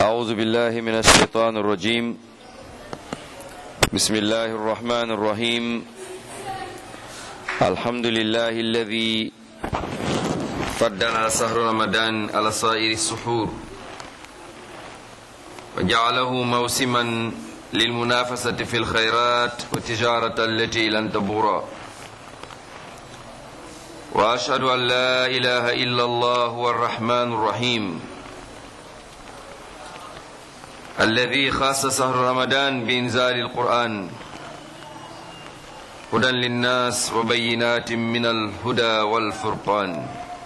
أعوذ بالله من الشيطان الرجيم بسم الله الرحمن الرحيم الحمد لله الذي فضل شهر رمضان على سائر السحور وجعله موسما للمنافسة في الخيرات والتجارة التي لن تبورا وأشهد أن لا إله إلا الله هو الرحمن الرحيم الذي خاص شهر رمضان بإنزال القرآن هدى للناس وبينات من الهدى والفرقان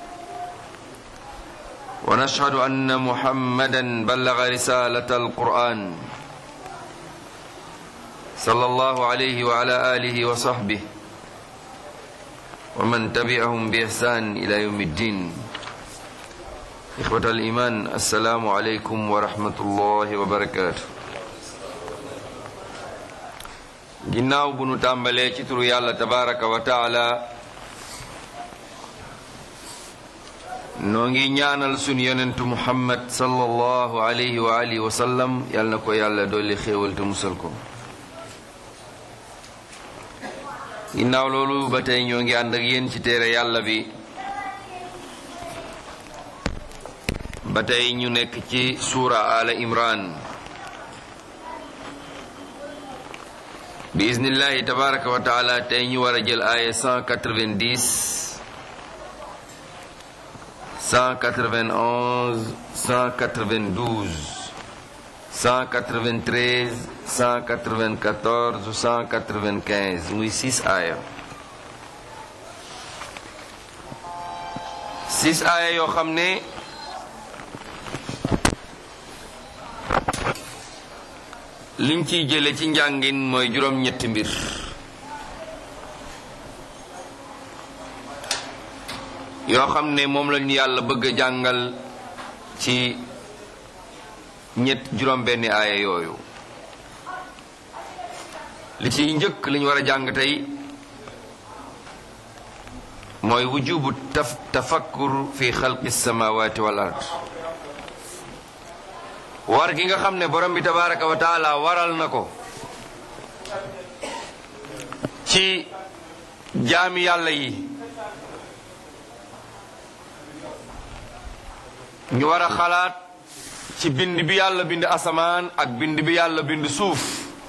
ونشهد أن محمدا بلغ رسالة القرآن صلى الله عليه وعلى آله وصحبه ومن تبعهم بإحسان إلى يوم الدين إخوة الإيمان السلام عليكم ورحمة الله وبركاته ginnaaw bu nu tàmbalee ci turu yàlla tabaraka wa taala noo ngi ñaanal sun yonentu muhammad sallallahu alayhi wa alihi wa sallam yàlla na ko yàlla dolli xéewal te musal ko ginnaaw loolu ba tey ñoo ngi ànd ak yéen ci téere yàlla bi ba tey ñu nekk ci suura ala imran bi iznillahi tabaraka wa taala tey ñu war a jël aaya 190 191 192 193 194 195 muy 6 aaya 6 aaya yoo xam ne liñ ciy jële ci njàngin mooy juróom-ñetti mbir yoo xam ne moom lañu yàlla bëgg a jàngal ci ñett juróom-benni aaya yooyu li ciy njëkk li ñu war a jàng tey mooy wujubu taf tafakkur fi xalqi samawati wal ard war gi nga xam ne borom bi tabaraka wa taala waral na ko ci jaami yàlla yi ñu war a xalaat ci bind bi yàlla bind asamaan ak bind bi yàlla bind suuf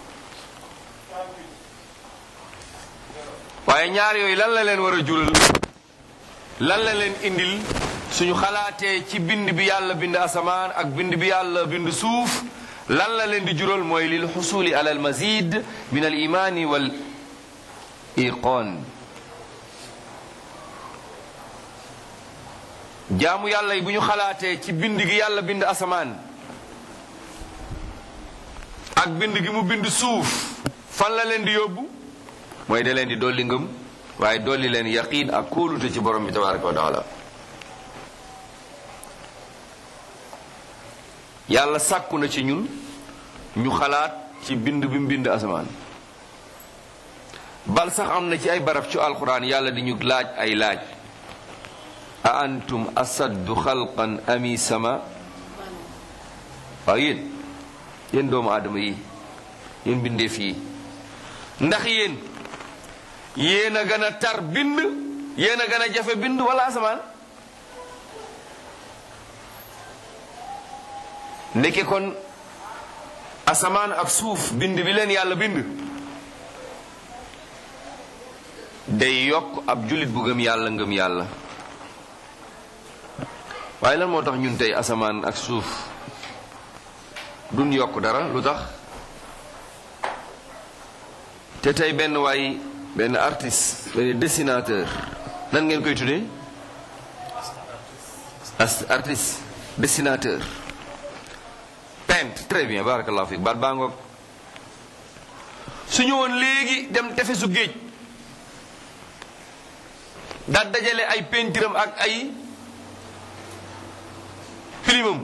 waaye ñaar yooyu lan la leen war a jural lan la leen indil suñu xalaatee ci bind bi yàlla bind asamaan ak bind bi yàlla bind suuf lan la leen di jural mooy lil xusuli ala al mazid min al imaani wal iqoon jaamu yàlla yi bu ñu xalaatee ci bind gi yàlla bind asamaan ak bind gi mu bind suuf fan la leen di yóbbu mooy da leen di dolli ngëm waaye dolli leen yaqiin ak kóolute ci borom bi tabaraka wa taala yàlla sàkku na ci ñun ñu xalaat ci bind bi mu bind asamaan bal sax am na ci ay barab ci alquran yàlla di ñu laaj ay laaj a antum asaddu xalqan ami sama waaw yéen yéen doomu aadama yi yéen bindeef yi ndax yéen yéen a gën a tar bind yéen a gën a jafe bind wala asamaan ndeke kon asamaan ak suuf bind bi leen yàlla bind day yokk ab jullit bu gëm yàlla ngëm yàlla waaye lan moo tax ñun tey asamaan ak suuf duñ yokk dara lu tax te tey benn waay benn artiste benn dessinateur nan ngeen koy tuddee artiste dessinateur peintre très bien barakallahu fiik baat baa ngoog su ñëwoon léegi dem tefesu géej daal dajale ay peinturam ak ay filimam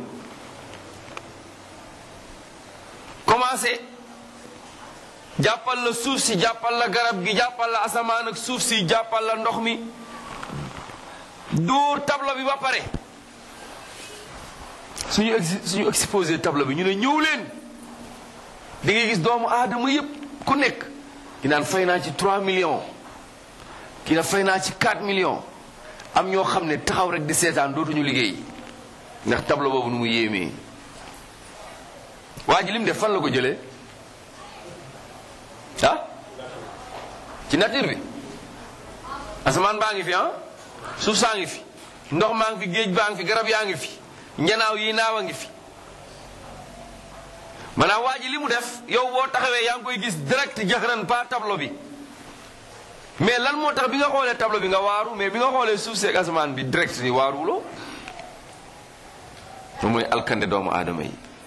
commencé jàppal la suuf si jàppal la garab gi jàppal la asamaan ak suuf si jàppal la ndox mi dóor tableau bi ba pare suñu ex suñu exposé tableau bi ñu ne ñëw leen di nga gis doomu aadama yépp ku nekk ki naan fay naa ci 3 millions ki na fay naa ci 4 millions am ñoo xam ne taxaw rek di seetaan dootuñu liggéey ndax tableau boobu nu mu yéemee waa ji lim def fan la ko jëlee ah ci nature bi asamaan baa ngi fi ah suuf saa ngi fi ndox maa ngi fi géej baa ngi fi garab yaa ngi fi njanaaw yi naaw a ngi fi maanaam waa ji li mu def yow boo taxawee yaa ngi koy gis direct jaxran pas tableau bi mais lan moo tax bi nga xoolee tableau bi nga waaru mais bi nga xoolee suuf seeg asamaan bi direct ni waaruwuloo moom mooy alkande doomu aadama yi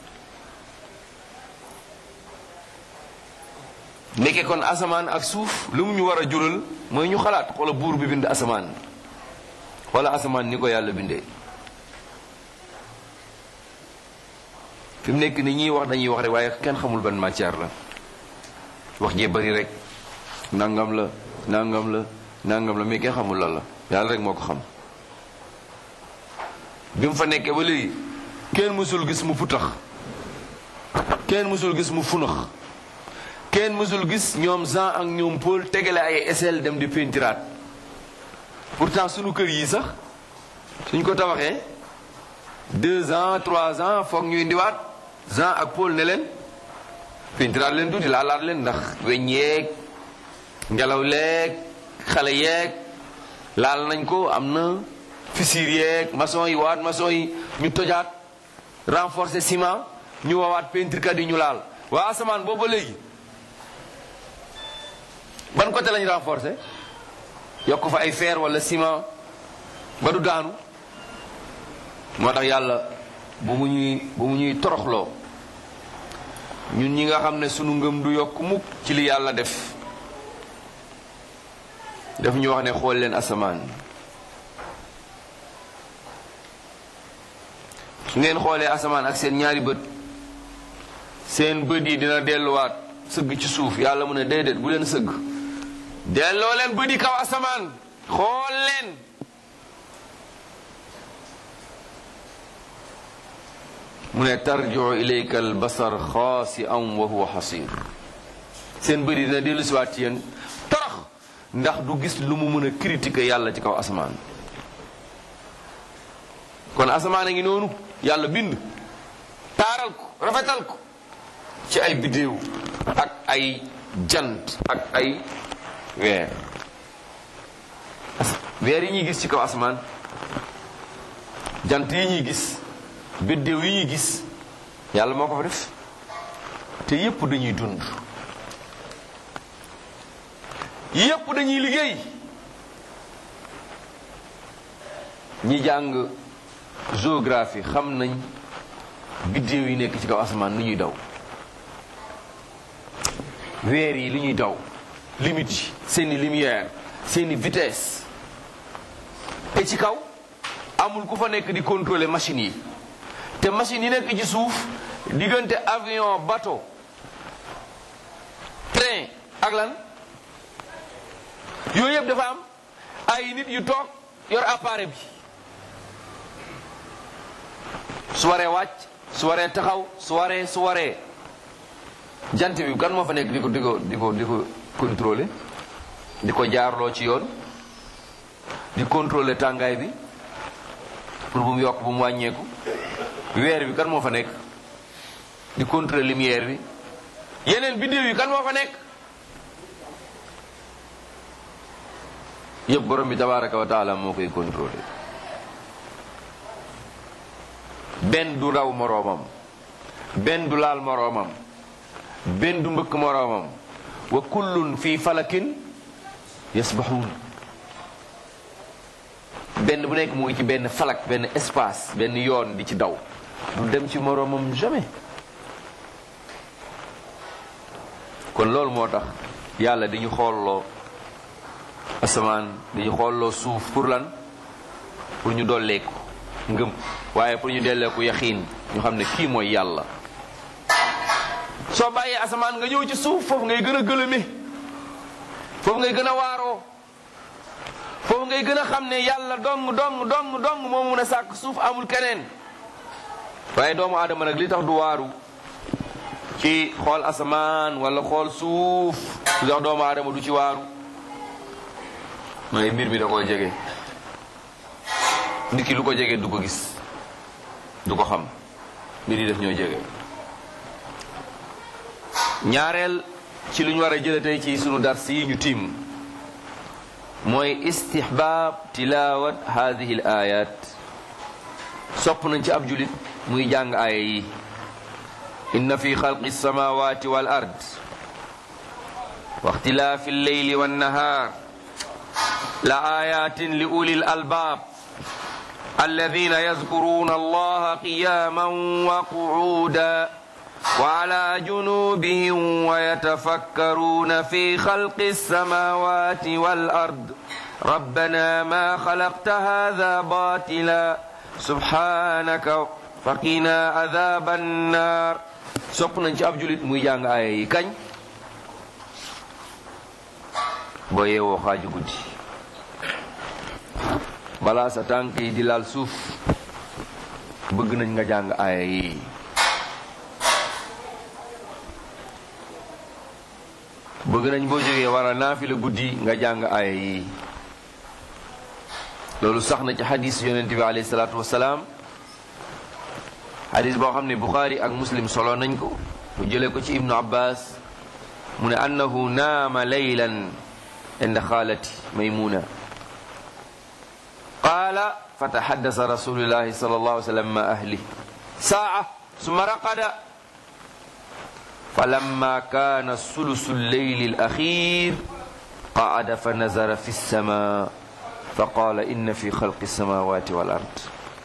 nekke kon asamaan ak suuf lu mu ñu war a jural mooy ñu xalaat xoola buur bi bind asamaan wala asamaan ni ko yàlla bindee fi mu nekk ni ñiy wax dañuy wax rek waaye kenn xamul ban matière la wax jee bari rek nangam la nangam la nangam la mais kenn xamul lan la yàlla rek moo ko xam bi mu fa nekkee ba léegi kenn mësul gis mu putax kenn mësul gis mu funax kenn mësul gis ñoom Jean ak ñoom Paul tegale ay échelle dem di pentiraat pourtant sunu kër yi sax suñ ko tabaxee deux ans trois ans foog ñu indiwaat Jean ak Paul ne leen pentiraat leen tuuti laalaat leen ndax weñ yeeg ngelaw leeg xale yeeg laal nañ ko am na fissure yeeg maçon yi waat maçon yi ñu tojaat renforcer ciment ñu wawaat peinture kat yi ñu laal waa asamaan boobu ba léegi ban côté lañ renforcer yokk fa ay fer wala ciment ba du daanu moo tax yàlla bu mu ñuy bu mu ñuy toroxloo ñun ñi nga xam ne sunu ngëm du yokk mukk ci li yàlla def daf ñu wax ne xool leen asamaan su ngeen xoolee asamaan ak seen ñaari bët seen bët yi dina delluwaat sëgg ci suuf yàlla mu ne déedéet bu leen sëgg delloo leen bët yi kaw asamaan xool leen mu ne tarjiu ilayka al basar xaasi'an wa huwa xasir seen bët yi dina dellu siwaat ci yéen torox ndax du gis lu mu mën a critiquer yàlla ci kaw asamaan kon asamaan a ngi noonu yàlla bind taaral ko rafetal ko ci ay biddéew ak ay jant ak ay weer weer yi ñuy gis ci kaw asamaan jant yi ñuy gis biddéew yi ñuy gis yàlla moo ko fa def te yépp dañuy dund yépp dañuy liggéey ñi jàng géographie xam nañ biddéew yi nekk ci kaw asamaan lu ñuy daw weer yi lu ñuy daw limite yi seeni lumière seeni vitesse te ci kaw amul ku fa nekk di contrôler machine yi te machine yi nekk ci suuf diggante avion bateau train ak lan yooyu yëpp dafa am ay nit yu toog yor appareil bi su waree wàcc su waree taxaw su waree su waree jant bi kan moo fa nekk di ko di ko di ko di ko contrôler di ko jaarloo ci yoon di contrôler tàngaay bi pour bu mu yokk bu mu wàññeeku weer bi kan moo fa nekk di contrôler lumière bi yeneen biddéew yi kan moo fa nekk yëpp borom bi tabaraka wa taala moo koy contrôler benn du raw moroomam benn du laal moroomam benn du mbëkk moroomam wa kullun fi falakin yasbaxuun benn bu nekk mu ngi ci benn falak benn espace benn yoon di ci daw du dem ci moroomam jamais kon loolu moo tax yàlla di ñu xoolloo asamaan di ñu xoolloo suuf pour lan pour ñu dolleeku ngëm waaye pour ñu delleeku yaxiin ñu xam ne kii mooy yàlla soo bàyyee asamaan nga ñëw ci suuf foofu ngay gën a gëlëme foofu ngay gën a waaroo foofu ngay gën a xam ne yàlla dong dong dong dong moo mun a sàkk suuf amul keneen waaye doomu aadama nag li tax du waaru ci xool asamaan wala xool suuf lu tax doomu aadama du ci waaru mooy mbir mi da koy jege nit ki lu ko jege du ko gis du ko xam mbir yi def ñoo jege ñaareel ci lu ñu war a jële tey ci sunu dars yi ñu tiim mooy istihbaab tilawat hadihi al ayat sopp nañ ci ab julit muy jàng aaya yi inna fi xalqi samawati wal ard wa ixtilaafi alleyli wannahar la ayatin li ulil albab alladina yazkuruna allaha qiyaman wa qu'uda وعلى جنوبهم ويتفكرون في خلق السماوات والأرض ربنا ما خلقت هذا باطلا سبحانك فقنا عذاب النار sopp nañ ci ab julit muy jàng aaya yi kañ boo yeewoo xaaju guddi balaa sa tànk yi di laal suuf bëgg nañ nga jàng aaya yi bëgg nañ boo jógee war a naafila guddi nga jàng aaya yi loolu sax na ci xadis yonent bi alayhi salaatu wasalaam xadis boo xam ne buxaari ak muslim solo nañ ko mu jëlee ko ci ibnu abbas mu ne annahu naama laylan inda xaalati maymuna qaala fataxaddasa rasulullahi sal allahu sallam ma ahli saa summa raqada فلما كان ثلث الليل الأخير قعد فنظر في السماء فقال إن في خلق السماوات والأرض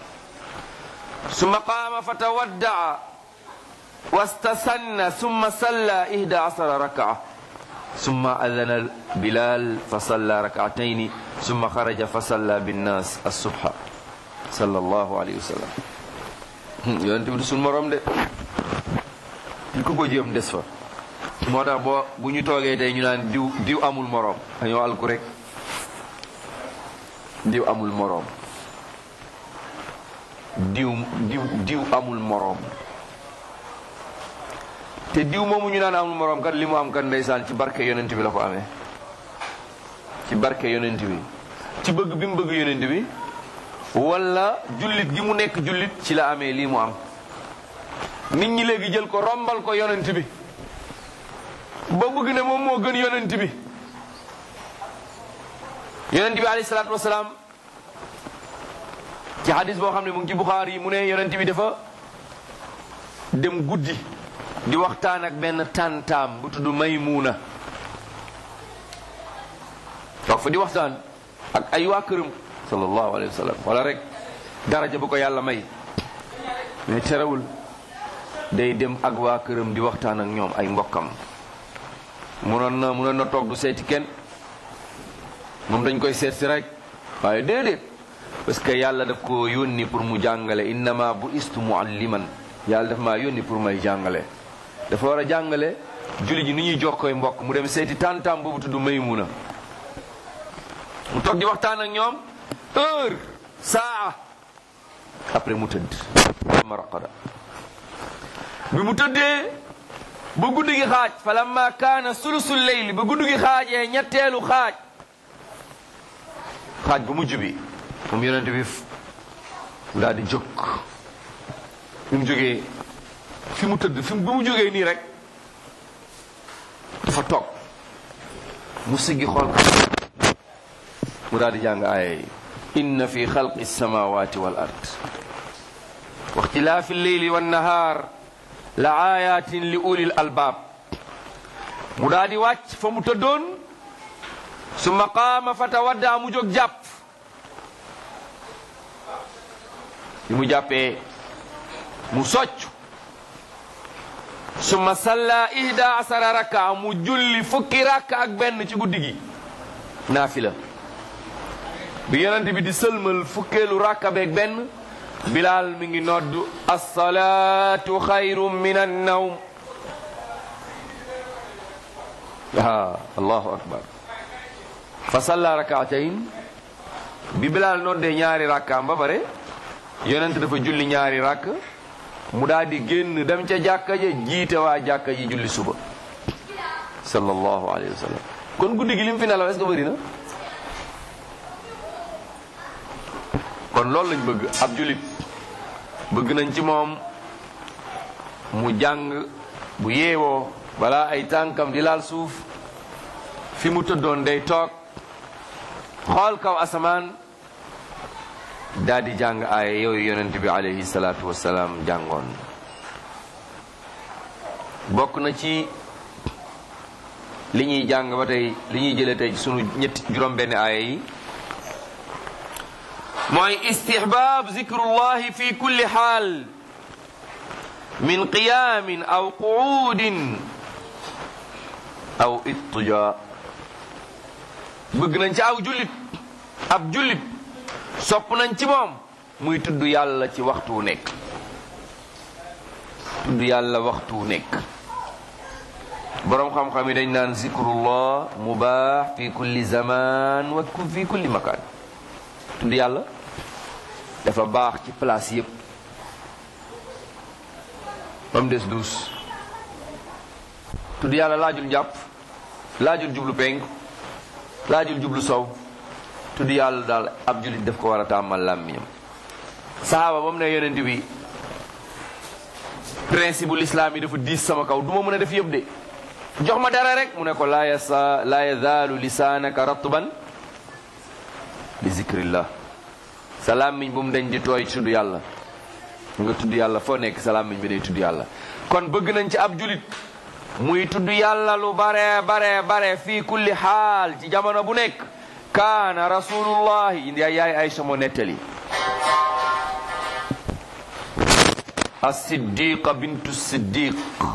ثم قام فتودع واستسن ثم صلى إحدى عشر ركعة ثم أذن بلال فصلى ركعتين ثم خرج فصلى بالناس الصبح صلى الله عليه وسلم يونت سن موروم de ñu ko ko jéem des fa moo tax boo bu ñu toogee tey ñu naan diw diw amul moroom dañoo alku rek diw amul moroom diw diw diw amul moroom te diw moomu ñu naan amul moroom kat li mu am kat ndeysaan ci barke yonent bi la ko amee ci barke yonent bi ci bëgg bi mu bëgg yonent bi wala jullit gi mu nekk jullit ci la amee lii mu am nit ñi léegi jël ko rombal ko yonent bi ba bëgg ne moom moo gën yonent bi yonent bi alayhi salaatu wasalaam ci hadis boo xam ne mu ngi ci Buxaari yi mu ne yonent bi dafa dem guddi di waxtaan ak benn tàntaam bu tudd Maymuuna toog fa di waxtaan ak ay waa këram sallallahu alayhi wa sallam wala rek daraja bu ko yàlla may mais terewul day dem ak waa këram di waxtaan ak ñoom ay mbokkam munoon na munoon na toog du seeti kenn moom dañ koy seet si rek waaye déedéet parce que yàlla daf ko yónni pour mu jàngale innama bu istu mualliman yàlla daf maa yónni pour may jàngale dafa war a jàngale julli ji ni ñuy jox koy mbokk mu dem seeti tàntaam boobu tudd Maymuna mu toog di waxtaan ak ñoom heure saa après mu tëdd ma raqada bi mu tëddee ba guddi gi xaaj fa lamma kaana sulusul leyli ba guddi gi xaajee ñetteelu xaaj xaaj bu mujj bi moom yonent bi daal di jóg fi mu jógee fi mu tëdd fi bi mu jógee nii rek dafa toog mu siggi xool ko mu daal di jàng aaya yi inna fi xalqi samawati wal ard wa ixtilaafi lleyli wannahaar la ayatin li ulil albaab mu daal di wàcc fa mu tëddoon summa qaama fa tawadda mu jóg jàpp bi mu jàppee mu socc summa salla ihda asara rakka mu julli fukki rakka ak benn ci guddi gi naafila bi yonent bi di sëlmal fukkeelu rakka beeg benn bilaal mi ngi nodd alsalatu xayru min annawm a allahu akbar fa salla rakaatayn bi bilaal noddee ñaari rakkaam ba pare yonent dafa julli ñaari rakk mu daal di génn dem ca jàkka ja jiite waa jàkka ji julli suba sallallahu alayhi wa sallam kon guddi gi lim fi nelaw est-ce que bëri na kon loolu lañ bëgg ab jullit bëgg nañ ci moom mu jàng bu yeewoo balaa ay tànkam di laal suuf fi mu tëddoon day toog xool kaw asamaan daal di jàng aaya yooyu yonent bi alayhi salaatu wasalaam jàngoon bokk na ci li ñuy jàng ba tey li ñuy jëlee tey sunu ñetti juróom-benn aaya yi mooy istihbaab zikrullahi fi kulli xaal min qiyaamin aw quudin aw ittija bëgg nañ ci aw jullit ab jullit sopp nañ ci moom muy tudd yàlla ci waxtu wu nekk tudd yàlla waxtu wu nekk boroom xam-xam yi dañ naan zikrullah mubaax fi kulli zaman wa fi kulli makaan tudd yàlla dafa baax ci place yépp ba mu des duus tudd yàlla laajul njàpp laajul jublu penk laajul jublu sow tudd yàlla daal ab jullit daf ko war a tàmmal làmmiñam sahaaba ba mu ne yonent bi principe bu lislaam yi dafa diis sama kaw du ma mën a def yëpp de jox ma dara rek mu ne ko laa yasa laa yazaalu lisaanaka ratban bi zikrillah sa làmmiñ bu mu dañ di tooy tudd yàlla nga tudd yàlla foo nekk sa làmmiñ bi day tudd yàlla kon bëgg nañ ci ab julit muy tudd yàlla lu bare bare bare fii kulli xaal ci jamono bu nekk kaana rasulullahi indi ay yaay Aysa moo nettali as-siddiqa bintu siddiq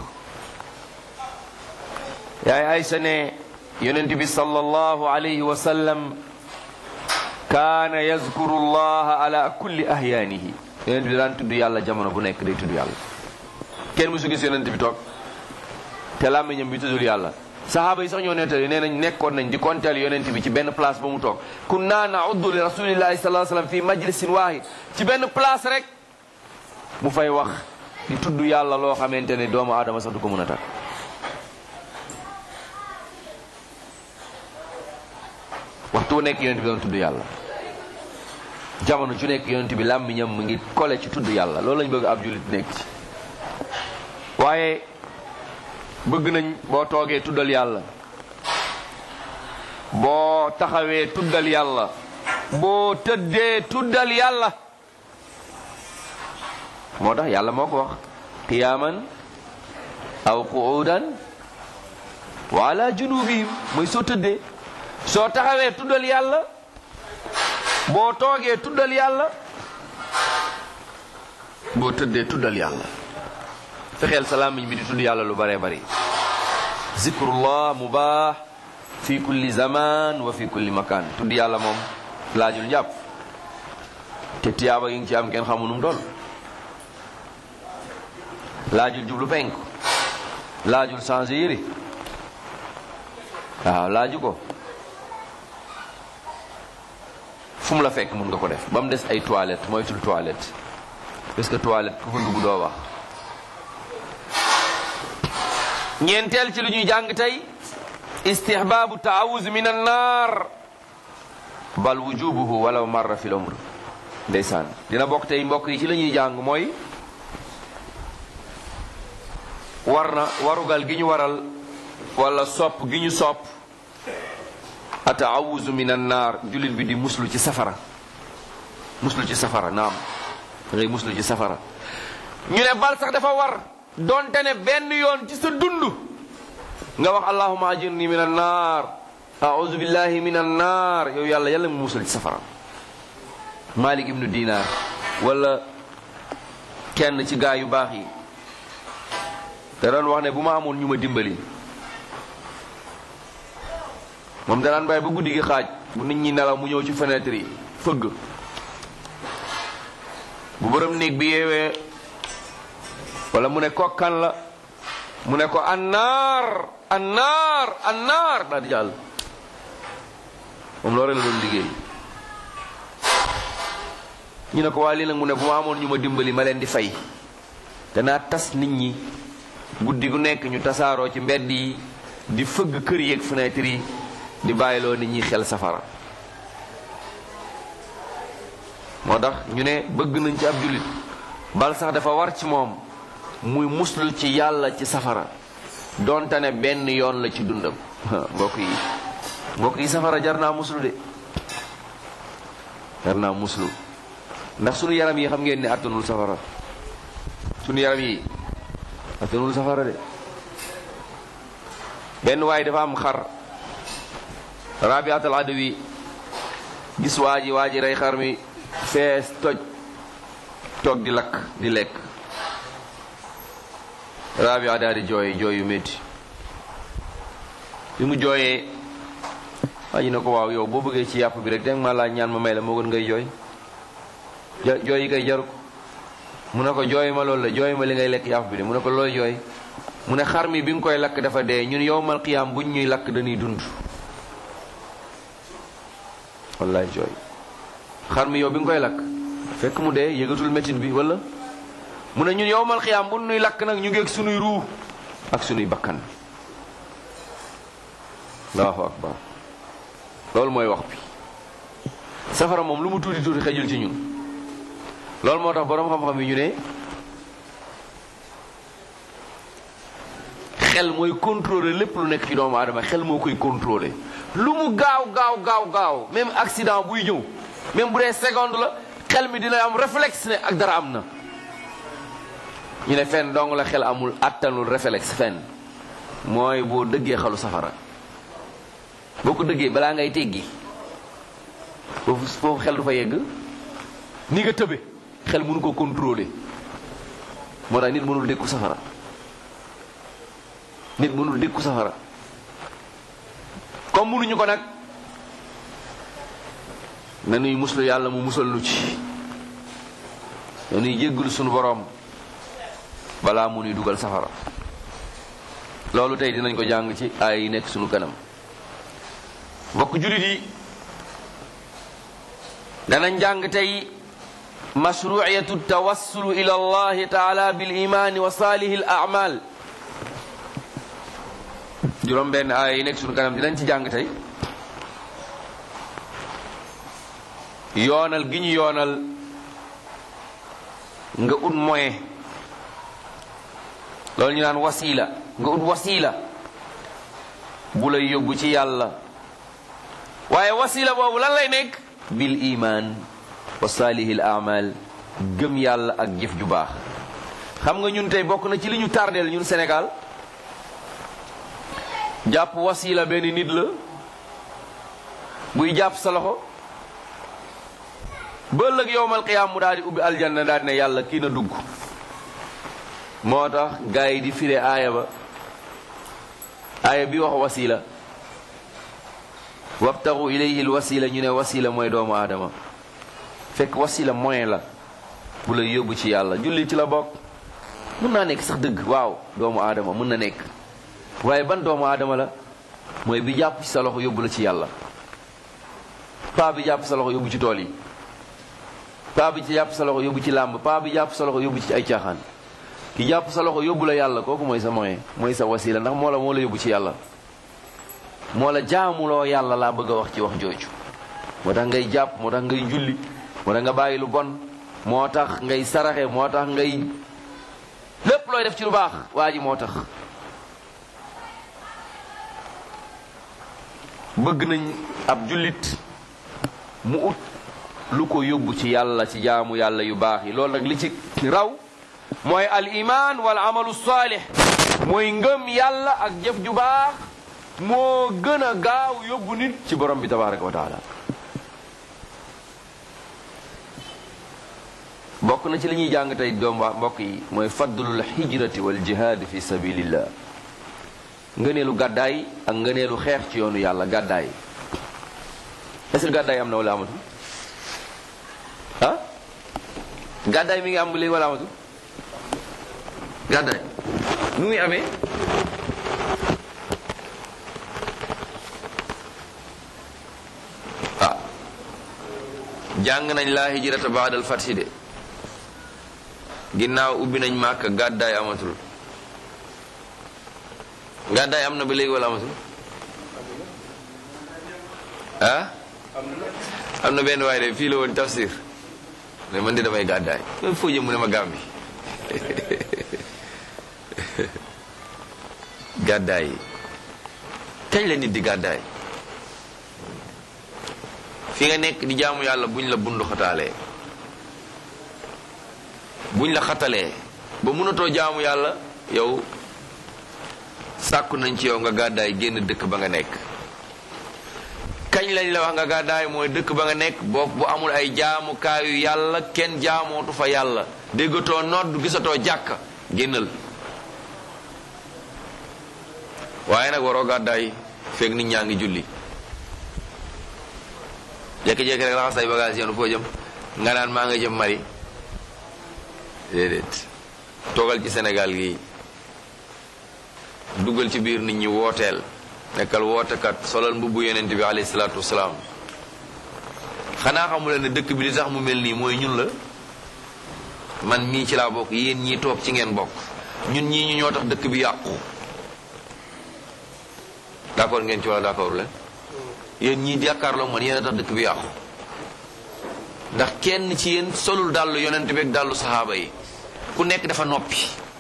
yaay Aysa ne yonent bi sallallahu alayhi wa sallam kaana yazkuru llaha ala kulli ahyaanihi yonent bi daan tudd yàlla jamono bu nekk day tudd yàlla kenn musu gis yonent bi toog te làmmiñam bi tuddul yàlla sahaaba yi sax ñoo nettali nee nañ nekkoon nañ di konteel yonent bi ci benn place ba mu toog kunna nauddu li rasulillahi sallallahu alayhi wasallam fi majlisin waahid ci benn place rek mu fay wax di tudd yàlla loo xamante ne doomu aadama sax du ko mën a takk waxtu wu nekk yonent bi doon tudd yàlla jamono ju nekk yonent bi làmmiñam mu ngi kole ci tudd yàlla loolu lañ bëgg ab jullit nekk ci waaye bëgg nañ boo toogee tuddal yàlla boo taxawee tuddal yàlla boo tëddee tuddal yàlla moo tax yàlla moo ko wax qiyaaman aw qu'udan wa ala junubihim mooy soo tëddee soo taxawee tuddal yàlla boo toogee tuddal yàlla boo tëddee tuddal yàlla fexeel sa làmmiñ bi di tudd yàlla lu bare bari zikrullah mubaax fi kulli zaman wa fi kulli makan tudd yàlla moom laajul njàpp te tiyaaba yi ngi ci am kenn xamu nu mu doon laajul jublu penk laajul changé yére waaw laaju ko fu mu la fekk mun nga ko def ba mu des ay toilette moytul toilette parce que toilette ku fa dugg doo wax ñeenteel ci lu ñuy jàng tey istihbaabu taawuz min annaar bal wujubuhu walaw marra fi l umr ndeysaan dina bokk tey mbokk yi ci la ñuy jàng mooy war na warugal gi ñu waral wala sopp gi ñu sopp ataawuzu min annaar jullit bi di muslu ci safara muslu ci safara naam da ngay muslu ci safara ñu ne bal sax dafa war donte ne benn yoon ci sa dund nga wax allahuma ajirni min annaar auzu billahi min annaar yow yàlla yàlla mu musal ci safara malik ibnu dinar wala kenn ci gaa yu baax yi da doon wax ne bu ma amoon ñu ma dimbali moom danaan bàyyi ba guddi gi xaaj bu nit ñi nelaw mu ñëw ci fenêtre yi fëgg bu borom néeg bi yeewee wala mu ne ko kan la mu ne ko annaar annaar annaar daal di jàll moom loolu la doon liggéey ñu ne ko waa lii nag mu ne bu ma amoon ñu ma dimbali ma leen di fay danaa tas nit ñi guddi gu nekk ñu tasaaroo ci mbedd yi di fëgg kër yeeg fenêtre yi di bàyyiloo nit ñi xel safara moo tax ñu ne bëgg nañ ci ab jullit bal sax dafa war ci moom muy muslu ci yàlla ci safara donte ne benn yoon la ci dundam mbokk yi mbokk yi safara jar naa muslu de jar naa muslu ndax sunu yaram yi xam ngeen ne attanul safara sunu yaram yi attanul safara de benn waay dafa am xar rabiatul adawi gis waa ji waa ji rey xar mi fees toj toog di lakk di lekk rabia daal di jooy jooy yu métti bi mu jooyee waa ji ne ko waaw yow boo bëggee ci yàpp bi rek danga ma laaj ñaan ma may la moo gën ngay jooy jooy yi koy jaru ko mu ne ko jooy ma loolu la jooy ma li ngay lekk yàpp bi de mu ne ko looy jooy mu ne xar mi bi nga koy lakk dafa dee ñun yowmal qiyaam buñ ñuy lakk dañuy dund wallaay jooy xar mi yow bi nga koy lakk fekk mu dee yëgatul métit bi wala mu ne ñun yowmal qiyaam bu ñuy lakk nag ñu ngeeg sunuy ruu ak sunuy bakkan allahu akbar loolu mooy wax bi safara moom lu mu tuuti tuuti xejul ci ñun loolu moo tax boroom xam-xam yi ñu ne xel mooy contrôler lépp lu nekk ci doomu aadama xel moo koy contrôler lu mu gaaw gaaw gaaw gaaw même accident buy ñëw même bu dee seconde la xel mi dina am réflexe ne ak dara am na ñu ne fenn dong la xel amul attanul réflexe fenn mooy boo dëggee xalu safara boo ko dëggee balaa ngay teggi foofu foofu xel du fa yegg ni nga tëbe xel mënu ko contrôler moo tax nit mënul dékku safara nit mënul dékku safara comme mënuñu ko nag nanuy muslu yàlla mu musal nu ci nanuy jéggul sunu boroom balaa mu nuy dugal safara loolu tey dinañ ko jàng ci ay yi nekk sunu kanam mbokk jullit yi danañ jàng tey mashruiyatu tawassulu ila allahi taala bil imaani wa saalihi al a'mal juróom benn aaya yi nekk sunu kanam dinañ ci jàng tey yoonal gi ñu yoonal nga ut moyen loolu ñu naan wasila nga ut wasila bu lay yóbbu ci yàlla waaye wasila boobu lan lay nekk bil iman wa salihil amal gëm yàlla ak jëf ju baax xam nga ñun tey bokk na ci li ñu tardeel ñun Sénégal jàpp wasila benn nit la buy jàpp sa loxo ba ëllëg yowmal qiyaam mu daal di ubbi aljanna daal di ne yàlla kii na dugg moo tax gars yi di fire aaya ba aaya bi wax wasila wabtaxu ilayhi l wasila ñu ne wasila mooy doomu aadama fekk wasila moyen la bu la yóbbu ci yàlla julli ci la bokk mën naa nekk sax dëgg waaw doomu aadama mën na nekk waaye ban doomu aadama la mooy bi jàpp ci sa loxo yóbbu la ci yàlla paa bi jàpp sa loxo yóbbu ci tool yi paa bi ci jàpp sa loxo yóbbu ci làmb paa bi jàpp sa loxo yóbbu ci ay caaxaan ki jàpp sa loxo yóbbu la yàlla kooku mooy sa moyen mooy sa wasila ndax moo la moo la yóbbu ci yàlla moo la jaamuloo yàlla laa bëgg a wax ci wax jooju moo tax ngay jàpp moo tax ngay julli moo tax nga bàyyi lu bon moo tax ngay saraxe moo tax ngay lépp looy def ci lu baax waa ji moo tax bëgg nañ ab jullit mu ut lu ko yóbbu ci yàlla ci jaamu yàlla yu baax yi loolu nag li ci raw mooy al iman wal amalu saalih mooy ngëm yàlla ak jëf ju baax moo gën a gaaw yóbbu nit ci borom bi tabaraka wa taala bokk na ci li ñuy jàng tey doom waa mbokk yi mooy faddlul hijrati wal jihaad fi sabilillah ngëneelu gàddaay ak ngëneelu xeex ci yoonu yàlla gàddaay est-ce que gàddaay am na wala amatu ah gàddaay mi ngi am léegi wala amatu gàddaay nu muy amee ah jàng nañ laa hijrata baadal fathi de ginnaaw ubbi nañ màkk gàddaay amatul gàddaay am na ba léegi wala amatul ah am na benn waaye de fii la woon tafsir mais man de damay gàddaay mais foo jëm mu ne ma Gàmbi gàddaay yi kañ la nit di gàddaay fi nga nekk di jaamu yàlla buñ la bundu xataalee buñ la xatalee ba mënatoo jaamu yàlla yow sàkku nañ ci yow nga gàddaay génn dëkk ba nga nekk kañ lañ la wax nga gàddaay mooy dëkk ba nga nekk boo bu amul ay jaamukaayu yàlla kenn jaamootu fa yàlla déggatoo nodd gisatoo jàkka génnal waaye nag waroo gàddaay feeg nit ñaa ngi julli jékki-jékki rek laxas say bagage yoonu foo jëm nga naan maa nga jëm Mali déedéet toogal ci Sénégal gi dugal ci biir nit ñi wooteel nekkal wootekat solal mbubbu yonent bi alayhi salaatu wasalaam xanaa xamule ne dëkk bi li tax mu mel nii mooy ñun la man mii ci laa bokk yéen ñii toog ci ngeen bokk ñun ñii ñu ñoo tax dëkk bi yàqu d'accord ngeen ci wala d'accord leen yéen ñii jàkkaarloo man yéen a tax dëkk bi yàqu ndax kenn ci yéen solul dàllu yonent bi ak dàllu saxaaba yi ku nekk dafa noppi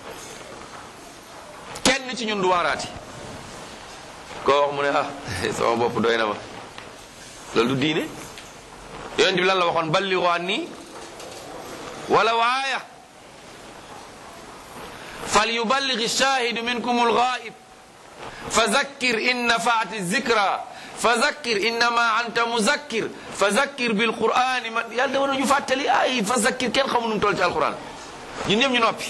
kenn ci ñun du waaraati koo wax mu ne ah sama bopp doy na ma loolu du diine yonent bi lan la waxoon balligu anni wala waaya fal yuballigh shahidu minkum alghaib fa zakkir in nafaati zikra fa zakkir innama anta muzakkir fa zakkir bil qur'ani man yàlla da war ñu fàttali ay fa zakkir kenn xamu nu toll ci alquran ñun ñëpp ñu noppi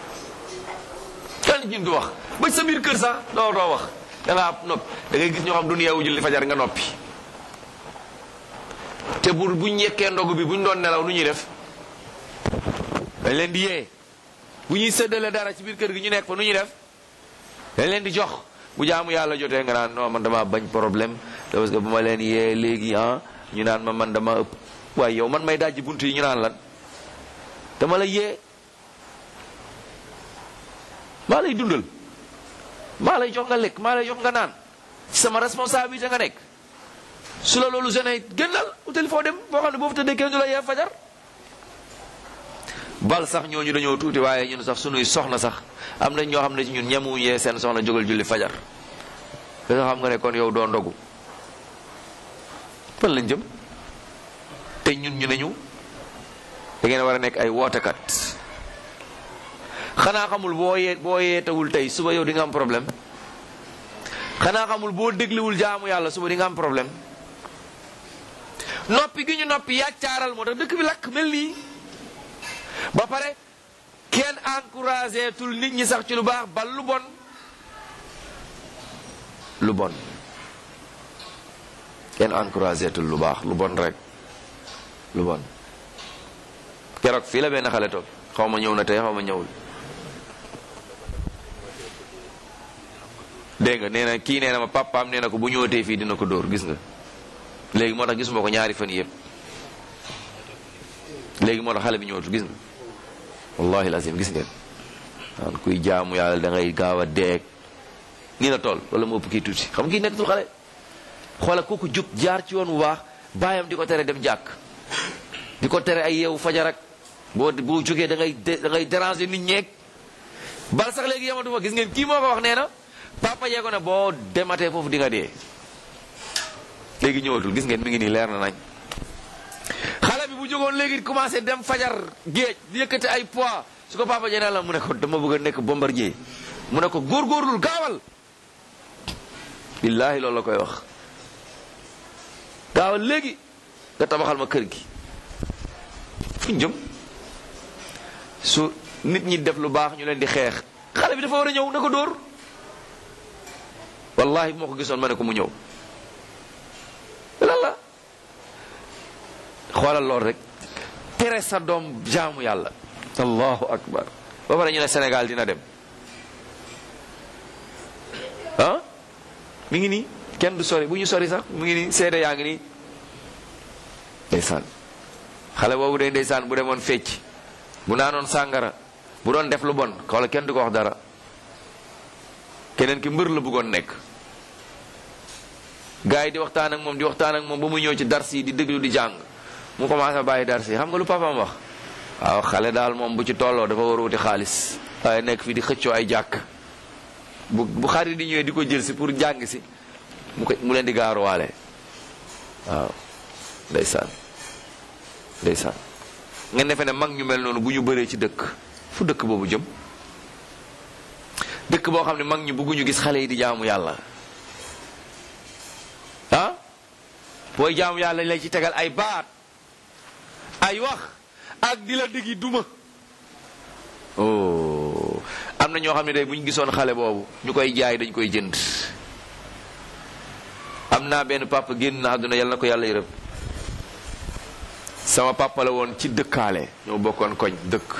kenn ñun du wax ba sa biir kër sax doo doo wax da ngaa noppi da ngay gis ñoo xam duñu yeewu julli fajar nga noppi te bu buñ yekkee ndogu bi buñ doon nelaw nu ñuy def dañ leen di yee bu ñuy séddale dara ci biir kër gi ñu nekk fa nu ñuy def dañ leen di jox bu jaamu yàlla jotee nga naan non man dama bañ problème parce que bu ma leen yee léegi ah ñu naan ma man dama ëpp waaye yow man may dajji bunt yi ñu naan lan dama la yee maa lay dundal maa lay jox nga lekk maa lay jox nga naan ci sama responsabilité nga nekk su la loolu gene gënal utali foo dem boo xam ne boo fa tëddee kenn du la yee fajar bal sax ñooñu dañoo tuuti waaye ñun sax sunuy soxna sax am nañ ñoo xam ne ci ñun ñemuñu yee seen soxna jógal julli fajar da nga xam nga ne kon yow doo ndogu fan lañ jëm te ñun ñu ne ñu da ngeen war a nekk ay wootekat xanaa xamul boo yee boo yeetawul tey suba yow di nga am problème xanaa xamul boo dégluwul jaamu yàlla suba di nga am problème noppi gi ñu noppi yàccaaral moo tax dëkk bi lakk mel nii ba pare kenn encouragé tul nit ñi sax ci lu baax bal lu bon lu bon kenn encouragé tul lu baax lu bon rek lu bon keroog fii la benn xale toog xaw ma ñëw na tey xaw ma ñëwul dégg nga nee na kii nee na ma papaam nee na ko bu ñëwatee fii dina ko dóor gis nga léegi moo tax gisuma ko ñaari fan yëpp léegi moo tax xale bi ñëwatu gis nga wallahi lazim gis ngeen waan kuy jaamu yàlla da ngay gaaw a deeg nii la toll wala mu ëpp kii tuuti xam nga kii nekkatul xale xoola kooku jub jaar ci yoon bu baax baayam di ko tere dem jàkk di ko tere ay yeewu fajar ak boo boo jógee da ngay da ngay déranger nit ñeeg bal sax léegi yamatuma gis ngeen kii moo ko wax nee na papa yee ko ne boo dematee foofu di nga dee léegi ñëwatul gis ngeen mi ngi nii leer na nañ xale bi bu jógoon léegi commencé dem fajar géej di yëkkati ay poids su ko papa jee la mu ne ko dama bëgg a nekk bombardier mu ne ko góorgóorlul gaawal billaahi loolu la koy wax gaawal léegi nga tabaxal ma kër gi fuñ jëm su nit ñi def lu baax ñu leen di xeex xale bi dafa war a ñëw na ko dóor wallahi bu ma ko gisoon ma ne ko mu ñëw lan la xoolal lool rek tere sa doom jaamu yàlla allahu akbar ba pare ñu ne Sénégal dina dem ah mi ngi nii kenn du sori bu ñu sori sax mu ngi nii seede yaa ngi nii ndeysaan xale boobu day ndeysaan bu demoon fecc bu naanoon sàngara bu doon def lu bon xoola kenn du ko wax dara keneen ki mbër la bëggoon nekk gars yi di waxtaan ak moom di waxtaan ak moom ba mu ñëw ci dars yi di déglu di jàng mu commencé bàyyi dars yi xam nga lu papaam wax waaw xale daal moom bu ci tolloo dafa war a wuti xaalis waaye nekk fii di xëccoo ay jàkk bu bu xarit di ñëwee di ko jël si pour jàng si mu ko mu leen di gaaruwaale waaw ndeysaan ndeysaan nga defe ne mag ñu mel noonu bu ñu bëree ci dëkk fu dëkk boobu jëm dëkk boo xam ne mag ñu bëgguñu gis xale yi di jaamu yàlla ah booy jaamu yàlla lay ci tegal ay baat ay wax ak di la digi duma oh am na ñoo xam ne day bu ñu gisoon xale boobu ñu koy jaay dañ koy jënd am naa benn papa génn na àdduna yàlla na ko yàlla yërëm sama papa la woon ci dëkkaale ñoo bokkoon koñ dëkk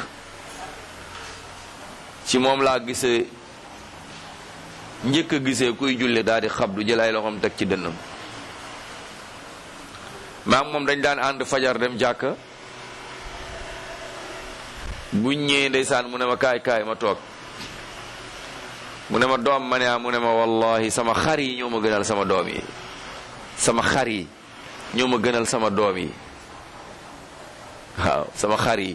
ci moom laa gisee njëkk a gisee kuy julli daal di xabdu jël ay loxoom teg ci dënnam maa moom dañ daan ànd fajar dem jàkka buñ ñëwee ndeysaan mu ne ma kaay kaay ma toog mu ne ma doom ma ne ah mu ne ma wallahi sama xar yi ñoo ma gënal sama doom yi sama xar yi ñoo ma gënal sama doom yi waaw sama xar yi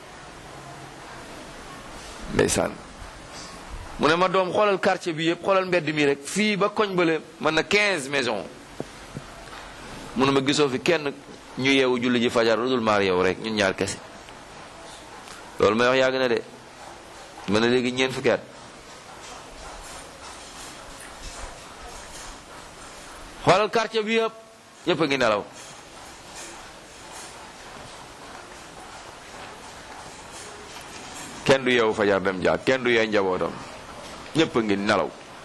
ndeysaan mu ne ma doom xoolal quartier bi yëpp xoolal mbedd mi rek fii ba koñ bële mën na 15 maison mu ne ma gisoo fi kenn ñu yeewu julli ji fajar lu dul maar yow rek ñun ñaar kese loolu may wax yàgg na de mën na léegi ñeent fukki at xoolal quartier bi yëpp ñëpp a ngi nelaw kenn du yeewu fajar dem jàkk kenn du yee njabootam ñëpp a ngi nelaw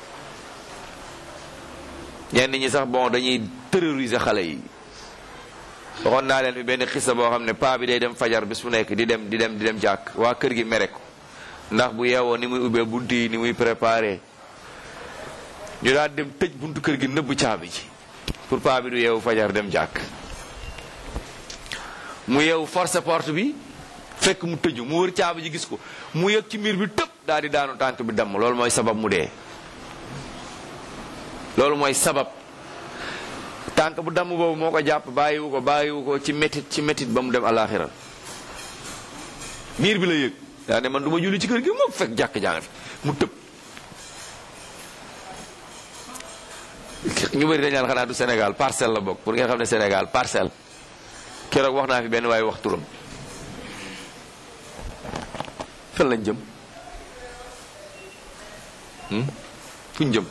ñenn ñi sax bon dañuy terroriser xale yi waxoon naa leen fi benn xisa boo xam ne paa bi day dem fajar bis bu nekk di dem di dem di dem jàkk waa kër gi mere ko ndax bu yeewoo ni muy ubbee bunt yi ni muy préparé ñu daal dem tëj buntu kër gi nëbb caabi ji pour paa bi du yeewu fajar dem jàkk mu yeewu force porte bi fekk mu tëju mu wër caabi ji gis ko mu yëg ci miir bi tëb daal di daanu tànk bi damm loolu mooy sabab mu dee loolu mooy sabab tànk bu damm boobu moo ko jàpp bàyyiwu ko bàyyiwu ko ci métit ci métit ba mu dem alaxira miir bi la yëg daa ne man du ma julli ci kër gi moom fekk jàkk jàng fi mu tëb ñu bëri dañ naan xanaa du Sénégal parcelle la bokk pour ngeen xam ne Sénégal parcelle keroog wax naa fi benn waaye wax turam fan lañ jëm fuñ jëm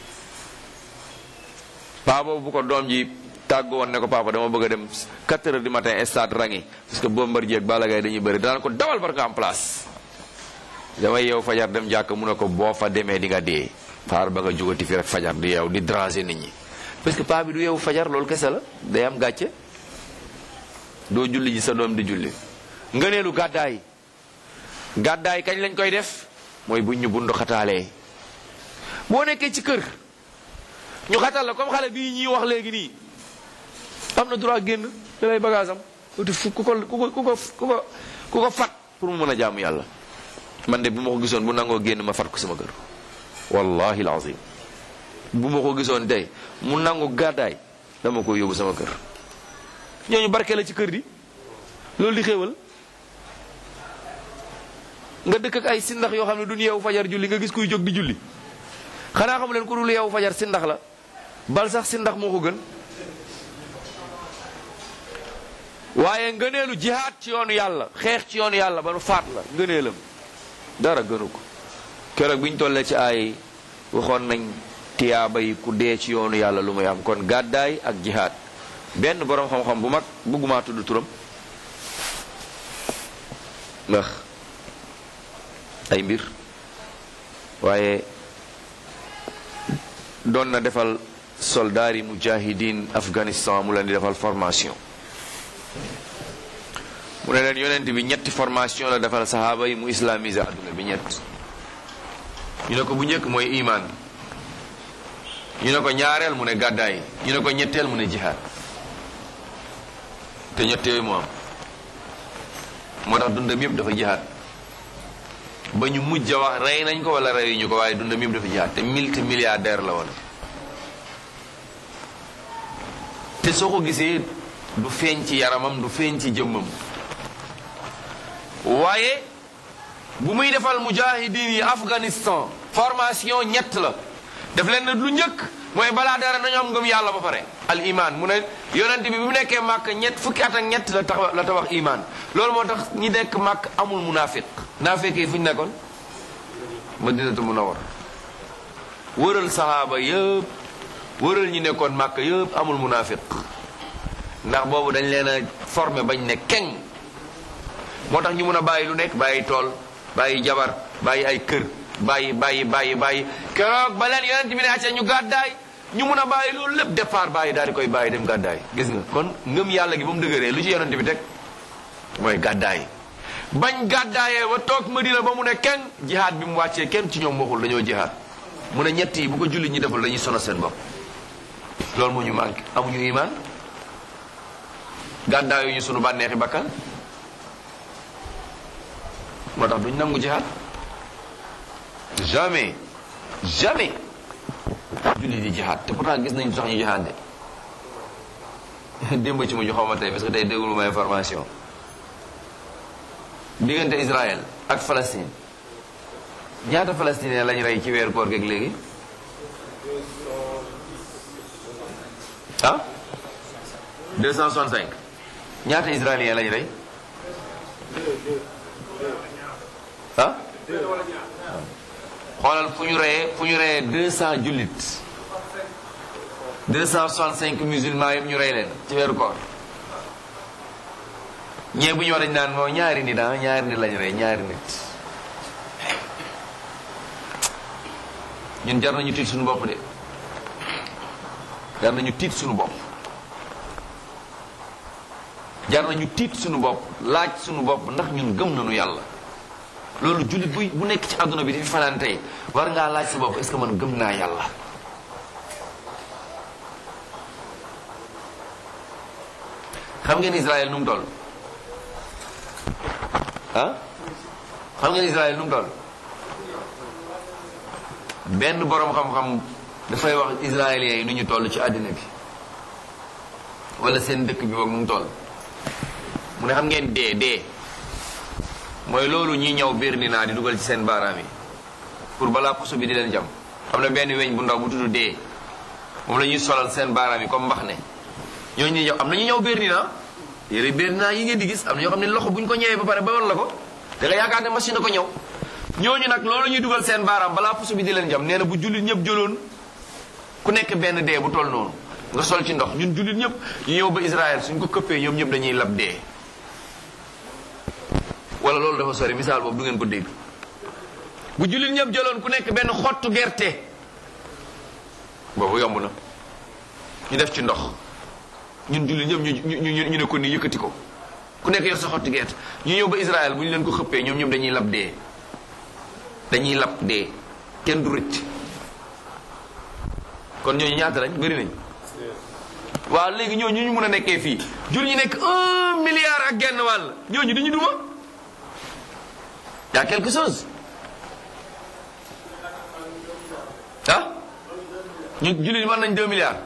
paa boobu bu ko doom ji tàggu woon ne ko papa dama bëgg a dem 4 heures du matin stade rangi parce que Bombardier ak Balla Gaye dañuy bëri danaan ko dawal bar nga am place damay yeew fajar dem jàkk mu ne ko boo fa demee di nga dee xaar ba nga jógati fi rek fajar di yeew di dranger nit ñi parce que paa bi du yeewu fajar loolu kese la day am gàcce doo julli ji sa doom di julli ngëneelu gàddaay gàddaay kañ lañ koy def mooy buñ ñu bundu xataalee boo nekkee ci kër ñu xatal la comme xale bii ñuy wax léegi nii am na droit génn da lay bagage am uti fu ku ko ku ko ku ko ku ko ku ko fat pour mu mën a jaamu yàlla man de bu ma ko gisoon bu nangoo génn ma fat ko sama kër wallahi alazim bu ma ko gisoon tey mu nangu gàddaay dama ko yóbbu sama kër ñooñu barke la ci kër di loolu di xéewal nga dëkk ak ay sindax yoo xam ne duñ yeewu fajar julli nga gis kuy jóg di julli xanaa xamu leen ku dul yeewu fajar sindax la bal sax sindax moo ko gën waaye ngëneelu jihaad ci yoonu yàlla xeex ci yoonu yàlla ba nu faat la ngëneelam dara gënu ko keroog bi ñu tollee ci ay waxoon nañ tiyaaba yi ku dee ci yoonu yàlla lu muy am kon gàddaay ak jihaad benn boroom xam-xam bu mag bëggumaa tudd turam ndax ay mbir waaye doon na defal soldaar yi mujahidin Afghanistan mu leen di defal formation mu ne leen yonent bi ñetti formation la defal saxaaba yi mu islamiser adduna bi ñett ñu ne ko bu njëkk mooy iman ñu ne ko ñaareel mu ne gàddaay ñu ne ko ñetteel mu ne jihaad te ñett yooyu moo am moo tax dundam yëpp dafa jihaad ba ñu mujj a wax rey nañ ko wala reyuñu ko waaye dundam yëpp dafa jihaad te multi milliardaire la woon te soo ko gisee du feeñ ci yaramam du feeñ ci jëmmam waaye bu muy defal mujahidin yi Afghanistan formation ñett la def leen ne lu njëkk mooy balaa dara nañu am ngëm yàlla ba pare al iman mu ne yonent bi bi mu nekkee màkk ñett fukki at ak ñett la tax la tabax iman loolu moo tax ñi nekk màkk amul munafiq naafiq yi fu ñu nekkoon madinatu munawwar wëral sahaaba yëpp wëral ñi nekkoon màkk yëpp amul munafiq ndax boobu dañ leen a formé bañ ne keng moo tax ñu mun a bàyyi lu nekk bàyyi tool bàyyi jabar bàyyi ay kër bàyyi bàyyi bàyyi bàyyi keroog ba leen yonent bi ne acca ñu gàddaay ñu mun a bàyyi loolu lépp départ bàyyi daal di koy bàyyi dem gàddaay gis nga kon ngëm yàlla gi ba mu dëgëree lu ci yonent bi teg mooy gàddaay bañ gàddaayee ba toog Madina ba mu ne kenn jihaad bi mu wàccee kenn ci ñoom waxul dañoo jihaad mu ne ñett yi bu ko jullit ñi deful dañuy sono seen bopp loolu moo ñu manqué amuñu iman gàddaayu ñu sunu bànneexi bakkan moo tax duñ nangu jihaad jamais jamais julli di jihaad te pourtant gis nañu sax ñu jihaad de démb ci mujj xaw ma tey parce que tey déglu ma information diggante Israël ak Palestine ñaata palestinien lañ rey ci weeru koor geeg léegi ah 265 ñaata israélien lañ rey ah xoolal fu ñu reyee fu ñu reyee 200 jullit 265 musulmans yëpp ñu rey leen ci weeru koor ñee bu ñu war dañ naan moo ñaari nit ah ñaari nit lañ rey ñaari nit ñun jar nañu tiit suñu bopp de jar nañu tiit suñu bopp jar nañu tiit suñu bopp laaj suñu bopp ndax ñun gëm nañu yàlla loolu jullit bu bu nekk ci àdduna bi di fi fanaan tey war ngaa laaj sa bopp est-ce que man gëm naa yàlla xam ngeen Israël nu mu toll ah xam ngeen Israël nu mu toll benn boroom xam-xam dafay wax israéliens yi nu ñu toll ci àddina bi wala seen dëkk bi boog nu mu toll mu ne xam ngeen dee dee mooy loolu ñi ñëw biir ni naa di dugal ci seen baaraam yi pour balaa puso bi di leen jam xam ne benn weñ bu ndaw bu tudd dee moom la ñuy solal seen baaraam yi comme mbax ne ñooñu ñuy ñëw am na ñu ñëw biir ni naa yére biir ni naa yi ngeen di gis am na ñoo xam ne loxo bu ñu ko ñëwee ba pare ba war la ko da nga yaakaar ne machine na ko ñëw ñooñu nag loolu ñuy dugal seen baaraam balaa puso bi di leen jam nee na bu jullit ñëpp jëloon ku nekk benn dee bu toll noonu nga sol ci ndox ñun jullit ñëpp ñu ñëw ba Israël suñ ko këppee ñoom ñëpp dañuy lab dee wala loolu dafa sori misaal boobu du ngeen ko dégg bu jullit ñëpp jëloon ku nekk benn xottu gerte boobu yomb na ñu def ci ndox ñun jullit ñëpp ñu ñu ñu ne ko nii yëkkati ko ku nekk yor sa xottu gerte ñu ñëw ba Israël bu ñu leen ko xëppee ñoom ñëpp dañuy lab dee dañuy lab dee kenn du rëcc kon ñooñu ñaata lañ bëri nañ waaw léegi ñooñu ñu mun a nekkee fii jur ñu nekk un milliard ak genn wàll ñooñu dañu duma y a quelque chose ah ñu jullit mën nañ deux milliards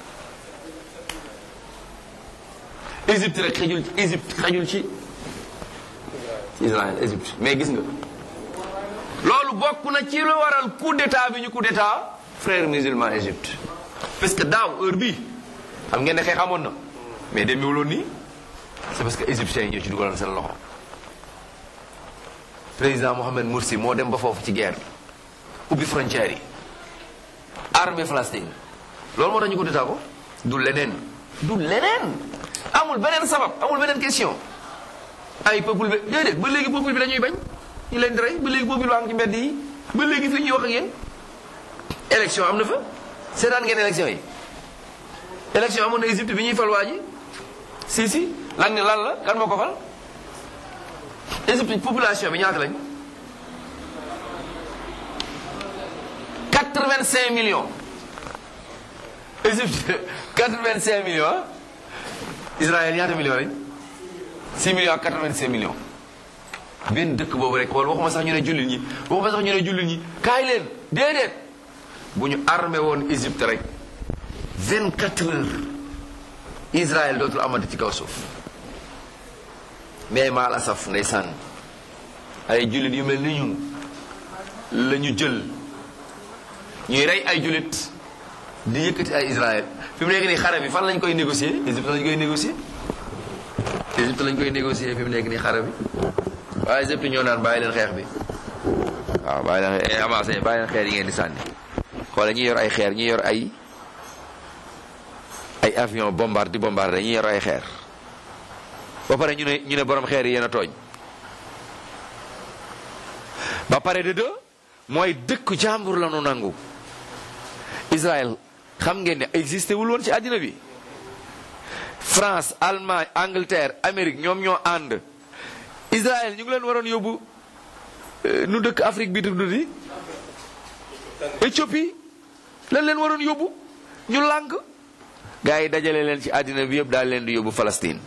Égypte rek xajul ci Égypte xajul ci Israël Égypte mais gis nga loolu bokk na ci lu waral coup d'état bi ñu coup d'état frère musulman Égypte parce que daaw heure bii xam ngeen ne xeex amoon na mais demewuloon nii c'est parce que égyptiens yi ñoo ci dugaloon seen loxo président Mohamed Morsi moo dem ba foofu ci guerre ubbi frontières yi armée Palestine loolu moo tax ñu ko détaa ko du leneen du leneen amul beneen sabab amul beneen question ay peuple bi déedéet ba léegi peuple bi dañuy bañ ñu leen di rey ba léegi peuple baa ngi ci mbedd yi ba léegi fii ñuy wax ak yéen élection am na fa seetaan ngeen élection yi élection amoon na Égypte bi ñuy fal waa ji si si lan lan la kan moo ko fal Égypte population bi ñaata lañ 85 millions Égypte 85 millions Israël ñaata millions lañ 6 millions ak 85 millions benn dëkk boobu rek wala waxuma sax ñu ne jullit ñi waxuma sax ñu ne jullit ñi kaay leen déedéet bu ñu armé woon Égypte rek 24 heures Israël dootul amati ci kaw suuf mais maal asaf ndeysaan ay jullit yu mel ni ñun la ñu jël ñuy rey ay jullit di yëkkati ay Israël fi mu nekk nii xare bi fan lañ koy négocier Égypte lañ koy négocier Égypte lañ koy négocier fi mu nekk nii xare bi waaye Égypte ñoo naan bàyyi leen xeex bi waaw bàyyi leen xeex avancé bàyyi leen xeer yi ngeen di sànni xoole ñi yor ay xeer ñi yor ay ay avion bombard di bombardé ñi yor ay xeer ba pare ñu ne ñu ne borom xeer yi yéen a tooñ ba pare de deux mooy dëkku jàmbur la nu nangu Israël xam ngeen ne existé wul woon ci àddina bi France Allemagne Angleterre Amérique ñoom ñoo ànd Israël ñu ngi leen waroon yóbbu nu dëkk Afrique bi tudd di Éthiopie lan leen waroon yóbbu ñu lànk gars yi dajale leen ci àddina bi yëpp daal leen di yóbbu Palestine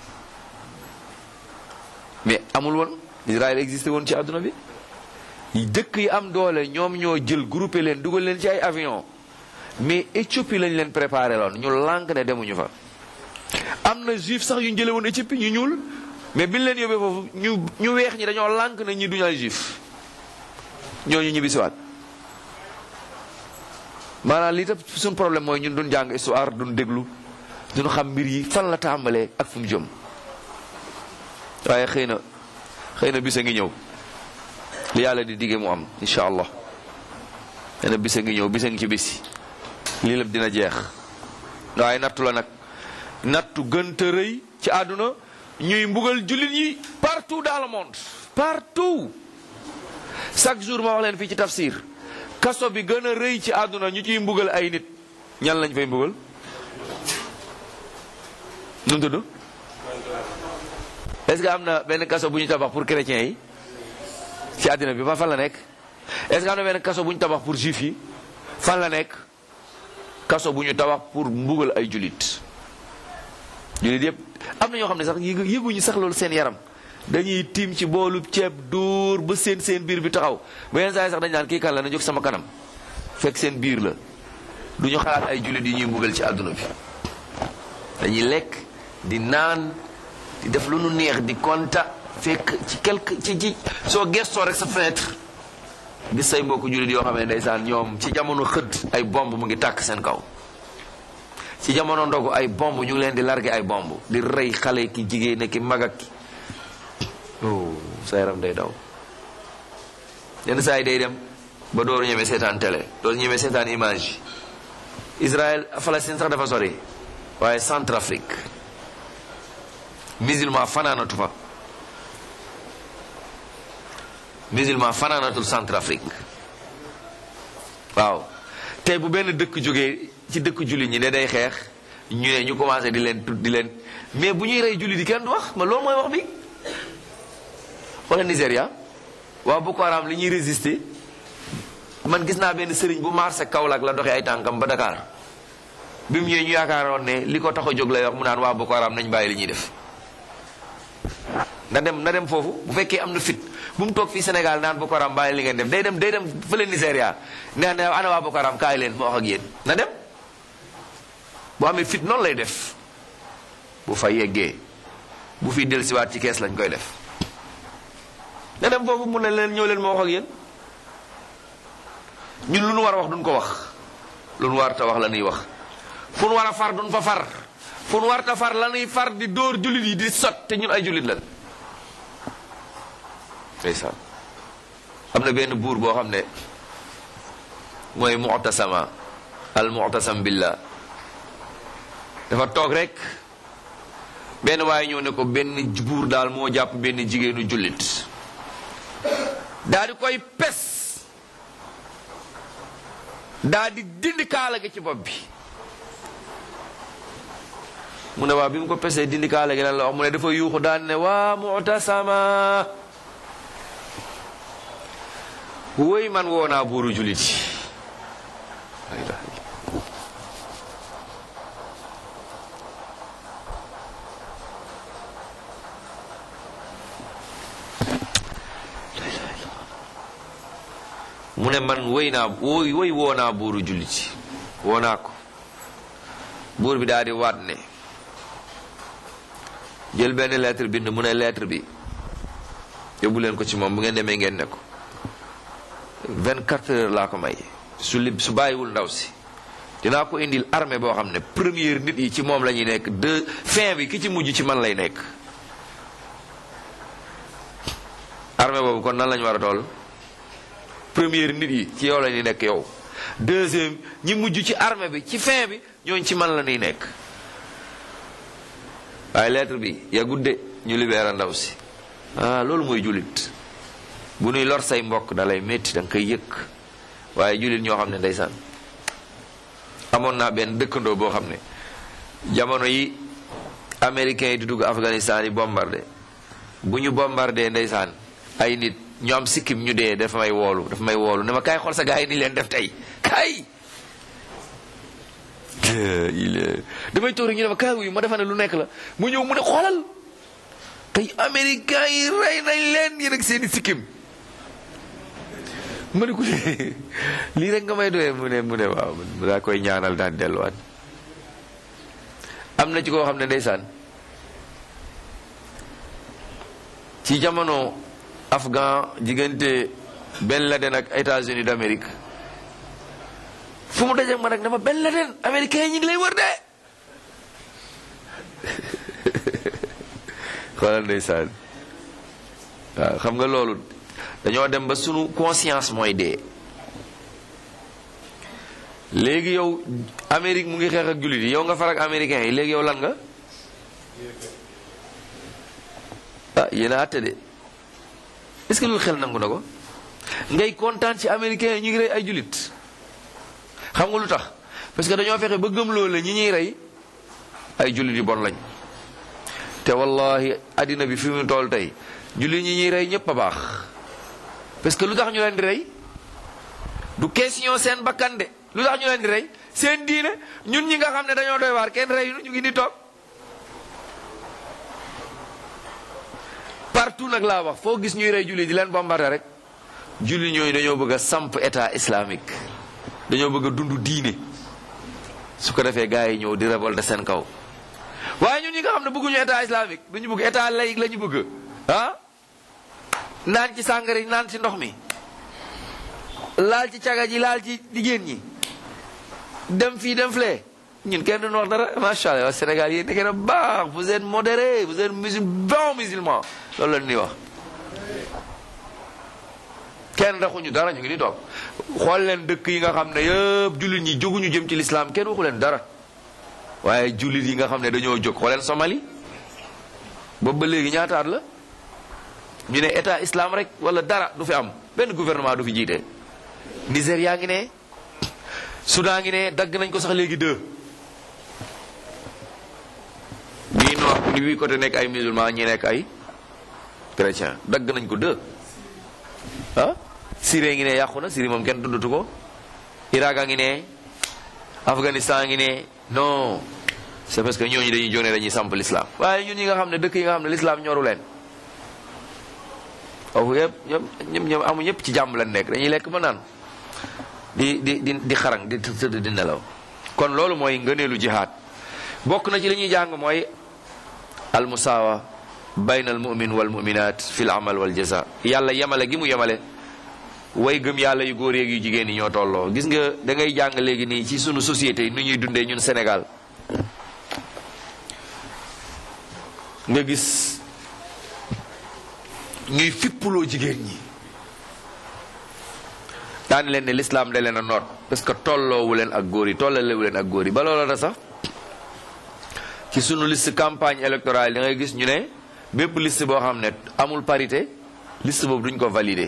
mais amul woon Israël existé woon ci àdduna bi dëkk yi am doole ñoom ñoo jël groupé leen dugal leen ci ay avion mais Éthiopie lañ leen préparé loon ñu lànk ne demuñu fa am na juif sax yu ñu jële woon Éthiopie ñu ñuul mais biñ leen yóbbee foofu ñu ñu weex ñi dañoo lànk ne ñi duñu ay juif ñooñu ñibbi siwaat maanaam lii tam suñ problème mooy ñun duñ jàng histoire duñ déglu duñ xam mbir yi fan la tàmbalee ak fu mu jëm waaye xëy na xëy na bisa ngi ñëw li yàlla di digge mu am incha allah xëy na bisa ngi ñëw bisa ngi ci bisi lii lépp dina jeex waaye nattu la nag nattu gënta rëy ci àdduna ñuy mbugal jullit yi partout dans le monde partout chaque jour ma wax leen fii ci tafsir kaso bi gën a rëy ci àdduna ñu ciy mbugal ay nit ñan lañ fay mbugal nu mu tudd est-ce que am na benn kaso bu ñu tabax pour chrétiens yi ci àddina bi ba fan la nekk est-ce que am na benn kaso bu ñu tabax pour juifs yi fan la nekk kaso bu ñu tabax pour mbugal ay julit julit yëpp am na ñoo xam ne sax yëgu yëguñu sax loolu seen yaram dañuy tiim ci boolu ceeb dóor ba seen seen biir bi taxaw ba yenn saa yi sax dañ naan kii kan la na jóg sama kanam fekk seen biir la du ñu xalaat ay julit yi ñuy mbugal ci àdduna bi dañuy lekk di naan di def lu nu neex di konta fekk ci quelque ci ci soo gestoo rek sa fenêtre gis say mbokku jullit yoo xam ne ndeysaan ñoom ci jamono xëdd ay bomb mu ngi tàkk seen kaw ci jamono ndogu ay bomb ñu ngi leen di largué ay bomb di rey xale ki jigéen ki mag ak ki oh sa yaram day daw yenn saa yi day dem ba dooru ñemee seetaan télé dooru ñemee seetaan image Israël Palestine sax dafa sori waaye Centrafrique musulman fanaanatu fa musulman fanaanatul Centrafrique waaw tey bu benn dëkk jógee ci dëkk jullit ñi ne day xeex ñu ne ñu commencé di leen tudd di leen mais bu ñuy rey jullit yi kenn du wax ma loolu mooy wax bi wala Nigéria waaw Boko Haram li ñuy résister man gis naa benn sëriñ bu marché Kaolack la doxee ay tànkam ba Dakar bi mu ñëwee ñu yaakaaroon ne li ko tax a jóg lay wax mu naan waa Boko Haram nañ bàyyi li ñuy def na dem na dem foofu bu fekkee am na fit bu mu toog fii Sénégal naan Boko Haram bàyyi li ngeen def day dem day dem fële Nigéria nee na ana waa Boko Haram kaay leen ma wax ak yéen na dem bu amee fit noonu lay def bu fa yeggee bu fi dellusiwaat ci kees lañ koy def na dem foofu mu ne leen ñëw leen ma wax ak yéen ñun lu nu war a wax duñ ko wax lu nu war ta wax la ñuy wax fu nu war a far duñ fa far fu nu war ta far la ñuy far di dóor jullit yi di sot te ñun ay jullit lan ndeysaan am na benn buur boo xam ne mooy mu'tasama al mu'tasam billah dafa toog rek benn waaye ñëw ne ko benn buur daal moo jàpp benn jigéenu jullit daa di koy pes daa di dindi kaala gi ci bopp bi mu ne waa bi mu ko pesee dindi kaala gi lan la wax mu ne dafa yuuxu daan ne waa mu'tasama woy man woo naa buuru jullit yi ne man woy naa woy woy woo naa buuru jullit woo naa ko buur bi daal di waat ne jël benn lettre bind mu ne lettre bi yóbbu leen ko ci moom bu ngeen demee ngeen ne ko 24 heures laa ko may su li su bàyyiwul ndaw si dinaa ko indil armée boo xam ne première nit yi ci moom la ñuy nekk deux fin bi ki ci mujj ci man lay nekk armée boobu kon nan lañu war a toll première nit yi ci yow la ñuy nekk yow deuxième ñi mujj ci armée bi ci fin bi ñooñ ci man la ñuy nekk waaye lettre bi ya gudde ñu libéré ndaw si ah loolu mooy jullit bu nuy lor say mbokk da lay métti da nga koy yëg waaye jullit ñoo xam ne ndeysaan amoon naa benn dëkkandoo boo xam ne jamono yi américains yi di dugg Afghanistan yi bombardé bu ñu bombardé ndeysaan ay nit ñu am sikkim ñu dee dafa may woolu dafa may woolu ne ma kaay xool sa gars yi ni leen def tey kaay il damay toog rek ñu ne ma kaay wuyu ma defa ne lu nekk la mu ñëw mu ne xoolal tey américains yi rey nañ leen yéen ak seeni sikkim ma ne ko lii rek nga may doyee mu ne mu ne waaw mu daa koy ñaanal daan delluwaat am na ci koo xam ne ndeysaan ci jamono afghan diggante Ben Laden ak États-Unis d'Amérique fu mu dajeeg ma nag dama Ben Laden américain yi ñu ngi lay wër de xoolal ndeysaan waaw xam nga loolu dañoo dem ba sunu conscience mooy dee léegi yow Amérique mu ngi xeex ak jullit yi yow nga far ak américain yi léegi yow lan nga ah yéen a àtte de est-ce que loolu xel nangu na ko ngay kontaan ci américain yi ñu ngi rey ay jullit xam nga lu tax parce que dañoo fexe ba gëm loolu la ñi ñuy rey ay jullit yu bon lañ te wallahi addina bi fi mu toll tey jullit ñi ñuy rey ñëpp a baax parce que lu tax ñu leen di rey du question seen bakkan de lu tax ñu leen di rey seen diine ñun ñi nga xam ne dañoo doy waar kenn rey ñu ngi di toog partout nag laa wax foo gis ñuy rey jullit di leen bombardé rek jullit ñooñu dañoo bëgg a samp état islamique dañoo bëgg a dund diine su ko defee gars yi ñëw di révolter seen kaw waaye ñun ñi nga xam ne bëgguñu état islamique dañu bëgg état laïque la ñu bëgg ah naan ci sàngara yi naan ci ndox mi laal ci caga ji laal ci jigéen ñi dem fii dem flee ñun kenn duñu wax dara macha allah Sénégal yéen da ngeen a baax vous êtes modéré vous êtes musul bon musulman loolu la ñuy wax kenn raxuñu dara ñu ngi ni toog xool leen dëkk yi nga xam ne yëpp jullit ñi jóguñu jëm ci lislaam kenn waxu leen dara waaye jullit yi nga xam ne dañoo jóg xooleen Somalie boobu ba léegi ñaataat la ñu ne état islam rek wala dara du fi am benn gouvernement du fi jiite Nigéria ngi ne Soudan ngi ne dagg nañ ko sax léegi deux bii nord ni bii côté nekk ay musulman ñi nekk ay chrétien dagg nañ ko deux ah Syrie ngi ne yàqu na Syrie moom kenn tuddatu ko Irak a ngi ne Afghanistan ngi ne non c'est parce que ñooñu dañuy jóne dañuy samp l'islam waaye ñun ñi nga xam ne dëkk yi nga xam ne l'islam ñoru leen foofu yëpp ñëpp ñëpp amu ñëpp ci jàmm lañ nekk dañuy lekk ba naan di di di di xarang di tëdd di nelaw kon loolu mooy ngëneelu jihaad bokk na ci li ñuy jàng mooy al musaawa bayna al mumin wal muminat fi l amal wal jaza yàlla yemale gi mu yemale way gëm yàlla yu góor yeeg yu jigéen ñi ñoo tolloo gis nga da ngay jàng léegi nii ci sunu société yi nu ñuy dundee ñun Sénégal nga gis ñuy fippuloo jigéen ñi daan leen ne l'islam da leen a noot parce que tolloowu leen ak góor yi tollalewu leen ak góor yi ba loola da sax ci sunu liste campagne électorale da ngay gis ñu ne bépp liste boo xam ne amul parité liste boobu duñ ko valider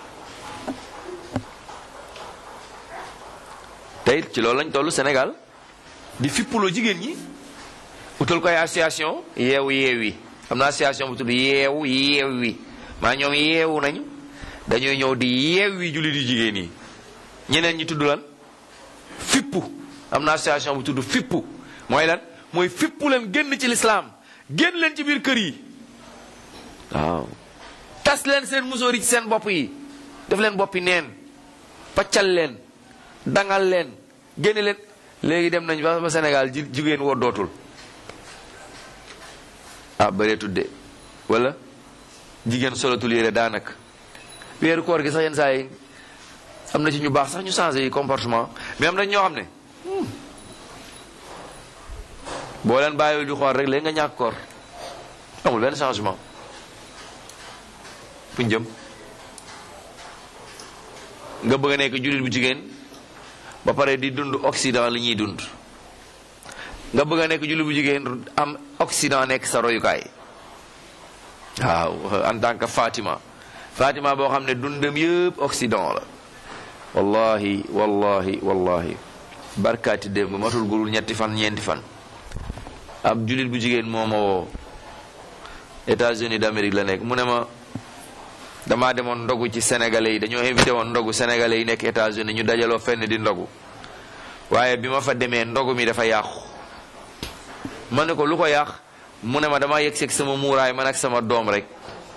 tey ci loolu lañ tollu Sénégal di fippuloo jigéen ñi utal ko ay association yeewu yeew yi am na association bu tudd yeewu yeew wi maa ñoom yeewu nañu dañuy ñëw di yeew wi jullit yu jigéen yi ñeneen ñi tudd lan fippu am na association bu tudd fippu mooy lan mooy fippu leen génn ci lislaam génn leen ci biir kër yi waaw tas leen seen musóor yi ci seen bopp yi def leen boppi neen paccal leen dangal leen génne leen léegi dem nañ ba ba Sénégal ji jigéen woo dootul ah bëree tudde wala jigéen solatul yére daanaka weeru koor gi sax yenn saa yi am na ci ñu baax sax ñu changé yi comportement mais am na ñoo xam ne boo leen bàyyiwul di xool rek léegi nga ñàkk koor amul benn changement fu ñu jëm nga bëgg a nekk jullit bu jigéen ba pare di dund Occident li ñuy dund nga bëgg a nekk jullit bu jigéen am Occident nekk sa royukaay waaw en tant que Fatima Fatima boo xam ne dundam yëpp Occident la wallahi wallahi wallahi barkaati démb matul gurul ñetti fan ñeenti fan ab jullit bu jigéen moo ma woo États-Unis d'Amérique la nekk mu ne ma damaa demoon ndogu ci sénégalais yi dañoo invité woon ndogu sénégalais yi nekk États-Unis ñu dajaloo fenn di ndogu waaye bi ma fa demee ndogu mi dafa yàqu ma ne ko lu ko yàq mu ne ma dama yegg seeg sama muuraay man ak sama doom rek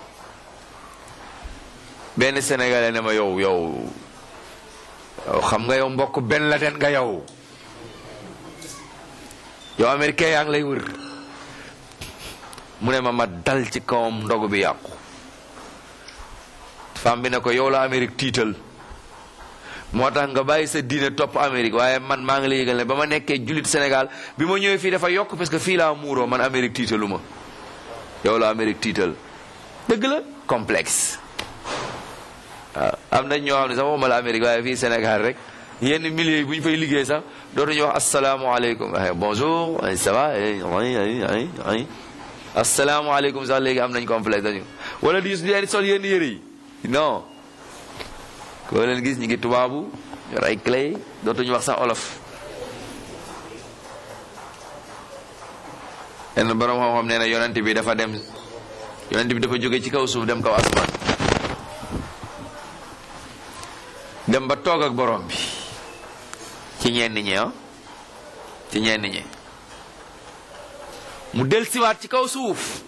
benn sénégalais ne ma yow yow yow xam nga yow mbokk benn la den nga yow yow américain yaa ngi lay wër mu ne ma ma dal ci kawam ndogu bi yàqu femme bi ne ko yow la Amérique tiital moo tax nga bàyyi sa diine topp Amérique waaye man maa ngi lay yëgal ne ba ma nekkee jullit Sénégal bi ma ñëwee fii dafa yokk parce que fii laa muuroo man Amérique tiitalu ma yow la Amérique tiital dëgg la complexe waaw am nañ ñoo xam ne sax waxuma la Amérique waaye fii Sénégal rek yenn milieu yi bu ñu fay liggéey sax dootuñu wax asalaamualeykum bonjour ça va asalaamualeykum sax léegi am nañ complexe dañu wala di di sol yenn yëre yi non koo leen gis ñu ngi tubaabu yor ay clé dootuñu wax sax olof yenn borom xam-xam nee na yonent bi dafa dem yonent bi dafa jóge ci kaw suuf dem kaw asmaan dem ba toog ak borom bi ci ñenn ñi ah ci ñenn ñi mu del siwaat ci kaw suuf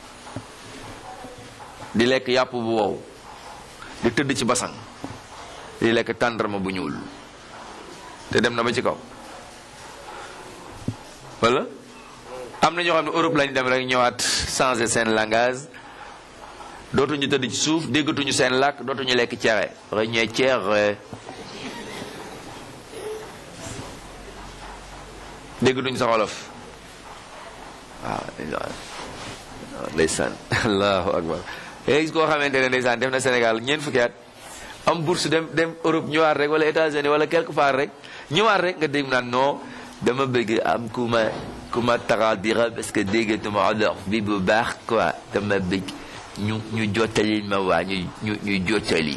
di lekk yàpp bu wow di tëdd ci basang di lekk tàndarma bu ñuul te dem na ba ci kaw wala am na ñoo xam ne Europe lañ dem rek ñëwaat changer seen langage dootuñu tëdd ci suuf déggatuñu seen làkk dootuñu lekk cere rek ñooy cere déggatuñu sa wolof waaw ndeysaan allahu akbar gis koo xamante ne ndeysaan def na Sénégal ñeent fukki at am bourse dem dem Europe ñëwaat rek wala États-Unis wala quelque part rek ñëwaat rek nga dégg naan non dama bëgg am ku ma ku ma taxadira parce que déggatuma olof bi bu baax quoi dama bëgg ñu ñu jottali ma waa ñu ñu ñu jottali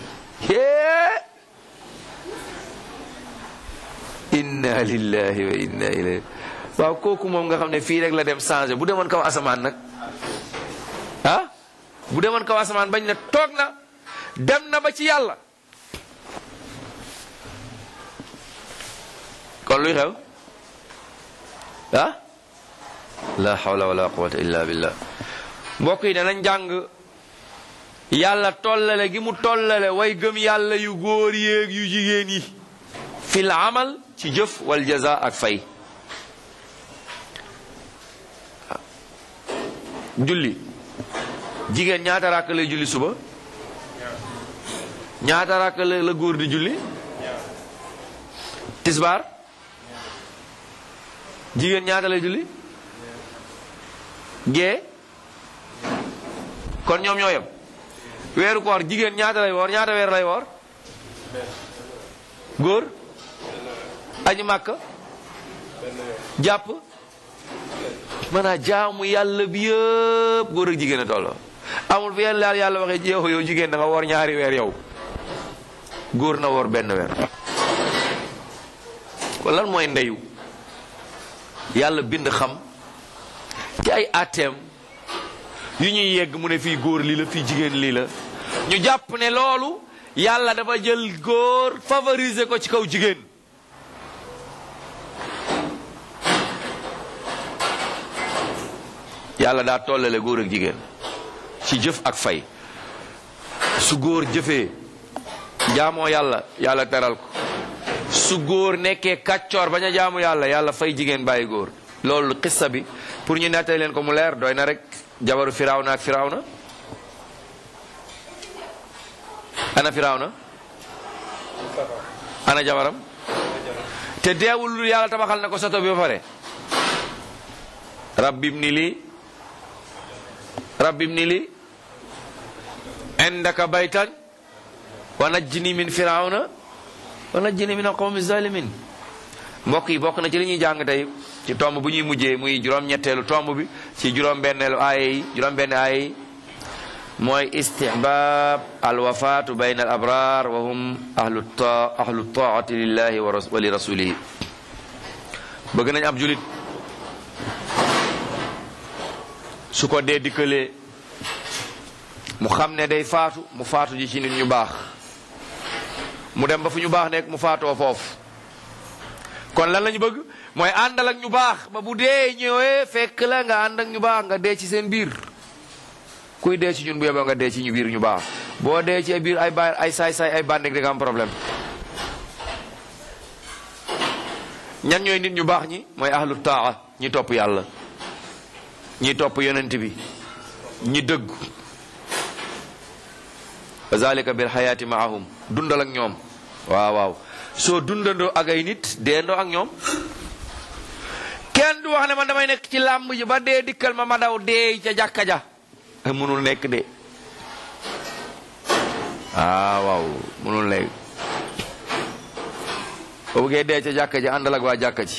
inna lillahi wa inna ilayhi waaw kooku moom nga xam ne fii rek la dem changé bu demoon kaw asamaan nag ah bu demoon kaw asamaan bañ ne toog na dem na ba ci yàlla kon luy xew ah la hawla wala quwwata illa billah mbokk yi danañ jàng yàlla tollale gi mu tollale way gëm yàlla yu góor yéeg yu jigéen yi fil amal ci jëf wal jaza ak fay julli jigéen ñaata rakk lay julli suba ñaata rakk la la góor di julli tisbaar jigéen ñaata lay julli gee kon ñoom ñoo yem weeru koor jigéen ñaata lay woor ñaata weer lay woor góor añu màkk jàpp mën a jaamu yàlla bi yëpp góor ak jigéen a tolloo amul fi yàlla yàlla waxee yow yow jigéen da nga woor ñaari weer yow góor na woor benn weer kon lan mooy ndeyu yàlla bind xam ci ay atteem yu ñuy yegg mu ne fii góor lii la fii jigéen lii la ñu jàpp ne loolu yàlla dafa jël góor favoriser ko ci kaw jigéen yàlla daa tollale góor ak jigéen ci jëf ak fay su góor jëfee jaamoo yàlla yàlla teral ko su góor nekkee kàccoor bañ a jaamu yàlla yàlla fay jigéen bàyyi góor loolu xissa bi pour ñu nettali leen ko mu leer doy na rek jabaru firawna ak firawna ana firawna ana jabaram te deewul lu yàlla tabaxal na ko soto bi ba pare rabbib ni li rabbib ni li indaka baytan wa najjini min firawna wa najjini min alqawmi zalimin mbokk yi bokk na ci li ñuy jàng tey ci tomb bu ñuy mujjee muy juróom-ñetteelu tomb bi ci juróom-benneelu aaya yi juróom-benn aaya yi mooy istihbab alwafaatu bayna al abrar wa hum ahlu ta ahlu taati lillahi wa li rasulihi bëgg nañ ab julit su ko dee dikkalee mu xam ne day faatu mu faatu ji ci nit ñu baax mu dem ba fu ñu baax nekk mu faatoo foofu kon lan lañu bëgg mooy àndal ak ñu baax ba bu dee ñëwee fekk la nga ànd ak ñu baax nga dee ci seen biir kuy dee ci ñun bu yeboo nga dee ci ñu biir ñu baax boo dee ci biir ay ba ay saay-saay ay bànneeg da nga am problème ñan ñooy nit ñu baax ñi mooy ahlu taa ñi topp yàlla ñi topp yonent bi ñi dëgg wa zalika bil xayaati maahum dundal ak ñoom waaw waaw soo dundandoo ak ay nit deendoo ak ñoom kenn du wax ne man damay nekk ci làmb ji ba dee dikkal ma ma daw dee ca jàkka ja mënul nekk de ah waaw mënul nekk boo bëggee dee ca jàkka ji àndal ak waa jàkka ji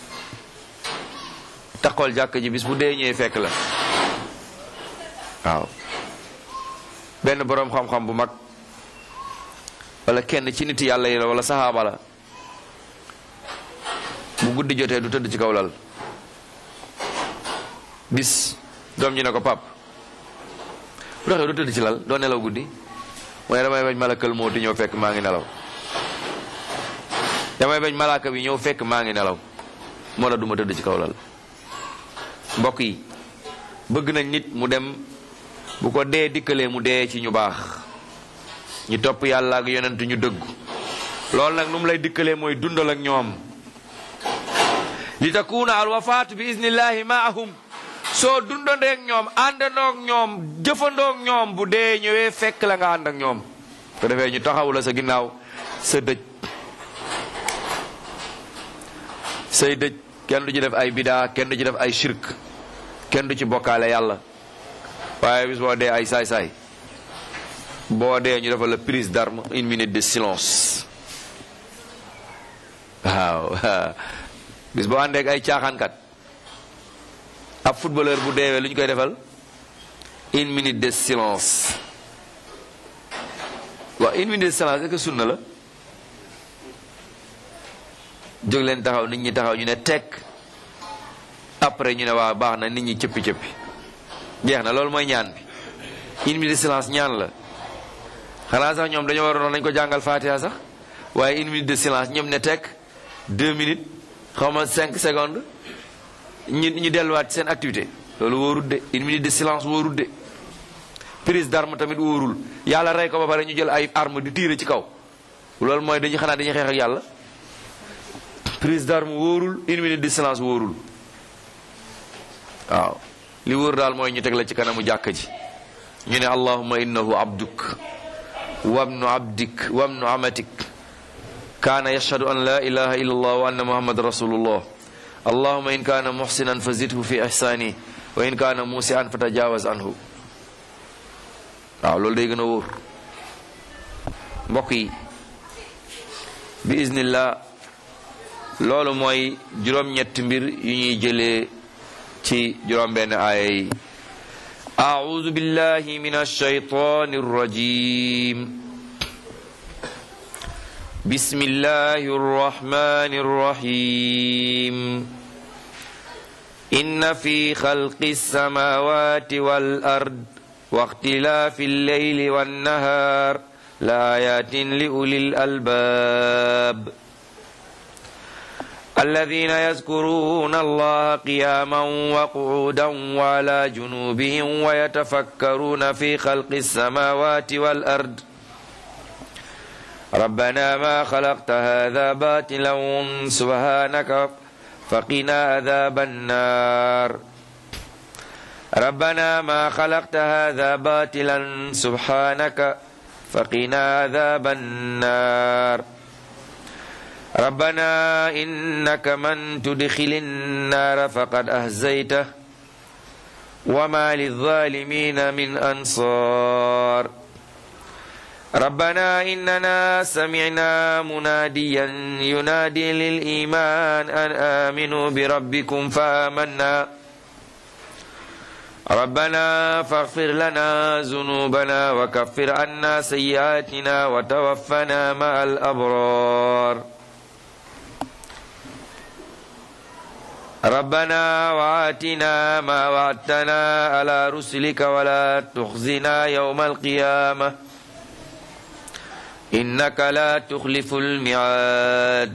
taxool jàkka ji bis bu dee ñëwee fekk la waaw benn boroom xam-xam bu mag wala kenn ci nit yàlla yi la wala saxaaba la bu guddi jotee du tëdd ci kaw lal bis doom ji ne ko pap bu taxee du tëdd ci lal doo nelaw guddi mooy damay bañ malakal moo ti ñëw fekk maa ngi nelaw damay bañ malaaka bi ñëw fekk maa ngi nelaw moo la duma tëdd ci kaw lal mbokk yi bëgg nañ nit mu dem bu ko dee dikkalee mu dee ci ñu baax ñu topp yàlla ak yonent ñu dëggu loolu nag nu mu lay dikkalee mooy dundal ak ñoom li takuna al wafaatu bi iznillahi maahum soo dundandeek ñoom àndandook ñoom jëfandook ñoom bu dee ñëwee fekk la nga ànd ak ñoom ko defee ñu taxaw la sa ginnaaw sa dëj say dëj kenn du ci def ay bidaa kenn du ci def ay shirk kenn du ci bokkaale yàlla waaye bis boo dee ay saay-saay boo dee ñu defal la prise d'arme une minute de silence waaw bis boo àndeek ay caaxaankat ab footballeur bu deewee lu ñu koy defal une minute de silence waaw une minute de silence est-ce que sunna la jóg leen taxaw nit ñi taxaw ñu ne tekk après ñu ne waa baax na nit ñi cëppi cëppi jeex na loolu mooy ñaan bi une minute de silence ñaan la xanaa sax ñoom dañoo waroon nañ ko jàngal Fatiha sax waaye une minute de silence ñoom ne tekk deux minutes xaw ma cinq secondes ñu ñu delluwaat seen activité loolu wóorul de une minute de silence wóorul de prise d'arme tamit wóorul yàlla rey ko ba pare ñu jël ay arme di tiire ci kaw loolu mooy dañuy xanaa dañuy xeex ak yàlla prise d'arme wóorul une minute de silence wóorul waaw li wóor daal mooy ñu teg la ci kanamu jàkka ji ñu ne allahumma innahu abduk wabnu abdik wabnu amatik kaana yashhadu an la ilaha illa allah wa anna muhammad rasulullah allahumma in kaana muhsinan fa zidhu fi ihsani wa in kaana musian fa tajawaz anhu waaw loolu day gën a wóor mbokk yi bi iznillah loolu mooy juróom-ñetti mbir yu ñuy jëlee ci juróom-benn aaya yi أعوذ بالله من الشيطان الرجيم بسم الله الرحمن الرحيم إن في خلق السماوات والأرض واختلاف الليل والنهار لآيات لأولي الألباب الذين يذكرون الله قياما وقعودا وعلى جنوبهم ويتفكرون في خلق السماوات والأرض ربنا ما خلقت هذا باطلا سبحانك فقنا عذاب النار ربنا ما خلقت هذا باطلا سبحانك فقنا عذاب النار ربنا إنك من تدخل النار فقد أهزيته وما للظالمين من أنصار ربنا إننا سمعنا مناديا ينادي للإيمان أن آمنوا بربكم فآمنا ربنا فاغفر لنا ذنوبنا وكفر عنا سيئاتنا وتوفنا مع الأبرار ربنا وآتنا ما وعدتنا على رسلك ولا تخزنا يوم القيامة إنك لا تخلف الميعاد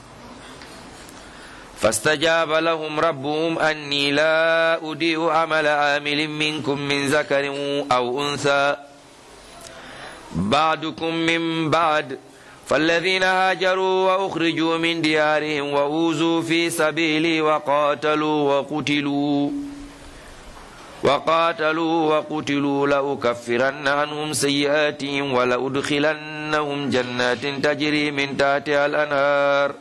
فاستجاب لهم ربهم أني لا أضيع عمل عامل منكم من ذكر أو أنثى بعدكم من بعد فالذين هاجروا وأخرجوا من ديارهم وأوذوا في سبيلي وقاتلوا وقتلوا وقاتلوا وقتلوا لأكفرن عنهم سيئاتهم ولأدخلنهم جنات تجري من تحتها الأنهار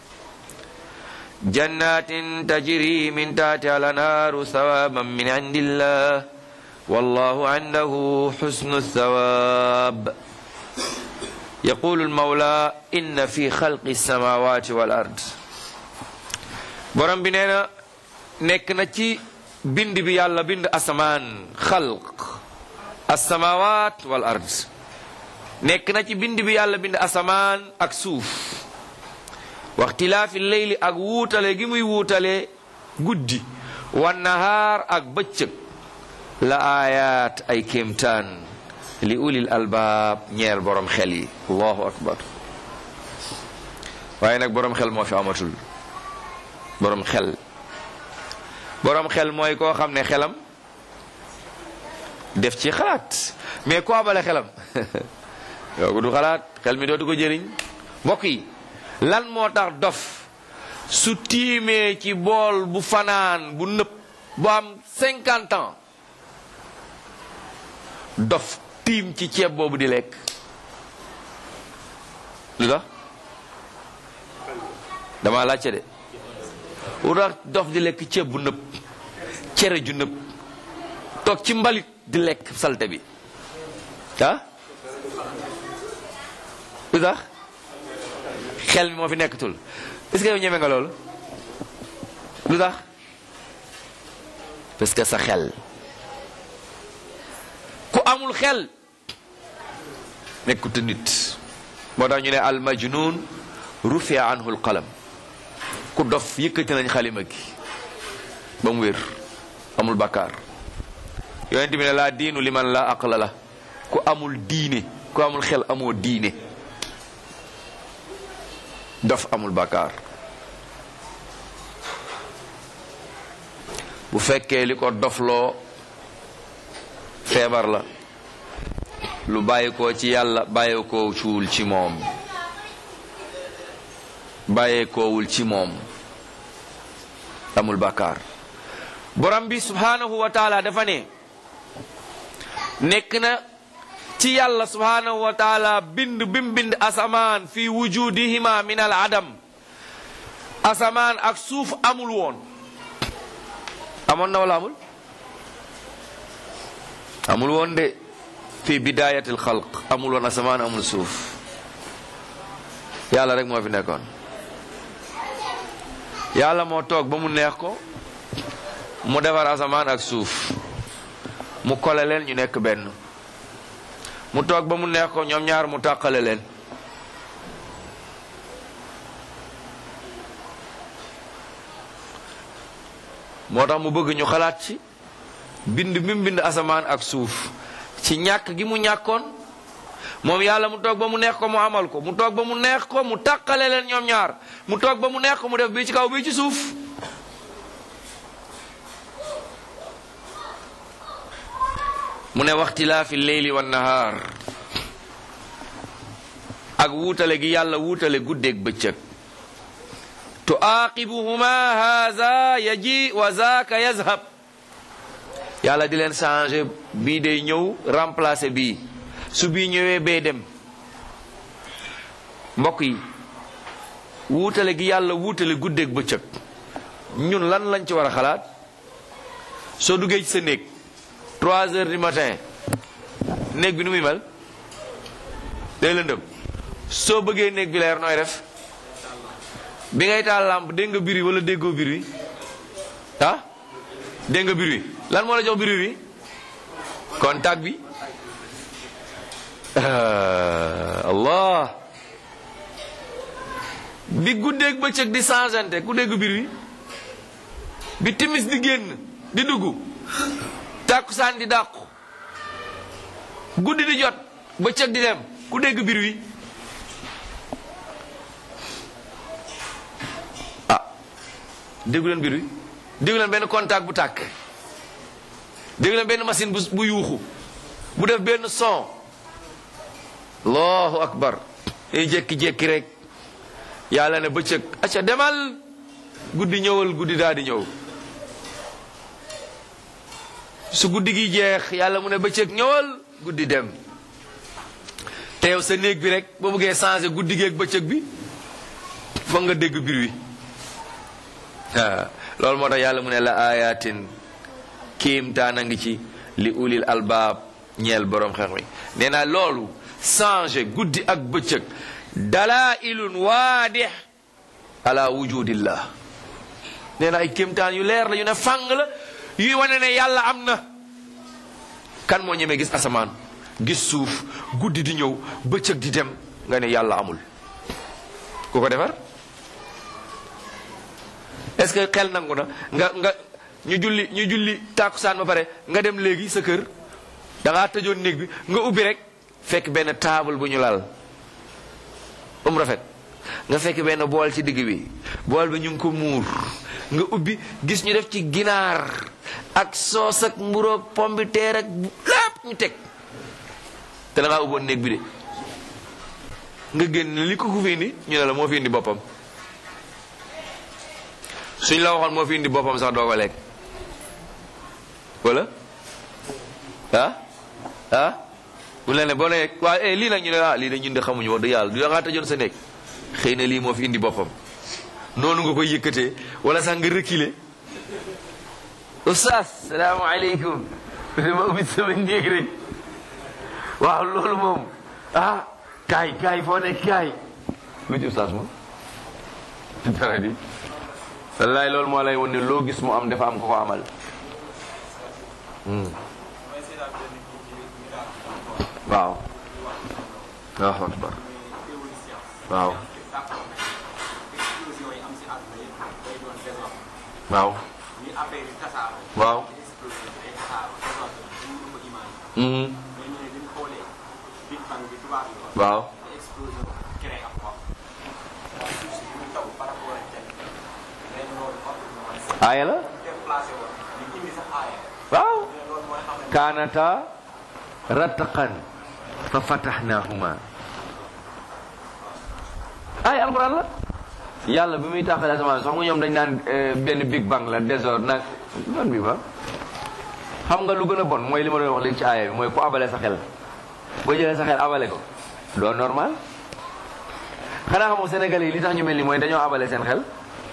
جنات تجري من تحتها الأنهار ثوابا من عند الله والله عنده حسن الثواب يقول المولى إن في خلق السماوات والأرض borom bi nee na nekk na ci bind bi yàlla bind asamaan xalq asamawaat wal ard nekk na ci bind bi yàlla bind asamaan ak suuf waxtilaafi leyli ak wuutale gi muy wuutale guddi wan nahaar ak bëccëg la aayaat ay kéemtaan li ulil albaab ñeel borom xel yi allahu akbar waaye nag borom xel moo fi amatul borom xel borom xel mooy koo xam ne xelam def ci xalaat mais ko abale xelam yow du xalaat xel mi dootu ko jëriñ mbokk yi lan moo tax dof su tiimee ci bool bu fanaan bu nëpp bu am cinquante ans dof tiim ci ceeb boobu di lekk lu tax dama laajte de lu tax dof di lekk ceeb bu nëpp cere ju nëpp toog ci mbalit di lekk salte bi ah lu tax xel mi moo fi nekkatul est-ce que yow ñeme nga loolu lu tax parce que sa xel ku amul xel nekkut nit moo tax ñu ne al majnun rufia anhu al qalam ku dof yëkkati nañ xalima gi ba mu wér amul bakkaar yonent bi ne laa diinu liman la aqla la ku amul diine ku amul xel amoo diine dof amul bakkaar bu fekkee li ko dofloo feebar la lu bàyyi ko ci yàlla bàyyi ko cuul ci moom bàyyee koowul ci moom amul bakkaar borom bi subhanahu wa taala dafa ne nekk na ci yàlla subhanahu wa taala bind bim bind asamaan fi wujudihima min al adam asamaan ak suuf amul woon amoon na wala amul amul woon de fi bidayatil xalq amul woon asamaan amul suuf yàlla rek moo fi nekkoon yàlla moo toog ba mu neex ko mu defar asamaan ak suuf mu kole leen ñu nekk benn mu toog ba mu neex ko ñoom ñaar mu tàqale leen moo tax mu bëgg ñu xalaat ci bind bi mu bind asamaan ak suuf ci ñàkk gi mu ñàkkoon moom yàlla mu toog ba mu neex ko mu amal ko mu toog ba mu neex ko mu tàqale leen ñoom ñaar mu toog ba mu neex ko mu def bii ci kaw bii ci suuf mu ne waxtilaafi leyli wa nahaar ak wuutale gi yàlla wuutale guddeeg bëccëg tuaqibuhuma haza yaji wa zaaka yazhab yàlla di leen changé bii day ñëw remplacer bii su bii ñëwee bee dem mbokk yi wuutale gi yàlla wuutale guddeeg bëccëg ñun lan lañ ci war a xalaat soo duggee ci sa néeg trois heures du matin néeg bi nu muy mel day lëndëm soo bëggee néeg bi leer nooy def bi ngay taal lampe dégg nga biri wala déggoo biri ah dégg nga biri lan moo la jox biri wi contact bi allah bi guddeeg bëccëg di changeante ku dégg biri bi timis di génn di dugg tàkkusaan di dàqu guddi di jot bëccëg di dem ku dégg bir wi ah déggu leen bir wi déggu leen benn contact bu tàkk déggu leen benn machine bu bu yuuxu bu def benn son allahu akbar ay jékki-jékki rek yàlla ne bëccëg acca demal guddi ñëwal guddi daal di ñëw su guddi gi jeex yàlla mu ne bëccëg ñëwal guddi dem te yow sa néeg bi rek boo bëggee changer guddi gi ak bëccëg bi foog nga dégg bir wi loolu moo tax yàlla mu ne la ayatin kiimtaan a ngi ci li ulil albaab ñeel borom xeex mi nee naa loolu changer guddi ak bëccëg dalailun waadix ala wujudillah nee na ay kéemtaan yu leer la yu ne fàng la yuy wane ne yàlla am na kan moo ñemee gis asamaan gis suuf guddi di ñëw bëccëg di dem nga ne yàlla amul ku ko defar est ce que xel nangu na nga nga ñu julli ñu julli tàkkusaan ba pare nga dem léegi sa kër da ngaa tëjoon néeg bi nga ubbi rek fekk benn taabal bu ñu lal um rafet nga fekk benn bool ci digg bi bool bi ñu ngi ko muur nga ubbi gis ñu def ci ginaar ak soos ak mburoog pombiteer ak lépp ñu teg te da ngaa ubboon néeg bi de nga génn li ko ku fi indi ñu ne la moo fi indi boppam suñ la waxoon moo fi indi boppam sax doo ko lekk wala ah ah bu la ne boo nee waa eh lii nag ñu ne ah lii de ñun de xamuñu wax dëgg yàlla du da ngaa tëjoon sa néeg xëy na lii moo fi indi boppam noonu nga koy yëkkatee wala sax nga reculer oustaz salaamaaleykum dama ubbi sama néeg rek waaw loolu moom ah kaay kaay foo nekk kaay lu ci oustaz moom dara di wallaay loolu moo lay won ne loo gis mu am dafa am ko ko amal waaw waaw akbar waaw waaw waaw waaw aaya la waaw kaanata rattaqan fa fatahnahuma ay alquran la yàlla bi muy tàqale asamaan sax nga ñoom dañ naan benn big bang la désordre nag ban bi ba xam nga lu gën a bon mooy li ma doon wax léegi ci aaya bi mooy ku abale sa xel boo jëlee sa xel abale ko doo normal xanaa xamoo Sénégalais yi li tax ñu mel ni mooy dañoo abale seen xel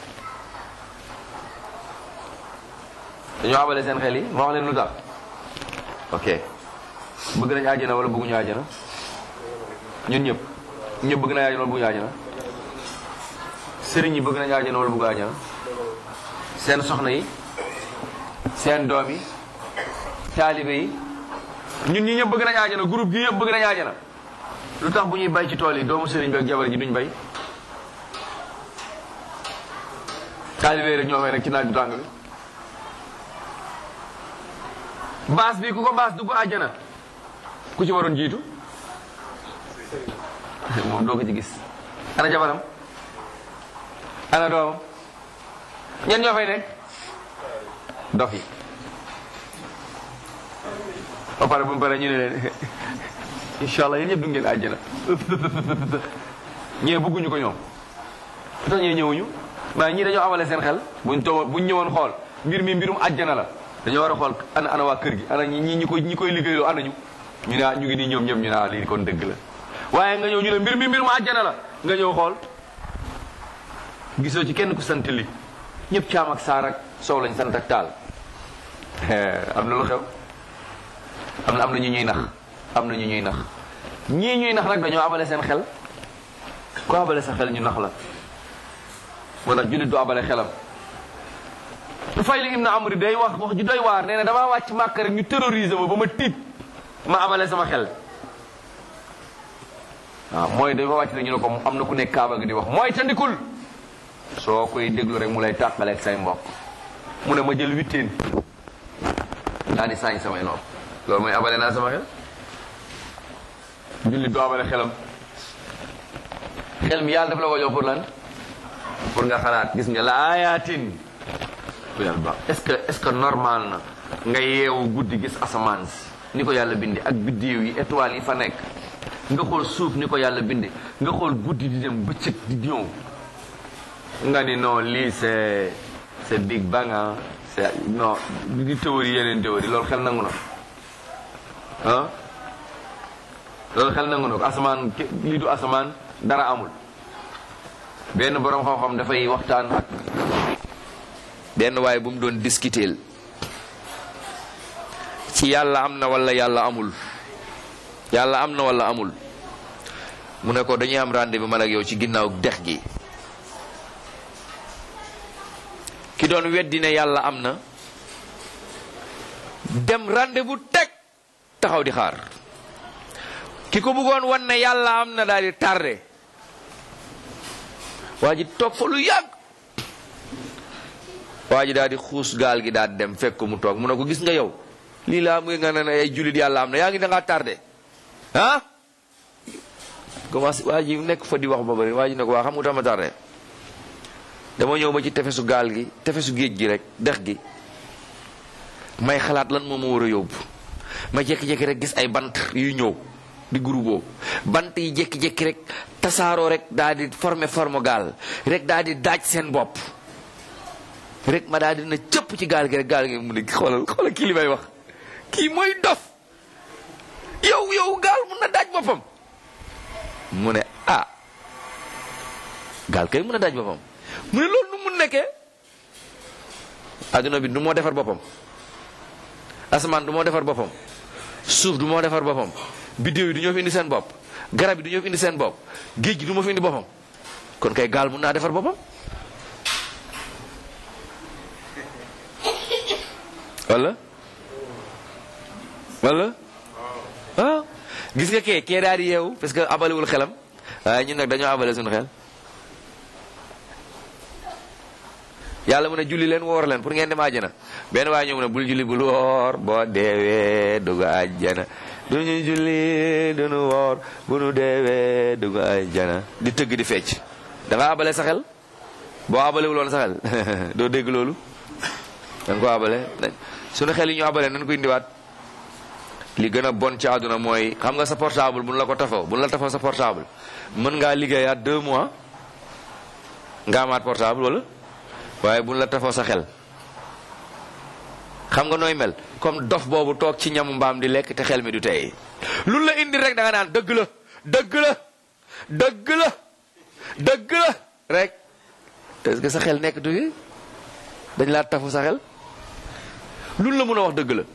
dañoo abale seen xel yi ma wax leen lu tax ok bëgg nañu àjjana wala bëgguñu àjjana ñun ñëpp ñëpp bëgg nañu àjjana wala bëgguñu àjjana sëriñ yi bëgg nañu àjjana wala bëggu àjjana seen soxna yi seen doom yi taalibe yi ñun ñi ñëpp bëgg nañu àjjana groupe gi yëpp bëgg nañu àjjana lu tax bu ñuy bay ci tool yi doomu sëriñ bi ak jabar ji duñ bay taalibe yi rek ñoo may rek ci naaj bu tàng bi baas bi ku ko baas dugg àjjana ku ci waroon jiitu moom doo ko ci gis ana jabaram ana doomam ñen ñoo fay nekk dof yi ba pare bu mu pare ñu ne leen incha allah yéen ñëpp du ngeen àjjana ñee bëgguñu ko ñoom lu tax ñee ñëwuñu waaye ñii dañoo amale seen xel buñ too buñ ñëwoon xool mbir mi mbirum àjjana la dañoo war a xool ana ana waa kër gi ana ñi ñi koy ñi koy liggéeyloo ana ñu ñu ne ñu ngi nii ñoom ñoom ñu ne lii kon dëgg la waaye nga ñëw ñu ne mbir mi mbirum àjjana la nga ñëw xool gisoo ci kenn ku sant li ñëpp caam ak saar ak soow lañ sant ak taal am na lu xew am na am na ñu ñuy nax am na ñu ñuy nax ñii ñuy nax nag dañoo abale seen xel ku abale sa xel ñu nax la moo tax jullit du abale xelam Tufayl ibn Amr day wax wax ju doy waar nee na damaa wàcc màkk rek ñu terroriser ma ba ma tiit ma abale sama xel waaw mooy dafa wàcc rek ñu ne ko am na ku nekk kaaba gi di wax mooy tandikul soo koy déglu rek mu lay tàqaleeg say mbokk mu ne ma jël witteen daa di saañ samay nopp loolu mooy abale naa sama xel jullit du abale xelam xel mi yàlla daf la ko jox pour lan pour nga xalaat gis nga la ayatin bu yàlla baax est-ce que est-ce que normal na nga yeewu guddi gis asamaan si ni ko yàlla bindi ak biddiw yi étoiles yi fa nekk nga xool suuf ni ko yàlla bindi nga xool guddi di dem bëccëg di ñëw nga ni non lii c'est c'est big bang ah c'est non di théorie yeneen théorie loolu xel nangu na ah loolu xel nangu na ko asamaan lii du asamaan dara amul benn boroom xam-xam dafay waxtaan ak benn waaye bu mu doon discuter ci yàlla am na wala yàlla amul yàlla am na wala amul mu ne ko dañuy am rendez-vous man ak yow ci ginnaaw dex gi ki doon weddi ne yàlla am na dem rendez-vous teg taxaw di xaar ki ko bëggoon wan ne yàlla am na daal di tardé waa ji toog fa lu yàgg waa ji daal di xuus gaal gi daal dem fekk ko mu toog mu ne ko gis nga yow lii laa muy nga ne ay jullit yàlla am na yaa ngi da ngaa tardé ah commencé waa ji nekk fa di wax ba bari waa ji ne ko waa xam nga tax ma tardé dama ñëw ba ci tefesu gaal gi tefesu géej gi rek dex gi may xalaat lan moo ma war a yóbbu ma jékki-jékki rek gis ay bant yuy ñëw di groupe bant yi jékki-jékki rek tasaaroo rek daal di former forme gaal rek daal di daaj seen bopp rek ma daal di na cëpp ci gaal gi rek gaal gi mu ne xoolal xoolal kii li may wax kii mooy dof yow yow gaal mun na daaj boppam mu ne ah gaal kay mun na daaj boppam mu ne loolu nu mun nekkee adduna bi du moo defar boppam asamaan du moo defar boppam suuf du moo defar boppam biddéew yi du ñoo fi indi seen bopp garab yi du ñoo fi indi seen bopp géej gi du moo fi indi boppam kon kay gaal mun naa defar boppam wala wala ah gis nga kee kee daal di yeewu parce que abalewul xelam waaye ñun nag dañoo abale suñu xel yàlla mu ne julli leen woor leen pour ngeen dem àjjana benn waaye ñëw mu ne bul julli bul woor boo deewee dugg àjjana duñu julli duñu woor bu nu deewee dugg àjjana di tëgg di fecc da nga abale sa xel boo abalewul woon sa xel doo dégg loolu da nga ko abale suñu xel yi ñu abale nañ ko indiwaat li gën a bon ci àdduna mooy xam nga sa portable buñ la ko tafoo buñ la tafoo sa portable mën ngaa liggéeyaat deux mois nga amaat portable wala waaye buñ la tafoo sa xel xam nga nooy mel comme dof boobu toog ci ñamu mbaam di lekk te xel mi du tey lu la indi rek da nga naan dëgg la dëgg la dëgg la dëgg la rek est-ce que sa xel nekk du dañ laa tafu sa xel lu la mën a wax dëgg la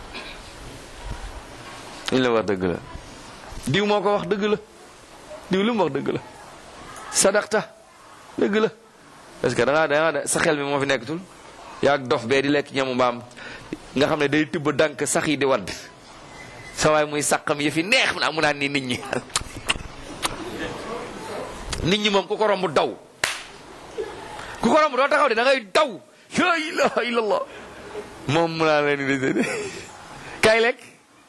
liñ la wax dëgg la diw moo ko wax dëgg la diw lu mu wax dëgg la sadaqta dëgg la parce que da ngaa da ngaa sa xel mi moo fi nekkatul yaa dof bee di lekk ñamu mbaam nga xam ne day tibb dank sax yi di wadd sa waay muy saqam yi fi neex mu naa mu naan ni nit ñi nit ñi moom ku ko romb daw ku ko romb doo taxaw de da ngay daw la ilaha illallah moom mu naan leen di kay lekk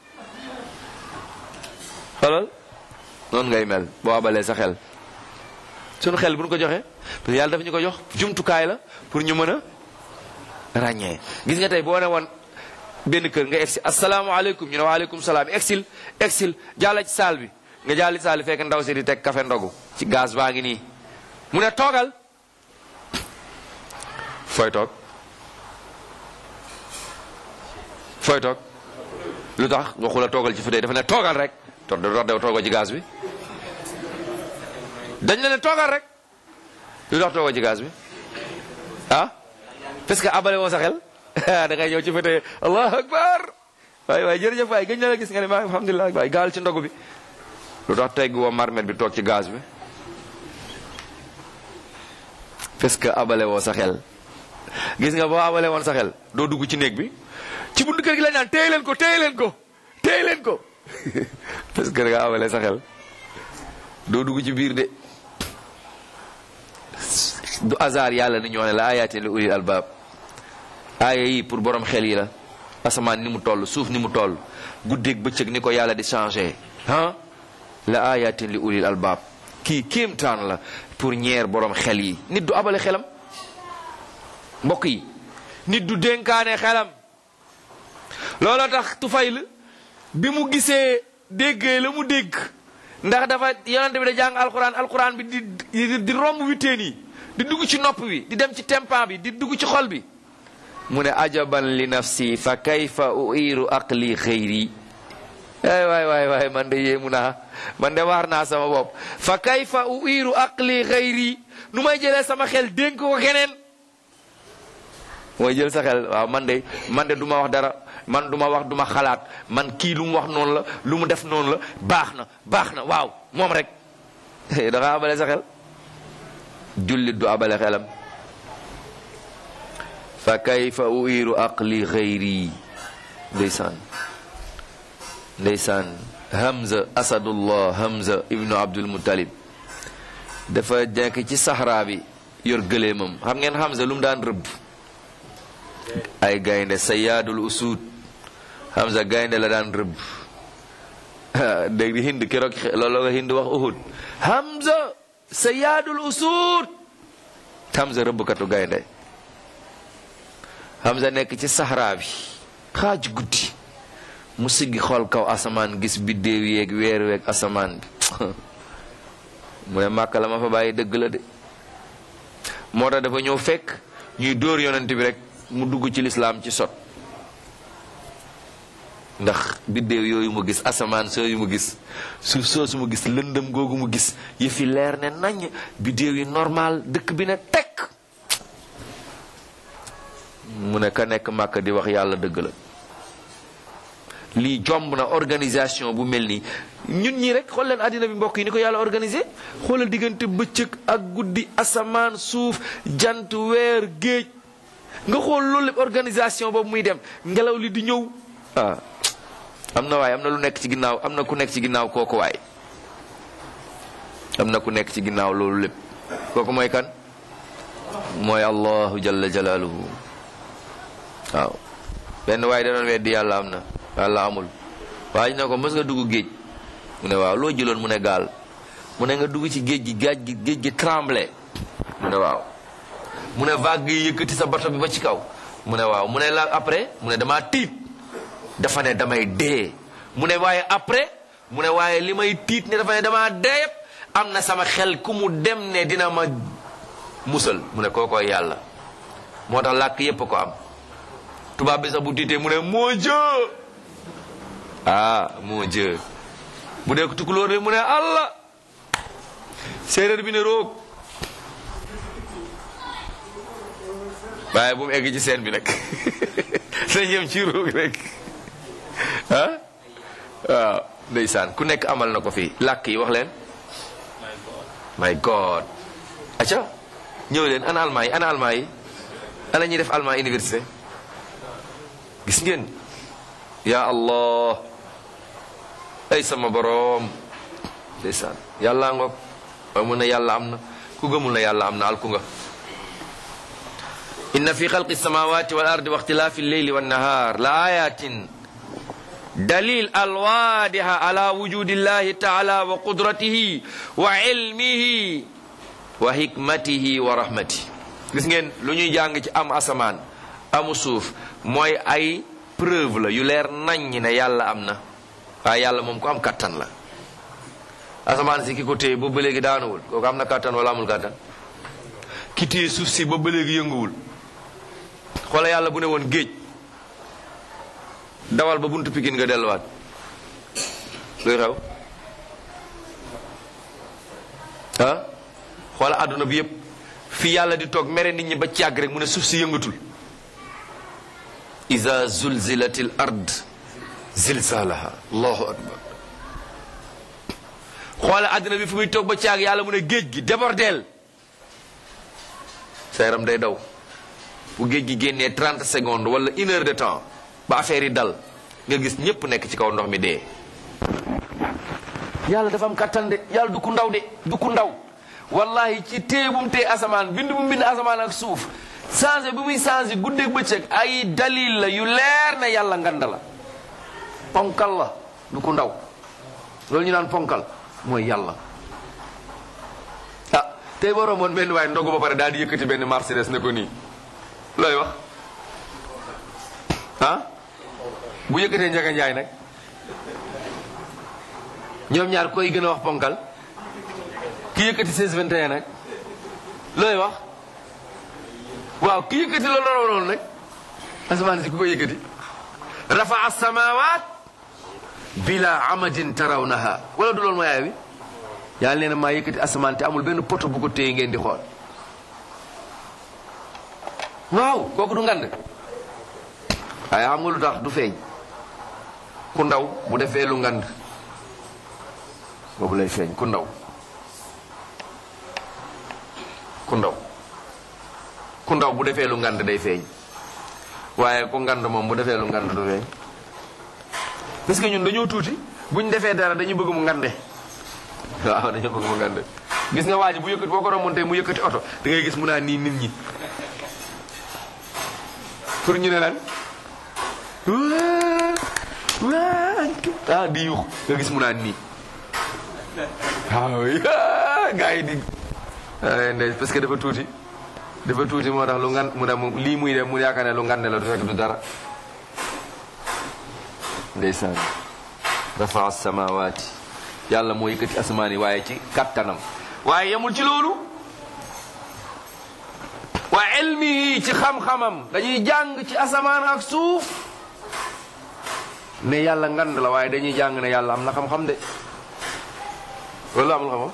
xoolal noonu ngay mel boo abalee sa xel sunu xel bu ñu ko joxee parce que yàlla dafa ñu ko jox jumtukaay la pour ñu mën a ràññee gis nga tey boo ne woon benn kër nga egsi asalaamaaleykum ñu ne waaleykum salaam exil exil jàlla ci saal bi nga jàlli saali fekk ndaw si di teg café ndogu ci gaz baa ngi nii mu ne toogal fooy toog fooy toog lu tax waxu la toogal ci fauteuil dafa ne toogal rek to dox dew toogal ci gaz bi dañ la ne toogal rek lu tax toogal ci gaz bi ah parce que abale woo sa xel da ngay ñëw ci fauteuil allahu akbar waay waay jërëjëf waay gëj na la gis nga ne maa alhamdulilah waay gaal ci ndogu bi lu tax tegg woo marmet bi toog ci gaz bi parce que abale woo sa xel gis nga boo abale woon sa xel doo dugg ci néeg bi ci buntu kër gi la naan téye leen ko téye leen ko téye leen ko parce que da nga abale sa xel doo dugg ci biir de du hasard yàlla ni ñoo ne la ayatin li ulil albab aaya yi pour borom xel yi la asamaan ni mu toll suuf ni mu toll guddeeg bëccëg ni ko yàlla di changé ah la ayatin li ulil albab kii kéemtaan la pour ñeer borom xel yi nit du abale xelam mbokk yi nit du dénkaane xelam looloo tax tufayl bi mu gisee déggee la mu dégg ndax dafa yonente bi da jàng alquran alquran bi di di romb witeen yi di dugg ci nopp bi di dem ci tempan bi di dugg ci xol bi mu ne ajaban li nafsi fa kayfa uiru aqli xëyri ay waay waay waay man de yéemu naa man de waar naa sama bopp fa kayfa uiru aqli xëyri nu may jëlee sama xel dénk ko keneen mooy jël sa xel waaw man de man de du ma wax dara man du ma wax du ma xalaat man kii lu mu wax noonu la lu mu def noonu la baax na baax na waaw moom rek da nga abale sa xel jullit du abale xelam fa kayfa uiru aqli xayri ndeysaan ndeysaan hamza asadullah hamza ibnu abdul muttalib dafa nekk ci saxraa bi yor gëleemam xam ngeen hamza lu mu daan rëbb ay gaynde sayaadul usud hamza gaynde la daan rëbb dégg di hind keroog looloo nga hind wax uhud hamza sayaadul usud hamza rëbbkatu gaynde hamza nekk ci saxraa bi xaaj guddi mu siggi xool kaw asamaan gis biddéew yeeg weer weeg asamaan bi mu ne màkk la ma fa bàyyi dëgg la de moo tax dafa ñëw fekk ñuy dóor yonent bi rek mu dugg ci lislaam ci sot ndax biddéew yooyu mu gis asamaan sooyu mu gis suuf soosu mu gis lëndëm googu mu gis yëfi leer ne nañ biddéew yi normal dëkk bi ne tekk mu ne ka nekk màkk di wax yàlla dëgg la lii jomb na organisation bu mel nii ñun ñii rek xool leen àddina bi mbokk yi ni ko yàlla organisé xoolal diggante bëccëg ak guddi asamaan suuf jant weer géej nga xool loolu lépp organisation boobu muy dem ngelaw li di ñëw ah am na waaye am na lu nekk ci ginnaaw am na ku nekk ci ginnaaw kooku waay am na ku nekk ci ginnaaw loolu lépp kooku mooy kan mooy allahu jalla jalaaluhu waaw benn waaye da doon weddi yàlla am na yàlla amul waaye ñu ne ko mës nga dugg géej mu ne waaw loo jëloon mu ne gaal mu ne nga dugg ci géej gi gaaj gi géej gi tremblé mu ne waaw mu ne vague yi yëkkati sa bato bi ba ci kaw mu ne waaw mu ne la après mu ne damaa tiit dafa ne damay dee mu ne waaye après mu ne waaye li may tiit ne dafa ne damaa dee yëpp am na sama xel ku mu dem ne dina ma musal mu ne kookooy yàlla moo tax làkk yépp ko am tubaab bi sax bu tiitee mu ne moo jë ah moo jë bu dee ko tukulóor bi mu ne allah séeréer bi ne roog waaye bu mu egg ci seen bi nag na jëm ci roog rek ah waaw ndeysaan ku nekk amal na ko fii làkk yi wax leen my god acca ñëw leen ana almaa yi ana almaa yi ana ñuy def almaa université gis ngeen ya allah ay sama boroom ndeysaan yàlla ngoog waaye mun na yàlla am na ku gëmul na yàlla am na alku nga inna fi xalqi samawati wal ardi wa ixtilaafi lleyli wannahar la ayatin dalil alwaadiha ala wujudi llahi taala wa qudratihi wa ilmihi wa hikmatihi wa rahmatihi gis ngeen lu ñuy jàng ci am asamaan amu suuf mooy ay preuve la yu leer naññ ne yàlla am na waaye yàlla moom ku am kattan la asamaan si ki ko téye boobu ba léegi daanuwul kooku am na kàttan wala amul kàttan ki téye suuf si boobu ba léegi yënguwul xoola yàlla bu ne woon géej dawal ba buntu pikin nga delluwaat luy xew ah xoola àdduna bi yépp fi yàlla di toog mere nit ñi ba càgg rek mu ne suuf si yëngatul iza zulzilatil ard zilzalaha allahu akbar xoola àdduna bi fu muy toog ba càgg yàlla mu ne géej gi débordeel sa yaram day daw bu géej gi génnee 30 secondes wala une heure de temps ba affaire yi dal nga gis ñépp nekk ci kaw ndox mi dee yàlla dafa am kattan de yàlla du ku ndaw de du ku ndaw wallahi ci téye bu mu téye asamaan bind bu mu bind asamaan ak suuf changé bu muy changé guddeeg bëccëg ay dalil la yu leer na yàlla nganda la ponkal la du ku ndaw loolu ñu naan ponkal mooy yàlla ah tey boo romboon benn waaye ndogu ba pare daal di yëkkati benn Mercedes ne ko nii looy wax ah bu yëkkatee njaga njaay nag ñoom ñaar koy gën a wax ponkal ki yëkkati 1621 nag looy wax waaw ki yëkkati loolu la noonu nag asamaan si ku ko yëkkati rafa as-samawat bila amadin tarawnaha wala du loolu mooy aaya bi yàlla nee na maa yëkkati asamaan te amul benn poto bu ko téye ngeen di xool waaw kooku du ngand waaye xam nga lu tax du feeñ ku ndaw bu defee lu ngand boobu lay feeñ ku ndaw ku ndaw ku ndaw bu defee lu ngand day feeñ waaye ku ngand moom bu defee lu ngand du feeñ parce que ñun dañoo tuuti buñ defee dara dañu bëgg mu ngande waaw dañoo bëgg mu ngande gis nga waa ji bu yëkkati boo ko remonté mu yëkkati oto da ngay gis mu naa nii nit ñi pour ñu ne lan ah di yuux nga gis mu naan nii waaw gaa yi di ndey parce que dafa tuuti dafa tuuti moo tax lu ngan mu ne mu lii muy def mu yaakaar ne lu ngan ne la du fekk du dara ndeysaan rafa samawaati yàlla moo yëkkati asamaan yi waaye ci kattanam waaye yemul ci loolu wa ilmihi ci xam-xamam dañuy jàng ci asamaan ak suuf ne yàlla ngand la waaye dañuy jàng ne yàlla am na xam-xam de loolu amul xam-xam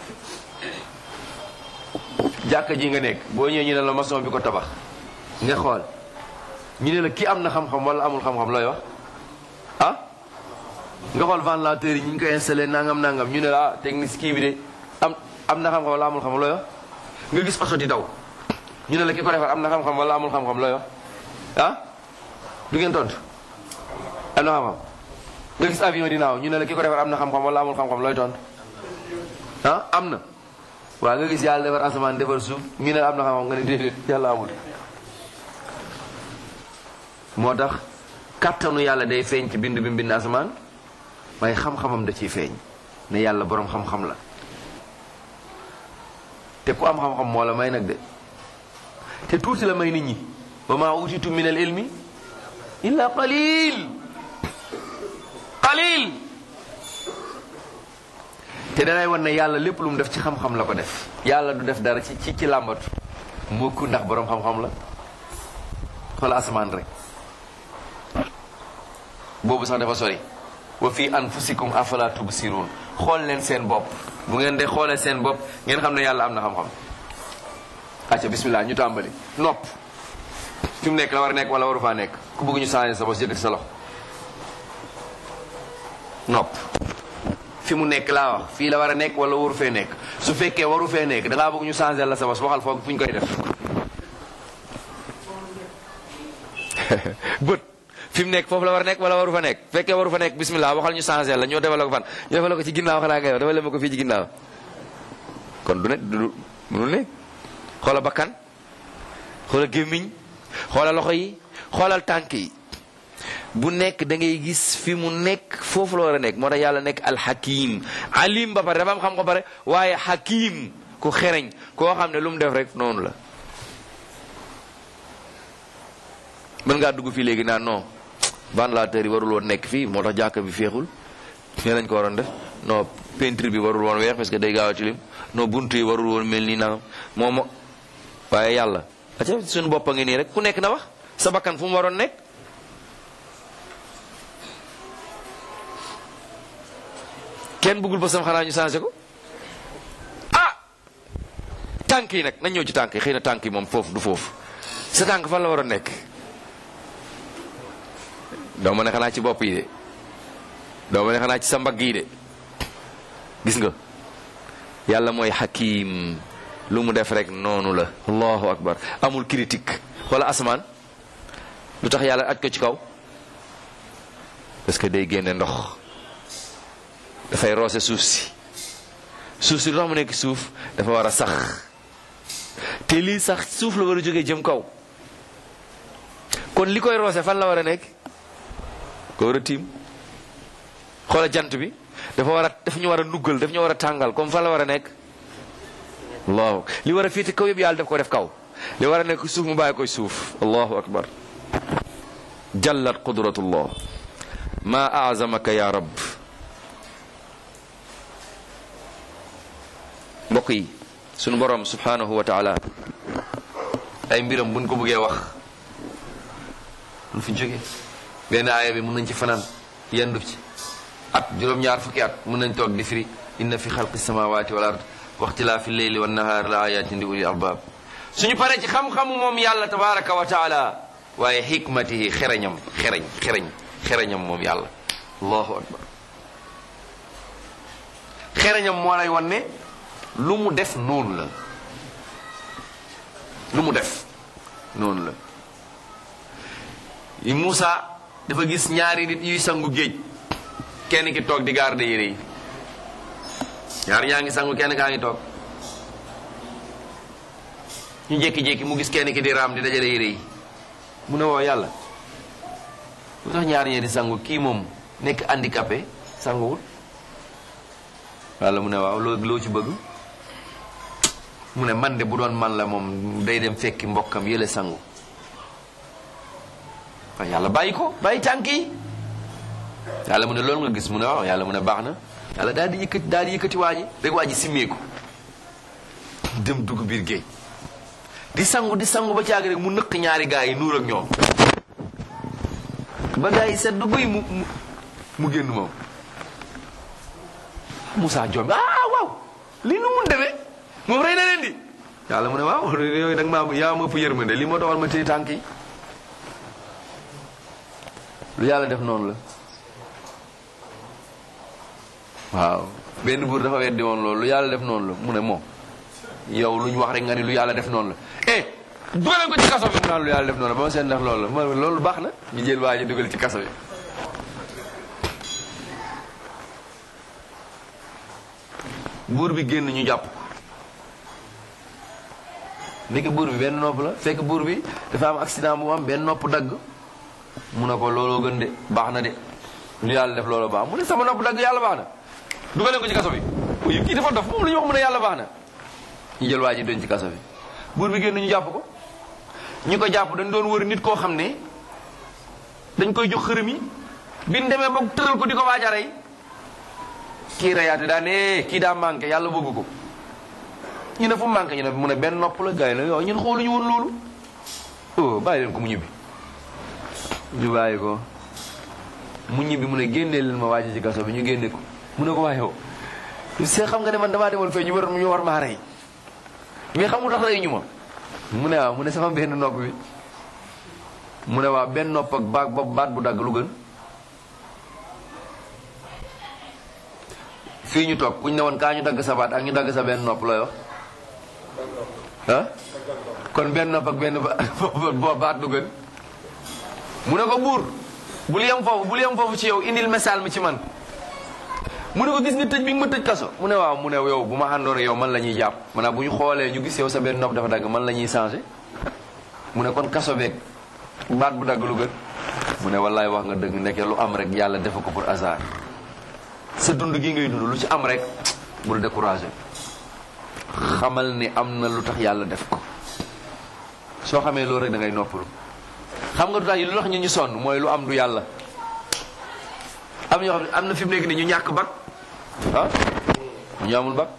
jàkka ji nga nekk boo ñëwee ñu ne la maçon bi ko tabax nga xool ñu ne la kii am na xam-xam wala amul xam-xam looy wax ah nga xool ventilateur yi ñu ngi koy installé nangam nangam ñu ne la ah technique kii bi de am am na xam-xam wala amul xam-xam looy wax nga gis oto di daw ñu ne la ki ko defar am na xam-xam wala amul xam-xam looy wax ah du ngeen tontu am na xam-xam nga gis avion di naaw ñu ne la ki ko defar am na xam-xam wala amul xam-xam looy tontu ah am na waaw nga gis yàlla defar asamaan defar suuf ñu ne la am na xam-xam nga ne déedéet yàlla amul moo tax kàttanu yàlla day feeñ ci bind bi mbind asamaan waaye xam-xamam da ciy feeñ ne yàlla boroom xam-xam la te ku am xam-xam moo la may nag de te tuuti la may nit ñi wa ma utitu min al ilmi illa qalil qalil te danay wan ne yàlla lépp lu mu def ci xam-xam la ko def yàlla du def dara ci ci ci làmbatu mukk ndax boroom xam-xam la xoola asamaan rek boobu sax dafa sori wa fi anfusikum afala tubsirun xool leen seen bopp bu ngeen de xoolee seen bopp ngeen xam ne yàlla am na xam-xam acca bismillah ñu tàmbali nopp fi mu nekk la war a nekk wala waru faa nekk ku bëgg ñu changé sa bos yëkkati sa loxo nopp fi mu nekk laa wax fii la war a nekk wala waru fee nekk su fekkee waru fee nekk dangaa bëgg ñu changé la sa bos waxal foofu fu ñu koy def bët fi mu nekk foofu la war a nekk wala waru fa nekk fekkee waru fa nekk bismillah waxal ñu changé la ñoo defal ko fan ñu defal ko ci ginnaaw xanaa ngay wax defal ma ko fii ci ginnaaw kon du ne du mënul ne xoola bakkan xoola gémmiñ xoola loxo yi xoolal tànk yi bu nekk da ngay gis fi mu nekk foofu la war a nekk moo tax yàlla nekk alxakim alim ba pare dafa am xam ko pare waaye xakim ku xereñ koo xam ne lu mu def rek noonu la mën ngaa dugg fii léegi naan non ventilateur yi warul woon nekk fii moo tax jàkka bi féexul nee lañ ko waroon def non peinture bi warul woon weex parce que day gaaw a tilim non buntu yi warul woon mel nii nangam moom waaye yàlla aca suñu bopp a ngi nii rek ku nekk na wax sa bakkan fu mu waroon nekk kenn bëggul ba sam xanaa ñu changé ko ah tànk yi nag nañ ñëw ci tànk yi xëy na tànk yi moom foofu du foofu sa tànk fan la war a nekk doo ma ne xanaa ci bopp yi de doo ma ne xanaa ci sa mbagg yi de gis nga yàlla mooy hakim lu mu def rek noonu la allahu akbar amul critique wala asamaan lu tax yàlla aj ko ci kaw parce que day génne ndox dafay roose suuf si suuf si lu tax mu nekk suuf dafa war a sax te lii sax suuf la war a jógee jëm kaw kon li koy roose fan la war a nekk ko war a tiim xoola jant bi dafa war a dafa ñu war a nuggal dafa ñu war a tàngal comme fan la war a nekk allahu li war a féete kaw yëpp yàlla daf ko def kaw li war a nekk suuf mu bàyyi koy suuf allahu akbar jallat qudratullah ma azamaka ya rab mbokk yi sunu borom subhanahu wa taala ay mbiram buñ ko bëggee wax lu fi jóge benn aaya bi mun nañ ci fanaan yendu ci at juróom-ñaar fukki at mun nañ toog di firi inna fi xalqi samawati wal ard waxtilaafi leyli wa nahaar la ayatin li uli albab suñu paree ci xam-xamu moom yàlla tabaraka wa taala waaye xikmatihi xereñam xereñ xereñ xereñam moom yàlla allahu akbar xereñam moo lay wan ne lu mu def noonu la lu mu def noonu la yi Muusa dafa gis ñaari nit yuy sangu géej kenn ki toog di garde yére yi ñaar ñaa ngi sangu kenn kaa ngi toog ñu jékki-jékki mu gis kenn ki di raam di dajale yére yi mu ne woo yàlla lu tax ñaar ñee di sangu kii moom nekk handicapé sanguwul walla mu ne waaw loo loo ci bëgg mu ne man de bu doon man la moom day dem fekki mbokkam yële sangu waaye yàlla bàyyi ko bàyyi tànk yi yàlla mu ne loolu nga gis mu ne waaw yàlla mu ne baax na yàlla daal di yëkkati daal di yëkkati waa ji rek waa ji simmeeku dem dugg biir géej di sangu di sangu ba caag rek mu nëkk ñaari gaa yi nuur ak ñoom ba gaa yi sedd guy mu mu mu génn moom Moussa Diop ah waaw lii nu mun demee moom rey na leen di yàlla mu ne waaw yooyu nag maa yaa ma ëpp yërmande lii moo taxal ma téye tànk yi lu yàlla def noonu la waaw benn buur dafa weddi woon loolu lu yàlla def noonu la mu ne moom yow lu ñu wax rek nga ni lu yàlla def noonu la eh dugaleen ko ci kaso bi mu naan lu yàlla def noonu la ba ma seen def loolu la ma loolu baax na ñu jël waa ji dugal ci kaso bi buur bi génn ñu jàpp ko ndeke buur bi benn nopp la fekk buur bi dafa am accident bu am benn nopp dagg mu ne ko looloo gën de baax na de lu yàlla def looloo baax mu ne sama nopp dagg yàlla baax na dugaleen ko ci kaso bi uy kii dafa dof moom la ñu wax mu ne yàlla baax na ñu jël waa ji doon ci kaso bi buur bi génn ñu jàpp ko ñu ko jàpp dañ doon wër nit koo xam ne dañ koy jox xërëm yi biñ demee ba tëral ko di ko waaj a rey kii reyaate daa ne kii daa manqué yàlla bëgg ko ñu ne fu manqué ñu ne mu ne benn nopp la gars yi la yow ñun xooluñu woon loolu oh bàyyi leen ko mu ñibbi ñu bàyyi ko mu ñibbi mu ne génnee leen ma waaj ci kaso bi ñu génne ko mu ne ko waa yow see xam nga ne man damaa demoon fee ñu war ñu war maa rey mais xamul tax rey ñu ma mu ne waaw mu ne sama benn nopp bi mu ne waaw benn nopp ak baat baat bu dagg lu gën fii ñu toog kuñ ne woon kaa ñu dagg sa baat ak ñu dagg sa benn nopp looy wax ah kon benn nopp ak benn baat lu gën mu ne ko buur bul yem foofu bul yem foofu ci yow indil message mi ci man mu ne ko gis nga tëj bi nga ma tëj kaso mu ne waaw mu ne yow bu ma àndoon yow man la ñuy jàpp maanaam bu ñu xoolee ñu gis yow sa benn nopp dafa dagg man la ñuy changé mu ne kon kaso beeg baat bu dagg lu gën mu ne wallaay wax nga dëgg nekk lu am rek yàlla defa ko pour hasard sa dund gi ngay dund lu ci am rek bul découragé xamal ni am na lu tax yàlla def ko soo xamee loolu rek da ngay noppalu xam nga du tax yi lu tax ñu ñu sonn mooy lu am du yàlla am ñoo xam ne am na fi mu nekk ni ñu ñàkk bag ah ñu amul bac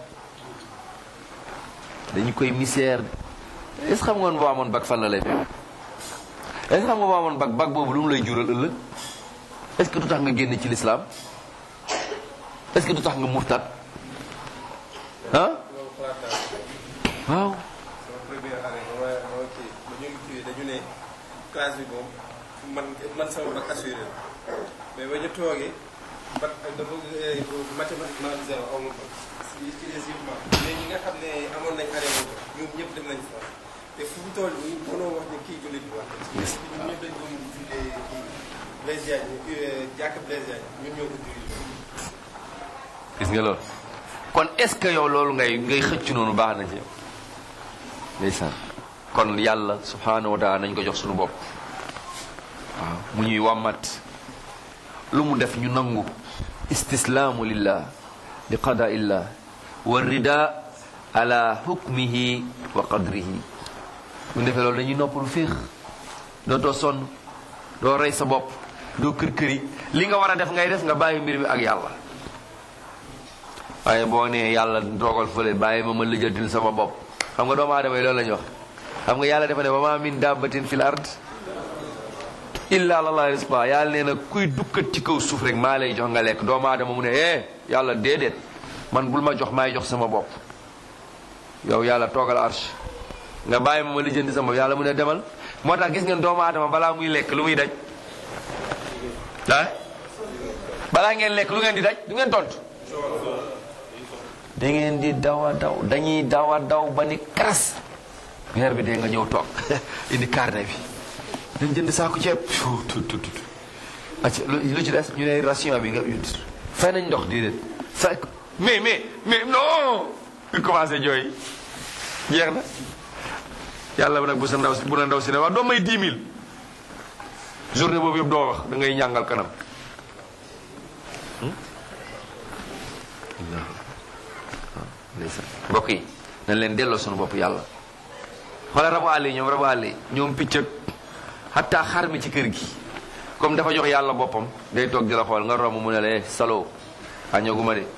dañu koy misère est-ce xam nga boo amoon bac fan la lay fekk est-ce xam nga boo amoon bac bac boobu lu mu lay jural ëllëg est-ce que du tax nga génn ci l'islam est-ce que du tax nga murtad ah waaw sama première année ba ma ba ma kii ba ñu ngi kii dañu ne classe bi moom man man sama bac assuré la mais ba ñu toogee bac dafa mathématiquement zéro amul bac ci ci des yëpp ma mais ñi nga xam ne amoon nañ année boobu ñoom ñëpp dem nañ fa te fu mu toll nii mënoo wax ne kii jullit bi wax ñun ñëpp dañ doon jullee kii Blaise Diagne jàkk Blaise Diagne ñun ñoo ko dirigé gis nga loolu kon est-ce que yow loolu ngay ngay xëcc noonu baax na ci yow ndeysaan kon yàlla subhanahu wa taala nañ ko jox suñu bopp waaw mu ñuy wàmmat lu mu def ñu nangu istislaamu lillah li qada illah wa rida ala hukmihi wa qadrihi bu defee loolu dañuy noppalu féex dootoo sonn doo rey sa bopp doo kër këri li nga war a def ngay def nga bàyyi mbir mi ak yàlla waaye boo nee yàlla toogal fële bàyyi ma ma lijjantil sama bopp xam nga doomu aadama yi loolu la ñu wax xam nga yàlla dafa ne wa ma min dabbatin fil ard illa alallahi rizqa yàlla nee na kuy dukkat ci kaw suuf rek maa lay jox nga lekk doomu aadama mu ne eh yàlla déedéet man bul ma jox maay jox sama bopp yow yàlla toogal arsh nga bàyyi ma ma lijjanti sama bopp yàlla mu ne demal moo tax gis ngeen doomu aadama balaa muy lekk lu muy daj ah balaa ngeen lekk lu ngeen di daj du ngeen tontu da ngeen di dawa daw dañuy dawa daw ba ni karas weer bi dee nga ñëw toog indi carnet bi dañ jënd saako ceeb tut tut tut acca lu ci des ñu ne ration bi nga fay nañ ndox déedéet fay mais mais mais non ñu commencé jooy jeex na yàlla nag bu sa ndaw si bu na ndaw si ne wax doo may 10 000 journée boobu yëpp doo wax da ngay ñàngal kanam mbokk yi nañ leen delloo suñu bopp yàlla xoolal rabu àll yi ñoom rabu àll yi ñoom picc ak xataa xar mi ci kër gi comme dafa jox yàlla boppam day toog di la xool nga romb mu ne la salo añaguma de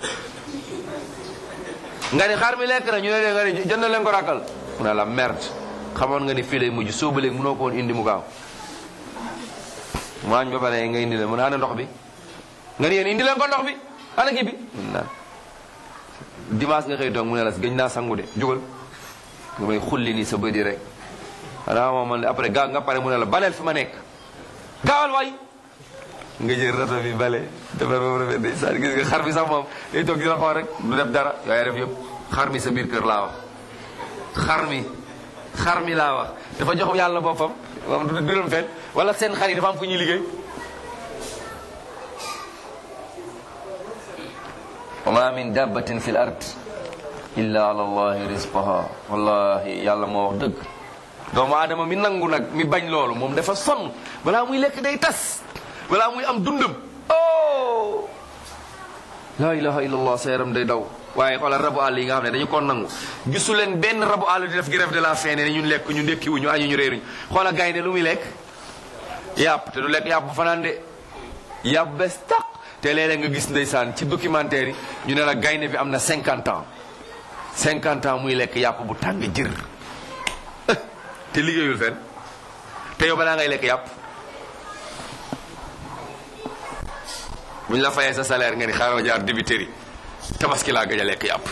nga ni xar mi lekk na ñu ne leen nga ni jënd leen ko rakkal mu ne la merde xamoon nga ni fii lay mujj soo ba léegi mënoo ko woon indi mu gaaw mu añ ba pare nga indi leen mu ne ana ndox bi nga ni yéen indi leen ko ndox bi ana kii bi naan dimanche nga xëy toog mu ne la gëj naa sangu de jógal nga may xulli nii sa bëdi rek xanaa moom man après gaa nga pare mu ne la baleel fi ma nekk gaawal waay nga jël rato bi bale defar ba rafet day saa gis nga xar bi sax moom day toog di la xool rek du def dara yooyu def yëpp xar mi sa biir kër laa wax xar mi xar mi laa wax dafa jox yàlla boppam moom du du dem fenn wala seen xar yi dafa am fu ñuy liggéey wa ma min dabbatin fi l ard illa ala allahi rizqaha wallahi yàlla moo wax dëgg doomu aadama mi nangu nag mi bañ loolu moom dafa sonn balaa muy lekk day tas balaa muy am dundam oh la ilaha illallah sa yaram day daw waaye xoolal rabu àll yi nga xam ne dañu ko nangu gisu leen benn rabu àll di def grève de la faim ne ñun lekk ñu ndekki wuñu añu ñu réeruñu xoolal gaynde lu muy lekk yàpp te du lekk yàpp bu fanaan de yàpp bes taq te léeg-léeg nga gis ndeysaan ci documentaire yi ñu ne la gaynde bi am na 50 ans 50 ans muy lekk yàpp bu tàng jër te liggéeyul fenn te yow balaa ngay lekk yàpp bu ñu la fayee sa salaire nga ni xaaral jaar dibiteri tabaski laa gëj a lekk yàpp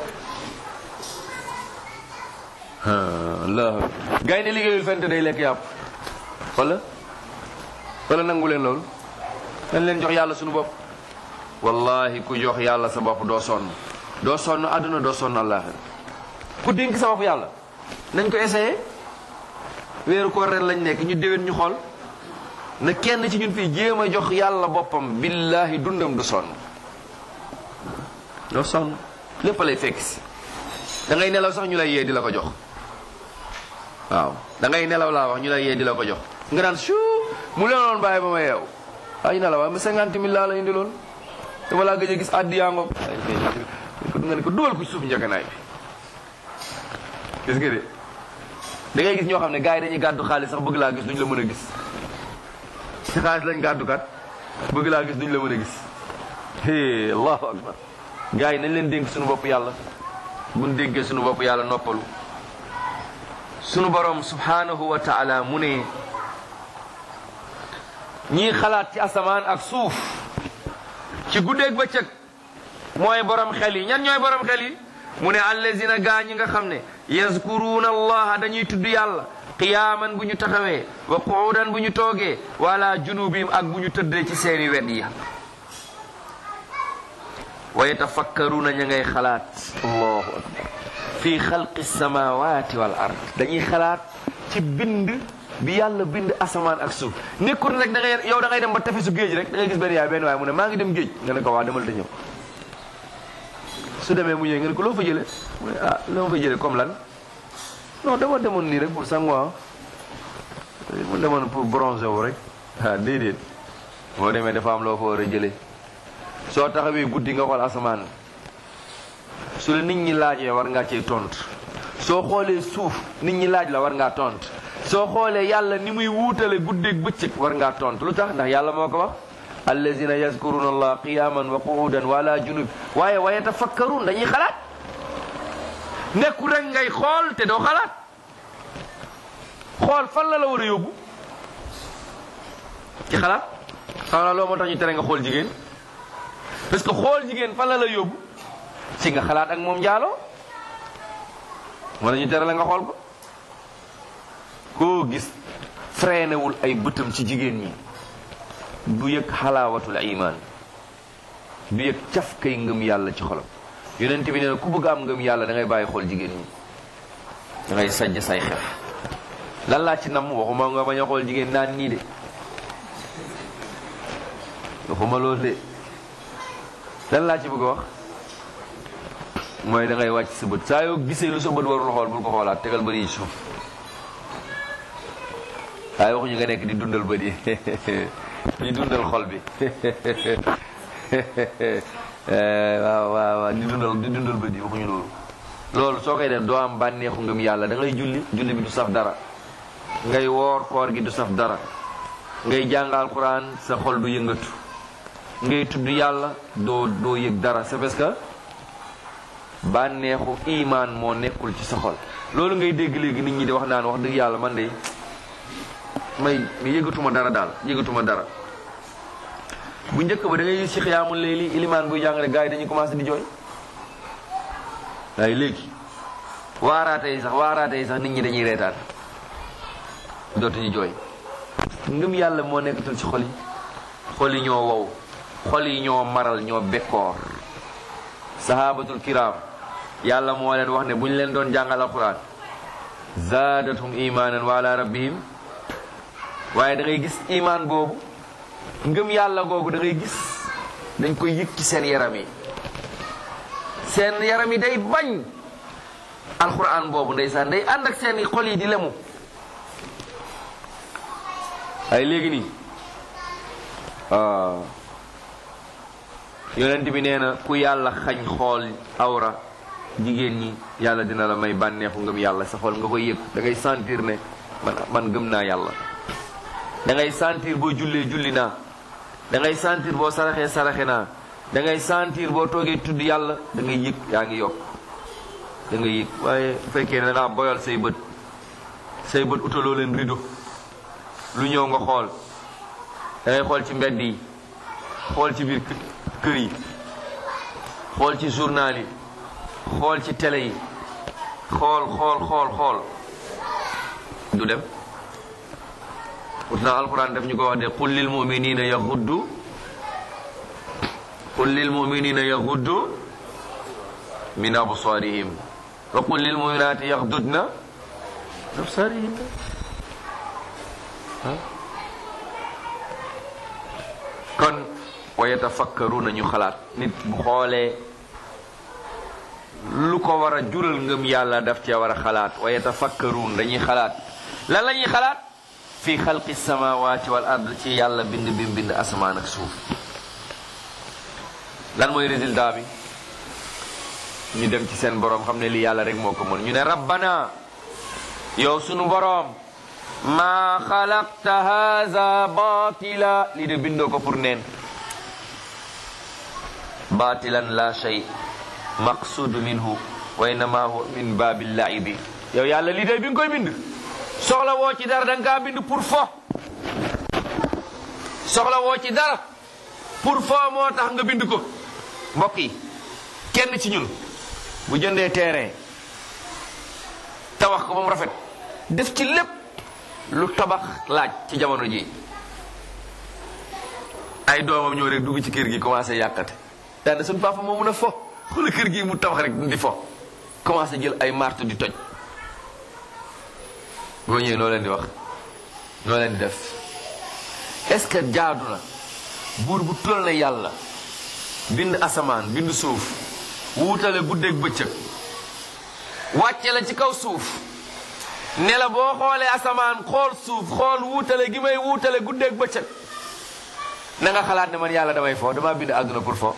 la gaynde liggéeyul fenn te day lekk yàpp wala wala nangu leen loolu dañ leen jox yàlla suñu bopp wallahi ku jox yàlla sa bopp doo sonn doo sonn àdduna doo sonn àllaaxira ku dénk sa bopp yàlla nañ ko essayé weeru ko ren lañ nekk ñu déwén ñu xool na kenn ci ñun fii jéem a jox yàlla boppam billahi dundam du sonn doo sonn lépp lay fekk si da ngay nelaw sax ñu lay yee di la ko jox waaw da ngay nelaw laa wax ñu lay yee di la ko jox nga naan su mu leenoon bàyyi ba ma yeew ay nelaw waaye ma cinquante mille laa la indi loon dama laa gëj a gis addi yaa ngoog nga ne ko dugal ko ci suuf njëkkanaay bi gis nga de da ngay gis ñoo xam ne gars yi dañuy gàddu xaalis sax bëgg laa gis duñ la mën a gis ci xaalis lañ gàddu kat bëgg laa gis duñ la mën a gis hé allahu akbar gars yi nañ leen dénk suñu bopp yàlla buñ dénkee suñu bopp yàlla noppalu suñu borom subhanahu wa taala mu ne ñii xalaat ci asamaan ak suuf ci guddeeg bëccëg mooy borom xel yi ñan ñooy borom xel yi mu ne allazina gaa ñi nga xam ne yazkuruuna allaha dañuy tudd yàlla qiyaaman bu ñu taxawee wa quudan bu ñu toogee wala junubihim ak bu ñu tëddee ci seeni wet yi wa yatafakkaruuna ña ngay xalaat allahu akbar fi xalqi samawati wal ard dañuy xalaat ci bind bi yàlla bind asamaan ak suuf nekkul rek da ngay yow da ngay dem ba tefesu géej rek da ngay gis benn yaay benn waay mu ne maa ngi dem géej nga ne ko waa demal te ñëw su demee mu ñëwee nga ne ko loo fa jëlee mu ne ah loo fa jëlee comme lan non dama demoon nii rek pour sanguwaa mu demoon pour bronzer wu rek ah déedéet boo demee dafa am loo fa war a jëlee soo taxawee guddi nga xool asamaan su la nit ñi laajee war ngaa cee tontu soo xoolee suuf nit ñi laaj la war ngaa tontu soo xoolee yàlla ni muy wuutale guddeeg bëccëg war ngaa tontu lu tax ndax yàlla moo ko wax allazina yazkuruna allah qiyaman wa qu'udan wa ala junub waaye wa yatafakkarun dañuy xalaat nekku rek ngay xool te doo xalaat xool fan la la war a yóbbu ci xalaat xanaa loolu moo tax ñu tere nga xool jigéen parce que xool jigéen fan la la yóbbu ci nga xalaat ak moom njaaloo wala ñu tere la nga xool ko koo gis freinéwul ay bëtam ci jigéen ñi du yëg xalaawatul iman du yëg caf kay ngëm yàlla ci xolam yonent bi nee na ku bëgg am ngëm yàlla da ngay bàyyi xool jigéen ñi da ngay sajj say xef lan laa ci nam waxuma nga bañ a xool jigéen naan nii de waxuma loolu de lan laa ci bëgg a wax mooy da ngay wàcc sa bët saa yoo gisee lu sa bët warul xool bul ko xoolaat tegal bëri yi suuf waaye waxuñu nga nekk di dundal bët yi di dundal xol bi waaw waaw waaw di dundal di dundal bët yi waxuñu loolu loolu soo koy def doo am bànneexu ngëm yàlla da ngay julli julli bi du saf dara ngay woor koor gi du saf dara ngay jàng alquran sa xol du yëngatu ngay tudd yàlla doo doo yëg dara c'est parce que bànneexu imaan moo nekkul ci sa xol loolu ngay dégg léegi nit ñi di wax naan wax dëgg yàlla man de may yëgatuma dara daal yëgatuma dara bu njëkk ba da ngay gis ci xiyaamul léegi ilimaan buy jàngale gars yi dañuy commencé di jooy waaye léegi waaraate yi sax waaraate yi sax nit ñi dañuy reetaan dootuñu jooy ngëm yàlla moo nekkatul ci xol yi xol yi ñoo wow xol yi ñoo maral ñoo bekkoor sahabatul kiram yàlla moo leen wax ne bu ñu leen doon jàngal alquran zaadatum imanan wa ala rabbihim waaye da ngay gis iman boobu ngëm yàlla googu da ngay gis dañ koy yëg ci seen yaram yi seen yaram yi day bañ alquran boobu ndeysaan day ànd ak seen xol yi di lemu ay léegi nii yonent bi nee na ku yàlla xañ xool awra jigéen ñi yàlla dina la may bànneexu ngëm yàlla sa xol nga koy yëg da ngay sentir ne man man gëm naa yàlla da ngay sentir boo jullee julli naa da ngay sentir boo saraxee saraxe naa da ngay sentir boo toogee tudd yàlla da ngay yëg yaa ngi yokk da ngay yëg waaye bu fekkee ne da ngaa boyal say bët say bët utaloo leen rido lu ñëw nga xool da ngay xool ci mbedd yi xool ci biir kër yi xool ci journal yi xool ci télé yi xool xool xool xool du dem pourtant alquran daf ñu ko wax de qul lil muminina yaxuddu qul lil muminina yaxuddu min absarihim wa qul lil muminati yaxdudna absarihim kon wa yatafakkaruna ñu xalaat nit bu xoolee lu ko war a jural ngëm yàlla daf cee war a xalaat wa yatafakkarun dañuy xalaat lan la ñuy xalaat fi xalqi samawati wal ard ci yàlla bind bi bind asamaan ak suuf lan mooy résultat bi ñu dem ci seen boroom xam ne li yàlla rek moo ko mën ñu ne rabbana yow sunu boroom maa xalaqta haza batila lii de bindoo ko pour neen batilan la shay maqsudu minhu wa innama huwa min babil laibi yow yàlla lii day bi nga koy bind soxla woo ci dara da nga kaa bind pour fo soxla woo ci dara pour fo moo tax nga bind ko mbokk yi kenn ci ñun bu jëndee terrain tabax ko ba mu rafet def ci lépp lu tabax laaj ci jamono ji ay doomam ñëw rek dugg ci kër gi commencé yàqate daanaka suñu papa moo mun a fo xoolal kër gi mu tabax rek di fo commencé jël ay martu di toj boo ñëwee noo leen di wax noo leen di def est-ce que jaadu na buur bu toll na yàlla bind asamaan bind suuf wuutale guddeeg bëccëg wàcce la ci kaw suuf ne la boo xoolee asamaan xool suuf xool wuutale gi may wuutale guddeeg bëccëg na nga xalaat ne man yàlla damay fo damaa bind àdduna pour fo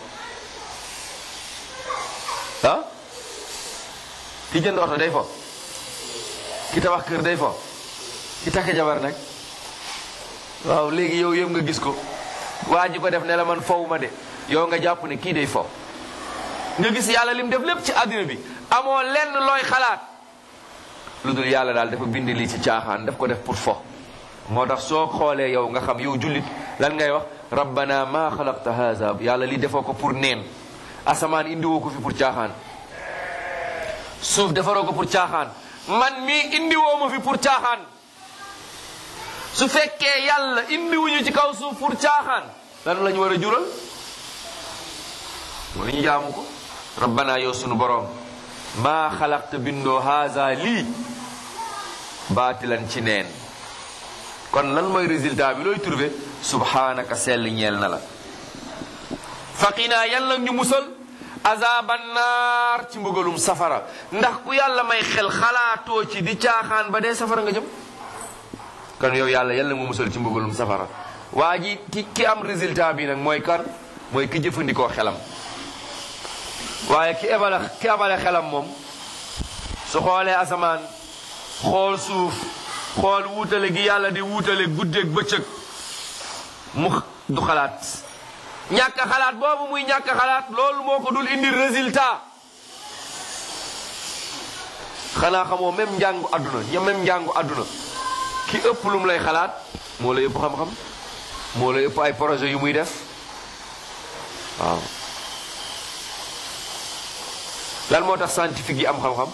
ah ki jënd oto day fo ki tabax kër day fo ki takk jabar nag waaw léegi yow yëpp nga gis ko waa ji ko def ne la man fowu ma de yow nga jàpp ne kii day fo nga gis yàlla lim def lépp ci àdduna bi amoo lenn looy xalaat lu dul yàlla daal dafa bind lii ci caaxaan daf ko def pour fo moo tax soo xoolee yow nga xam yow jullit lan ngay wax rabbana ma xalaqta haza yàlla lii defoo ko pour neen asamaan indiwoo ko fi pour caaxaan suuf defaroo ko pour caaxaan man mii indiwoo ma fi pour caaxaan su fekkee yàlla indiwuñu ci kaw suuf pour caaxaan lan la ñu war a jural mooy ñu jaamu ko rabbana yow sunu borom maa xalaqta bindoo haza lii baatilan ci neen kon lan mooy résultat bi looy trouvé subhanaka sell ñeel na la faqinaa yàlla ñu musal azaban naar ci mbugalum safara ndax ku yàlla may xel xalaatoo ci di caaxaan ba dee safara nga jëm kon yow yàlla yàlla mu musal ci mbugalum safara waa ji ki ki am résultat bi nag mooy kan mooy ki jëfandikoo xelam waaye ki ebale ki ebale xelam moom su xoolee asamaan xool suuf xool wuutale gi yàlla di wuutale guddeeg bëccëg mu du xalaat ñàkk xalaat boobu muy ñàkk xalaat loolu moo ko dul indi résultat xanaa xamoo même njàngu àdduna ña même njàngu àdduna ki ëpp lu mu lay xalaat moo lay ëpp xam-xam moo lay ëpp ay projet yu muy def waaw lan moo tax scientifique yi am xam-xam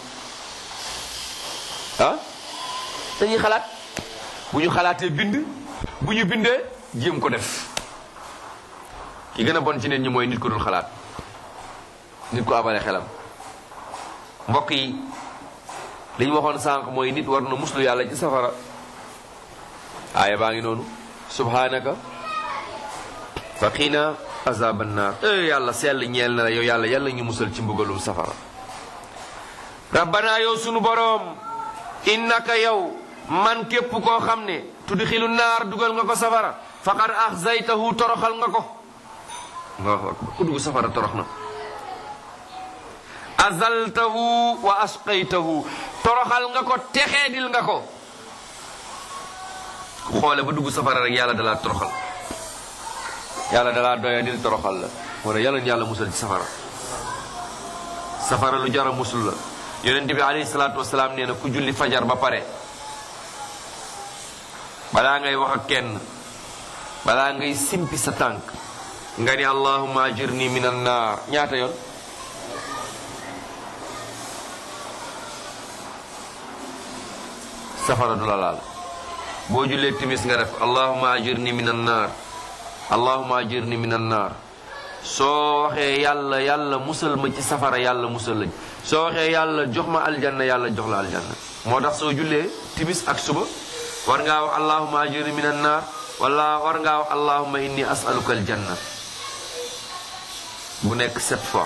ah dañuy xalaat bu ñu xalaatee bind bu ñu bindee jéem ko def ki gën a bon ci nit ñi mooy nit ko dul xalaat nit ko abale xelam mbokk yi li ñu waxoon sànq mooy nit war na muslu yàlla ci safara aaya baa ngi noonu subhanaka faqina azaban naar eh yàlla sell ñeel na la yow yàlla yàlla ñu musal ci mbugalum safara rabbana yow sunu boroom innaka yow man képp koo xam ne tudxilu naar dugal nga ko safara faqad axzaytahu toroxal nga ko allahu akbar ku dugg safara torox na azaltahu wa asqaytahu toroxal nga ko texeedil nga ko ku xoole ba dugg safara rek yàlla dalaa toroxal yàlla dalaa doyadil toroxal la moo tax yàlla ñu yàlla musal ci safara safara lu jara musul la yonent bi alayhi salaatu wasalaam nee na ku julli fajar ba pare balaa ngay wax ak kenn balaa ngay simpi sa tànk nga ni allahumma ajirni min an naar ñaata yoon safara du la laal boo jullee timis nga def allahumma ajirni min an naar allahumma ajirni min an naar soo waxee yàlla yàlla musal ma ci safara yàlla musal lañ soo waxee yàlla jox ma aljanna yàlla jox la aljanna moo tax soo jullee timis ak suba war ngaa wax allahumma ajirni min an naar wala war ngaa wax allahumma inni as'aluka aljanna bu nekk sept fois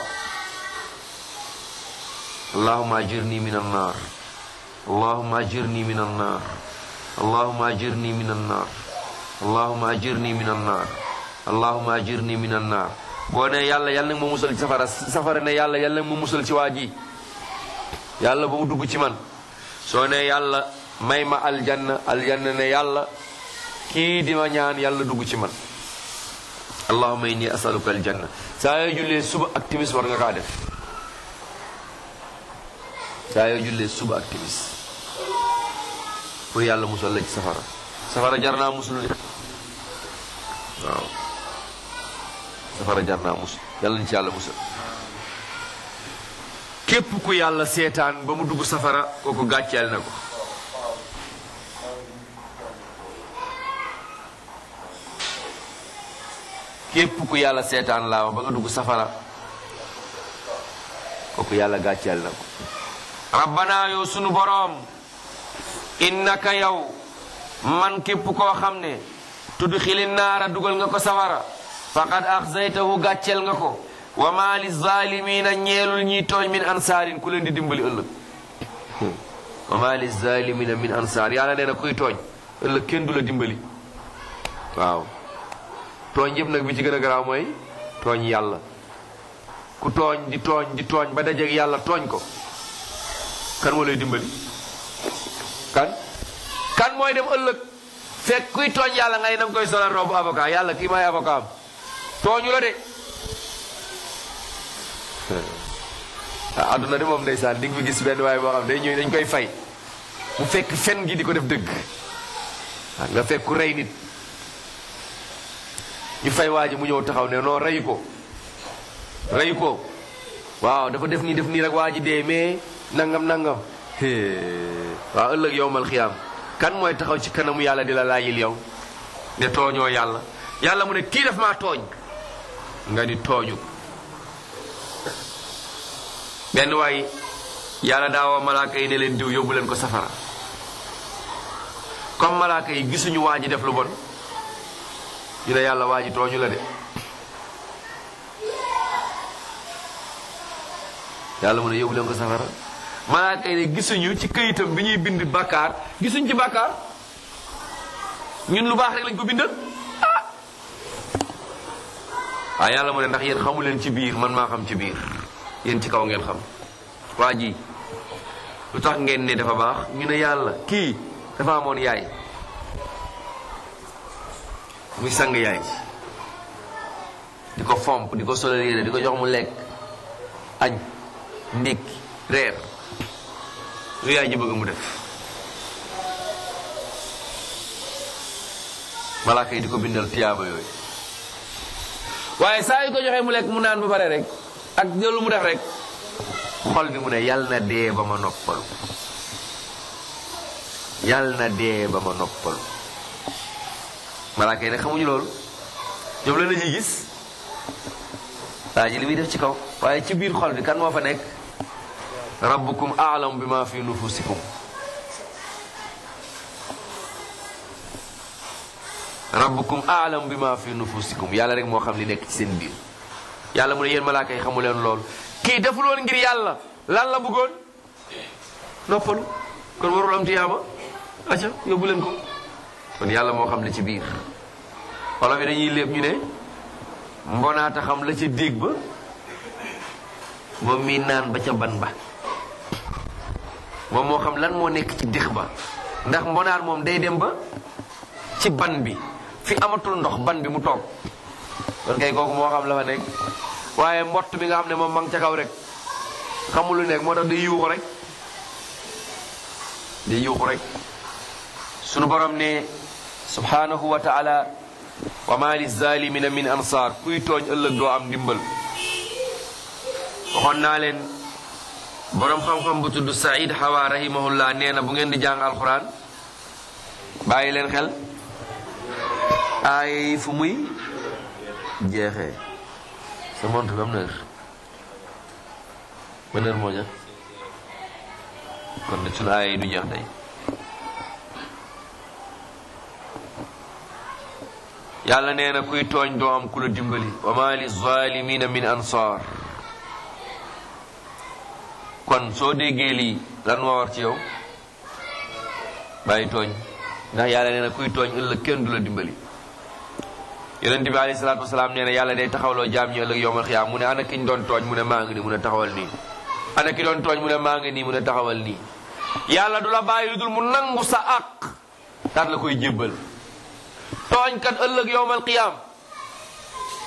allahumma ajirni min an naar allahumma ajirni min an naar allahumma ajirni min an naar allahumma ajirni min an naar allahumma ajirni min an naar boo ne yàlla yàlla nag ma musal ci safara safara ne yàlla yàlla nag ma musal ci waa ji yàlla ba mu dugg ci man soo ne yàlla may ma aljanna aljanna ne yàlla kii di ma ñaan yàlla dugg ci man allahumma inni asaluka aljanna saa yoo jullee suba ak timis war nga kaa def saa yoo jullee suba ak timis pour yàlla musal la ci safara safara jar naa musul de waaw safara jar naa musul yàlla ni ci yàlla musal képp ku yàlla seetaan ba mu dugg safara kooku gàcceel na ko képp ku yàlla seetaan laa wax ba nga dugg safara kooku yàlla gàcceel na ko rabbana yow sunu boroom innaka yow man képp koo xam ne tudd xili naara dugal nga ko safara faqad axzaytahu gàcceel nga ko wa ma li zalimina ñeelul ñiy tooñ min ansaarin ku leen di dimbali ëllëg wa ma li zalimina min ansaar yàlla nee na kuy tooñ ëllëg kenn du la dimbali waaw tooñ yëpp nag bi ci gën a garaaw mooy tooñ yàlla ku tooñ di tooñ di tooñ ba dajeeg yàlla tooñ ko kan moo lay dimbali kan kan mooy dem ëllëg fekk kuy tooñ yàlla ngay nam koy solal robu avocat yàlla kii may avocat am tooñu la de ah adduna de moom ndeysaan di nga fi gis benn waaye boo xam day ñëw dañ koy fay mu fekk fen gi di ko def dëgg waaw nga fekk ku rey nit ñu fay waa ji mu ñëw taxaw ne non rey ko rey ko waaw dafa def nii def nii rek waa ji dee mais nangam nangam waaw ëllëg yowmal xiyaam kan mooy taxaw ci kanamu yàlla di la laajil yow ne tooñoo yàlla yàlla mu ne kii daf maa tooñ nga di tooñu benn waay yàlla daawoo malaaka yi ne leen diw yóbbu leen ko safara comme malaaka yi gisuñu waa ji def lu bon ñu ne yàlla waa ji tooñu la de yàlla mu ne yóbbu leen ko safara malaaka yi ne gisuñu ci këyitam bi ñuy bind bàkkaar gisuñ ci bàkkaar ñun lu baax rek lañ ko bindal ah waaw yàlla mu ne ndax yéen xamu leen ci biir man maa xam ci biir yéen ci kaw ngeen xam waa ji lu tax ngeen ne dafa baax ñu ne yàlla kii dafa amoon yaay muy sang yaay di ko fomp di ko solal yére di ko jox mu lekk añ ndékki reer lu yaay ji bëgg mu def malaaka yi di ko bindal tiyaaba yooyu waaye saa yu ko joxee mu lekk mu naan ba pare rek ak loolu mu def rek xol bi mu ne yal na dee ba ma noppalu yal na dee ba ma noppalu malaaka yi nag xamuñu loolu ñoom la ñuy gis waa ji li muy def ci kaw waaye ci biir xol bi kan moo fa nekk rabbukum a'lamu bima fi nufusikum rabbukum a'lamu bima fi nufusikum yàlla rek moo xam li nekk ci seen biir yàlla mu ne yéen malaaka yi xamu leen loolu kii deful woon ngir yàlla lan la bëggoon noppalu kon warul am tiyaaba acca yóbbu leen ko kon yàlla moo xam li ci biir wolof yi dañuy léeb ñu ne mbonaata xam la ca déeg ba moom mii naan ba ca ban ba moom moo xam lan moo nekk ci déx ba ndax mbonaat moom day dem ba ci ban bi fi amatul ndox ban bi mu toog kon kay kooku moo xam la fa nekk waaye mbott bi nga xam ne moom ma ngi ca kaw rek xamul lu nekk moo tax day yuuxu rek day yuuxu rek sunu borom ne subhanahu wa taala wa ma li zalimina min ansar kuy tooñ ëllëg doo am ndimbal waxoon naa leen borom xam-xam bu tudd Saïd Hawa rahimahullah nee na bu ngeen di jàng alquran bàyyi leen xel ay fu muy jeexee sa montre bi am na heure ban heure moo jot kon nag sunu aaya yi du jeex day yàlla nee na kuy tooñ doo am ku la dimbali wa ma li zalimina min ansar kon soo déggee lii lan moo war ci yow bàyyi tooñ ndax yàlla nee na kuy tooñ ëllëg kenn du la dimbali yonent bi alayhi salaatu wasalaam nee na yàlla day taxawloo jaam ñi ëllëg yowmal xiyaam mu ne ana ki ñu doon tooñ mu ne maa ngi nii mu ne taxawal nii ana ki doon tooñ mu ne maa ngi nii mu ne taxawal nii yàlla du la bàyyi lu dul mu nangu sa àq daat la koy jébbal tooñkat ëllëg yowmal qiyaam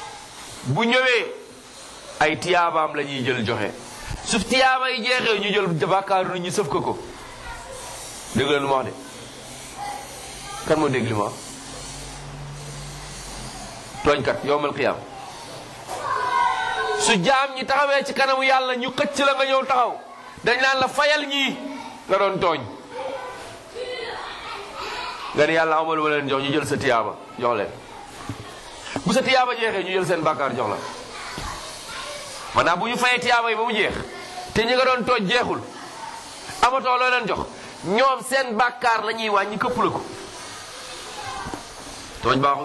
bu ñëwee ay tiyaabaam la ñuy jël joxe su tiyaaba yi jeexee ñu jël bàkkaaru nit ñi sëf ko ko dégg leen lu ma wax de kan moo dégg li ma wax tooñkat yowmal qiyaam su jaam ñi taxawee ci kanamu yàlla ñu xëcc la nga ñëw taxaw dañ naan la fayal ñii nga doon tooñ nga ne yàlla amalu ma leen jox ñu jël sa tiyaaba jox leen bu sa tiyaaba jeexee ñu jël seen bàkkaar jox la maanaam bu ñu fayee tiyaaba yi ba mu jeex te ñi nga doon tooñ jeexul amatoo loo leen jox ñoom seen bàkkaar la ñuy wàññi këpp la ko tooñ baaxul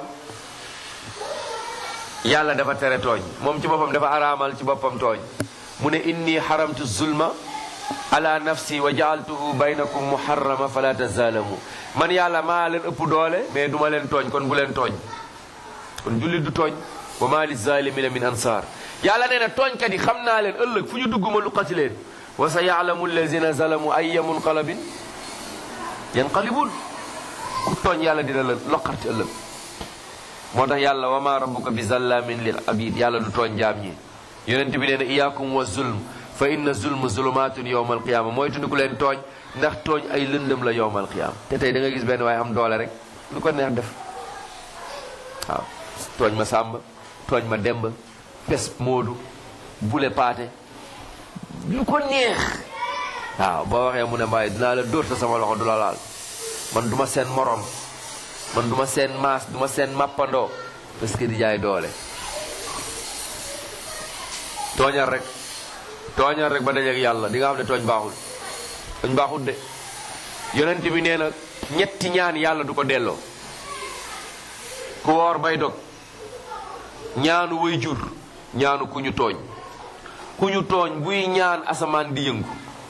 yàlla dafa tere tooñ moom ci boppam dafa araamal ci boppam tooñ mu ne inni haramtu zulma ala nafsi wa jaaltuhu baynakum muharrama fala tazalamu man yàlla maa leen ëpp doole mais duma leen tooñ kon bu leen tooñ kon jullit du tooñ wa ma li zalimina min ansar yàlla nee na tooñkat yi xam naa leen ëllëg fu ñu dugg ma luqati leen wa sa yaalamu allazina zalamu ayya munqalabin yanqalibun ku tooñ yàlla dina la loqati ëllëg moo tax yàlla wa ma rabbuka bi zallamin lil abid yàlla du tooñ jaam ñi yonent bi nee na iyaakum wa zulm fa inna zulm zulumatun yowma alqiyama mooy tundi ku leen tooñ ndax tooñ ay lëndëm la yowma alqiyama te tey da nga gis benn waaye am doole rek lu ko neex def waaw tooñ ma sàmba tooñ ma demba pes moodu bule paate lu ko neex waaw boo waxee mu ne mbaay dinaa la dóor ta sama loxo du la laal man duma seen morom man duma seen maas duma seen mappandoo parce que di jaay doole tooñal rek tooñal rek ba dajeeg yàlla di nga xam ne tooñ baaxul tooñ baaxul de yonent bi nee na ñetti ñaan yàlla du ko delloo ku woor bay dog ñaanu way jur ñaanu ku ñu tooñ ku ñu tooñ buy ñaan asamaan di yëngu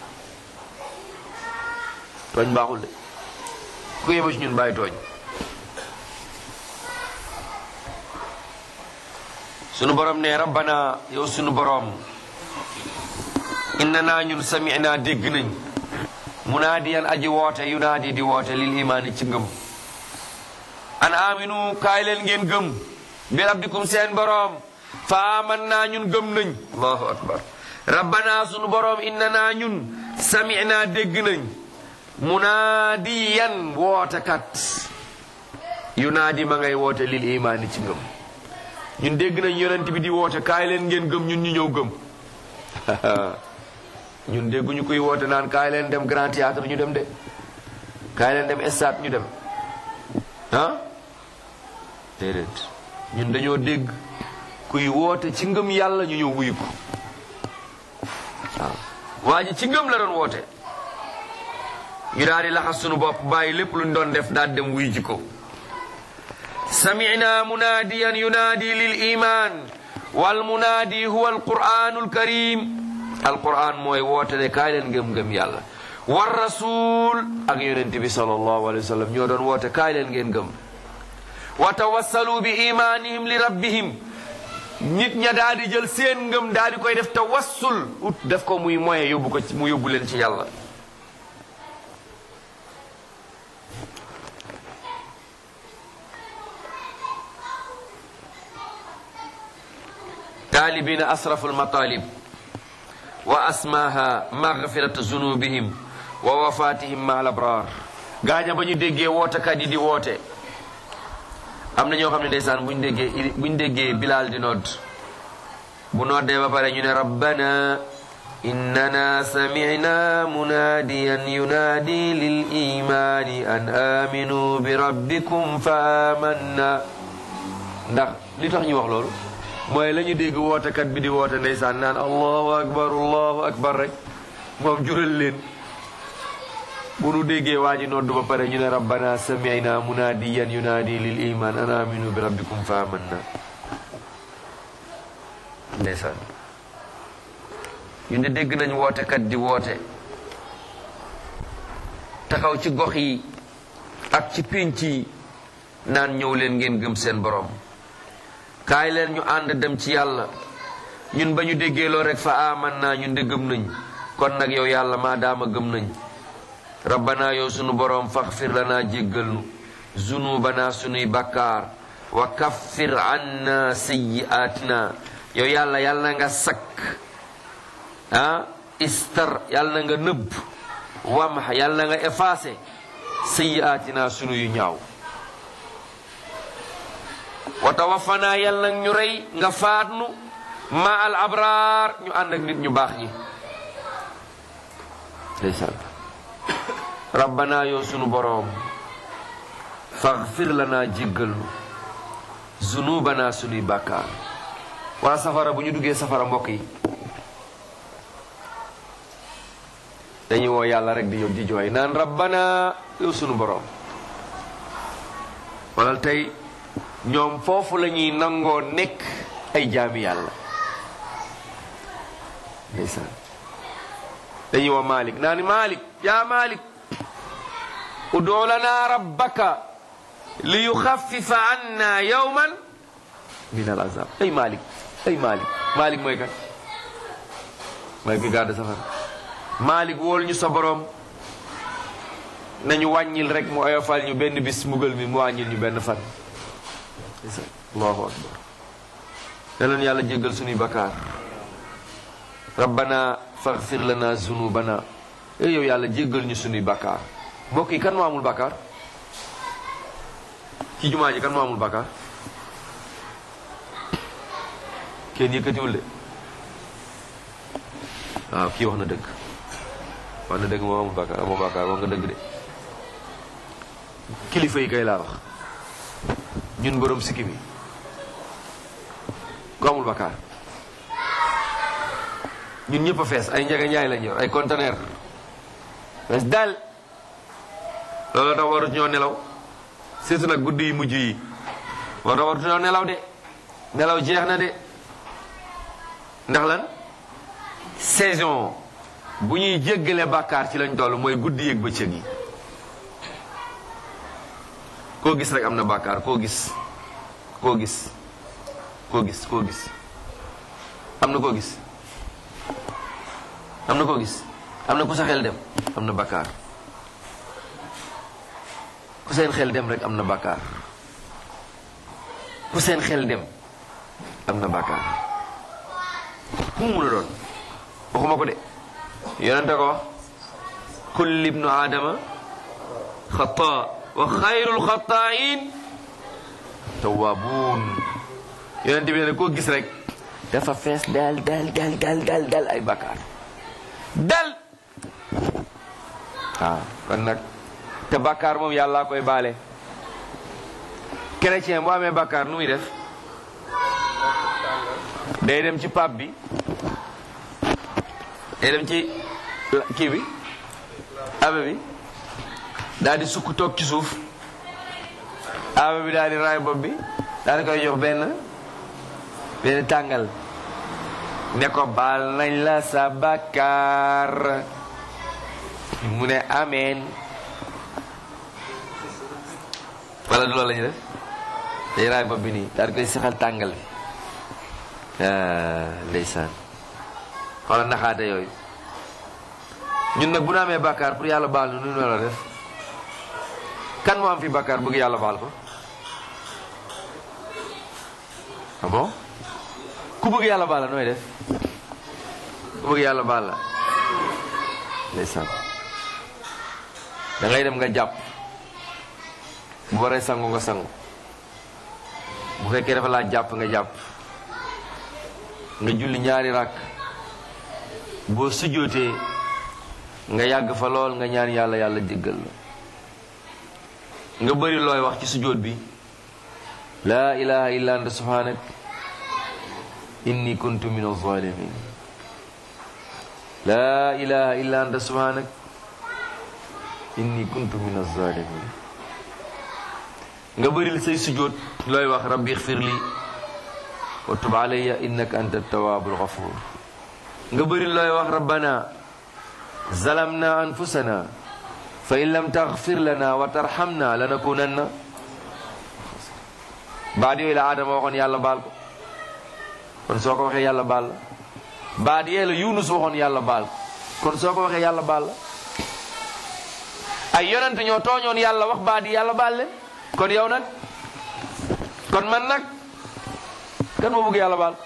tooñ baaxul de ku yeba ci ñun bàyyi tooñ sunu borom ne rabbana yow sunu borom inna naa ñun sami'na dégg nañ munaadiyan aji woote yunaadi di woote lil imaani ci ngëm an aminu kaay leen ngeen gëm bi rabbikum seen borom fa aman naa ñun gëm nañ allahu akbar rabbana sunu borom inna naa ñun sami'na dégg nañ munaadiyan wootekat yunaadi ma ngay woote lil imaani ci ngëm ñun dégg nañ yonent bi di woote kaay leen ngeen gëm ñun ñu ñëw gëm ñun dégguñu koy woote naan kaay leen dem grand théâtre ñu dem de kaay leen dem stade ñu dem ah déedéet ñun dañoo dégg kuy woote ci ngëm yàlla ñu ñëw wuyu ko waaw waa ji ci ngëm la doon woote ñu daal di laxas sunu bopp bàyyi lépp luñ doon def daal dem wuyu ji ko سمعنا مناديا ينادي للإيمان والمنادي هو القرآن الكريم القرآن موي ووتني كايلن گم گم يالا والرسول ak yonent bi sallallahu alayhi wa sallam ñoo doon woote kaay leen ngeen gëm wa tawassalu bi imanihim li rabbihim nit ña daal di jël seen ngëm daal di koy def tawassul ut def ko muy moyen yóbbu ko mu yóbbu leen ci yàlla طالبين أسرف المطالب وأسماها مغفرة ذنوبهم ووفاتهم مع الأبرار gaaña ba ñu déggee wootekat yi di woote am na ñoo xam ne ndeysaan buñ déggee buñ déggee bilaal di nodd bu noddee ba pare ñu ne rabbana innana samicna munaadiyan yunaadi lil imaani an aminu bi rabbikum fa amanna ndax li tax ñu wax loolu mooy la ñu dégg wootekat bi di woote ndeysaan naan allahu akbar allahu akbar rek moom jural leen bu nu déggee waa ji noddu ba pare ñu ne rabbana sami'na munadiyan yunaadi lil iman an aminu bi rabbikum fa amanna ndeysaan ñu ne dégg nañ wootekat di woote taxaw ci gox yi ak ci pénc yi naan ñëw leen ngeen gëm seen borom kaay leen ñu ànd dem ci yàlla ñun ba ñu déggee loo rek fa aman naa ñun de gëm nañ kon nag yow yàlla maa daama gëm nañ rabbana yow sunu boroom faxfir lanaa jéggal nu zunubana sunuy bakkaar wa kaffir anna sayyi'atina yow yàlla yàlla na nga sakk ah istar yàlla na nga nëbb wamx yàlla na nga effacé sayyi'atina sunu yu ñaaw wa tawaffana yàlla nag ñu rey nga faatnu ma al abraar ñu ànd ak nit ñu baax ñi ndeysaan rabbana yow sunu boroom faghfir lana jéggal nu zunubana sunuy bàkkaar waa safara bu ñu duggee safara mbokk yi dañuy woo yàlla rek di yow di jooy naan rabbana yow sunu boroom walal tey ñoom foofu la ñuy nangoo nekk ay jaami yàlla ndeysaan dañuy woo Malik naa ni Malik yaa Malik udoo lana rabbaka li yuxaffifa anna yawman min al azab ay Malik ay Malik Malik mooy kan mooy ki gàddu safara Malik wool ñu sa borom nañu wàññil rek mu oyofal ñu benn bis mugal mi mu wàññil ñu benn fan allahu akbar yàlla na yàlla jéggal sunuy bakkaar rabbana faghfir lana zunubana e yow yàlla jéggal ñu sunuy bakkaar mbokk yi kan moo amul bakkaar ci jumaa ji kan moo amul bakkaar kenn yëkkatiwul de waaw kii wax na dëgg wax na dëgg moo amul bakkaar amoo bakkaar wax nga dëgg de kilifa yi kay laa wax ñun borom sikki mi ku amul bakkaar ñun ñëpp a fees ay njege njaay lañ yor ay conteneur fees dal loolu tax warut ñoo nelaw surtout nag guddi yi mujj yi moo tax warut ñoo nelaw de nelaw jeex na de ndax lan saison bu ñuy jéggale bàkkaar ci lañ toll mooy guddi yëg bëccëg yi koo gis rek am na bàkkaar koo gis koo gis koo gis koo gis am na koo gis am na koo gis am na ku sa xel dem am na bàkkaar ku seen xel dem rek am na bàkkaar ku seen xel dem am na bàkkaar ku mu mun a doon waxuma ko de yonente ko wax kulli ibnu aadama xataa wa xayrul xataayin tawaabuun yonente bi ne koo gis rek dafa fees dal dal dal dal dal dal ay bàkkaar dal waaw kon nag te bàkkaar moom yàlla koy baale chrétien bu amee bàkkaar nu muy def day dem ci pap bi day dem ci kii bi abe bi daal di sukk toog ci suuf abe bi daal di raay bopp bi daal di koy jox benn benn tàngal ne ko baal nañ la sa bàkkaar mu ne ameen wala du loolu la ñu def day raay bopp bi nii daal di koy saxal tàngal bi ndeysaan xoolal naxaate yooyu ñun nag bu ñu amee bàkkaar pour yàlla baal nu nu la def kan moo am fi bàkkaar bëgg yàlla baal ko ah bon ku bëgg yàlla baal la nooy def ku bëgg yàlla baal la ndeysaan da ngay dem nga jàpp bu waree sangu nga sangu bu fekkee dafa laa jàpp nga jàpp nga julli ñaari rakk boo sujjootee nga yàgg fa lool nga ñaan yàlla yàlla jéggal la nga bëri looy wax ci sujjoot bi laa ilaha illa anta subhanak inni kuntu min az-zalimin laa ilaha illa anta subhanak inni kuntu min az-zalimin nga bëril say sujjoot looy wax rabbi ixfir li wa tub alayya innaka anta tawabul ghafur nga bëri looy wax rabbana zalamna anfusana fa in lam taghfir lana wa tarhamna lanakunanna baat yooyu la aadama waxoon yàlla baal ko kon soo ko waxee yàlla baal la baat yee la yunus waxoon yàlla baal ko kon soo ko waxee yàlla baal la ay yonent ñoo tooñoon yàlla wax baat yi yàlla baal leen kon yow nag kon man nag kan moo bëgg yàlla baal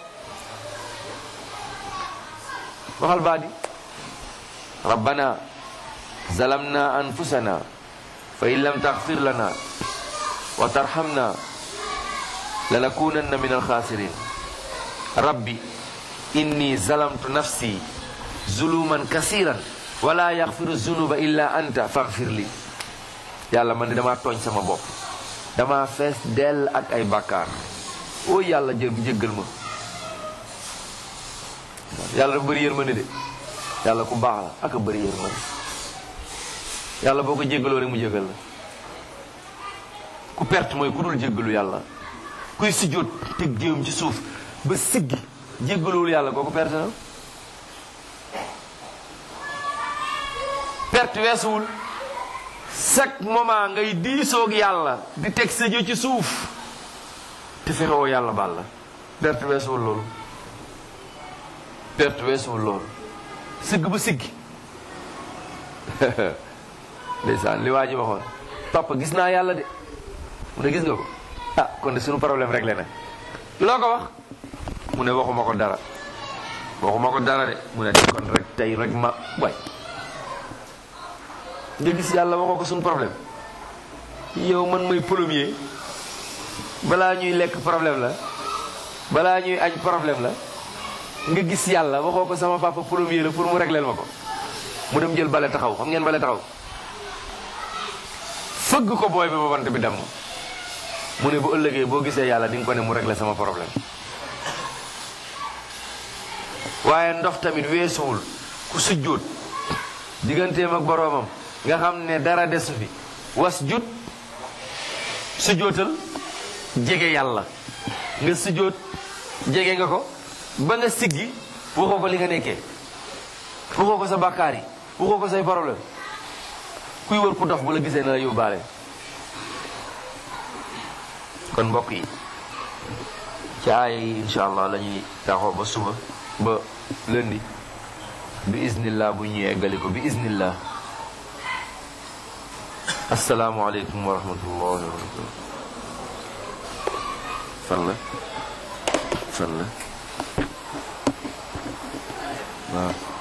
waxal baa di rabbana zalamna anfusana fa in lam taghfir lana wa tarhamna lanakunanna min alkhasirin rabbi inni zalamtu nafsi zuluman kasiran wala yaghfiru zunuba illa anta faghfir li yàlla man de damaa tooñ sama bopp dama fees dell ak ay bàkkaar oo yàlla jë jéggal ma yàlla dafa bëri yërmande de yàlla ku baax la ak a bëri yërmande yàlla boo ko jéggaloo rek mu jéggal la ku perte mooy ku dul jéggalu yàlla kuy sujjóot teg jéem ci suuf ba siggi jéggaluwul yàlla kooku perte na perte weesuwul chaque moment ngay diisoog yàlla di teg sa jë ci suuf te fexewoo yàlla baal la perte weesuwul loolu perte weesuwul loolu sigg ba siggi ndeysaan li waa ji waxoon papa gis naa yàlla de mu ne gis nga ko ah kon de suñu problème rek la nag loo ko wax mu ne waxuma ko dara waxuma ko dara de mu ne kon rek tey rek ma way nga gis yàlla waxoo ko suñu problème yow man mooy premier balaa ñuy lekk problème la balaa ñuy añ problème la nga gis yàlla waxoo ko sama papa premier la pour mu régleel ma ko mu dem jël bale taxaw xam ngeen bale taxaw fëgg ko booy bi ba bant bi dem mu ne bu ëllëgee boo gisee yàlla di nga ko ne mu régler sama problème waaye ndox tamit weesuwul ku sujjóot digganteem ak boroomam nga xam ne dara desu fi was jut sujjóotal jege yàlla nga sujjóot jege nga ko ba nga siggi waxoo ko li nga nekkee waxoo ko sa bàkkaar yi waxoo ko say problème kuy wër ku dox bu la gisee na la yóbbaale kon mbokk yi ci aaya yi insha allah la ñuy taxaw ba suba ba lundi bi iznillah bu ñuy eggali ko bi iznillah asalaamualeykum wa rahmatullahi wa barakatu fan la fan la waaw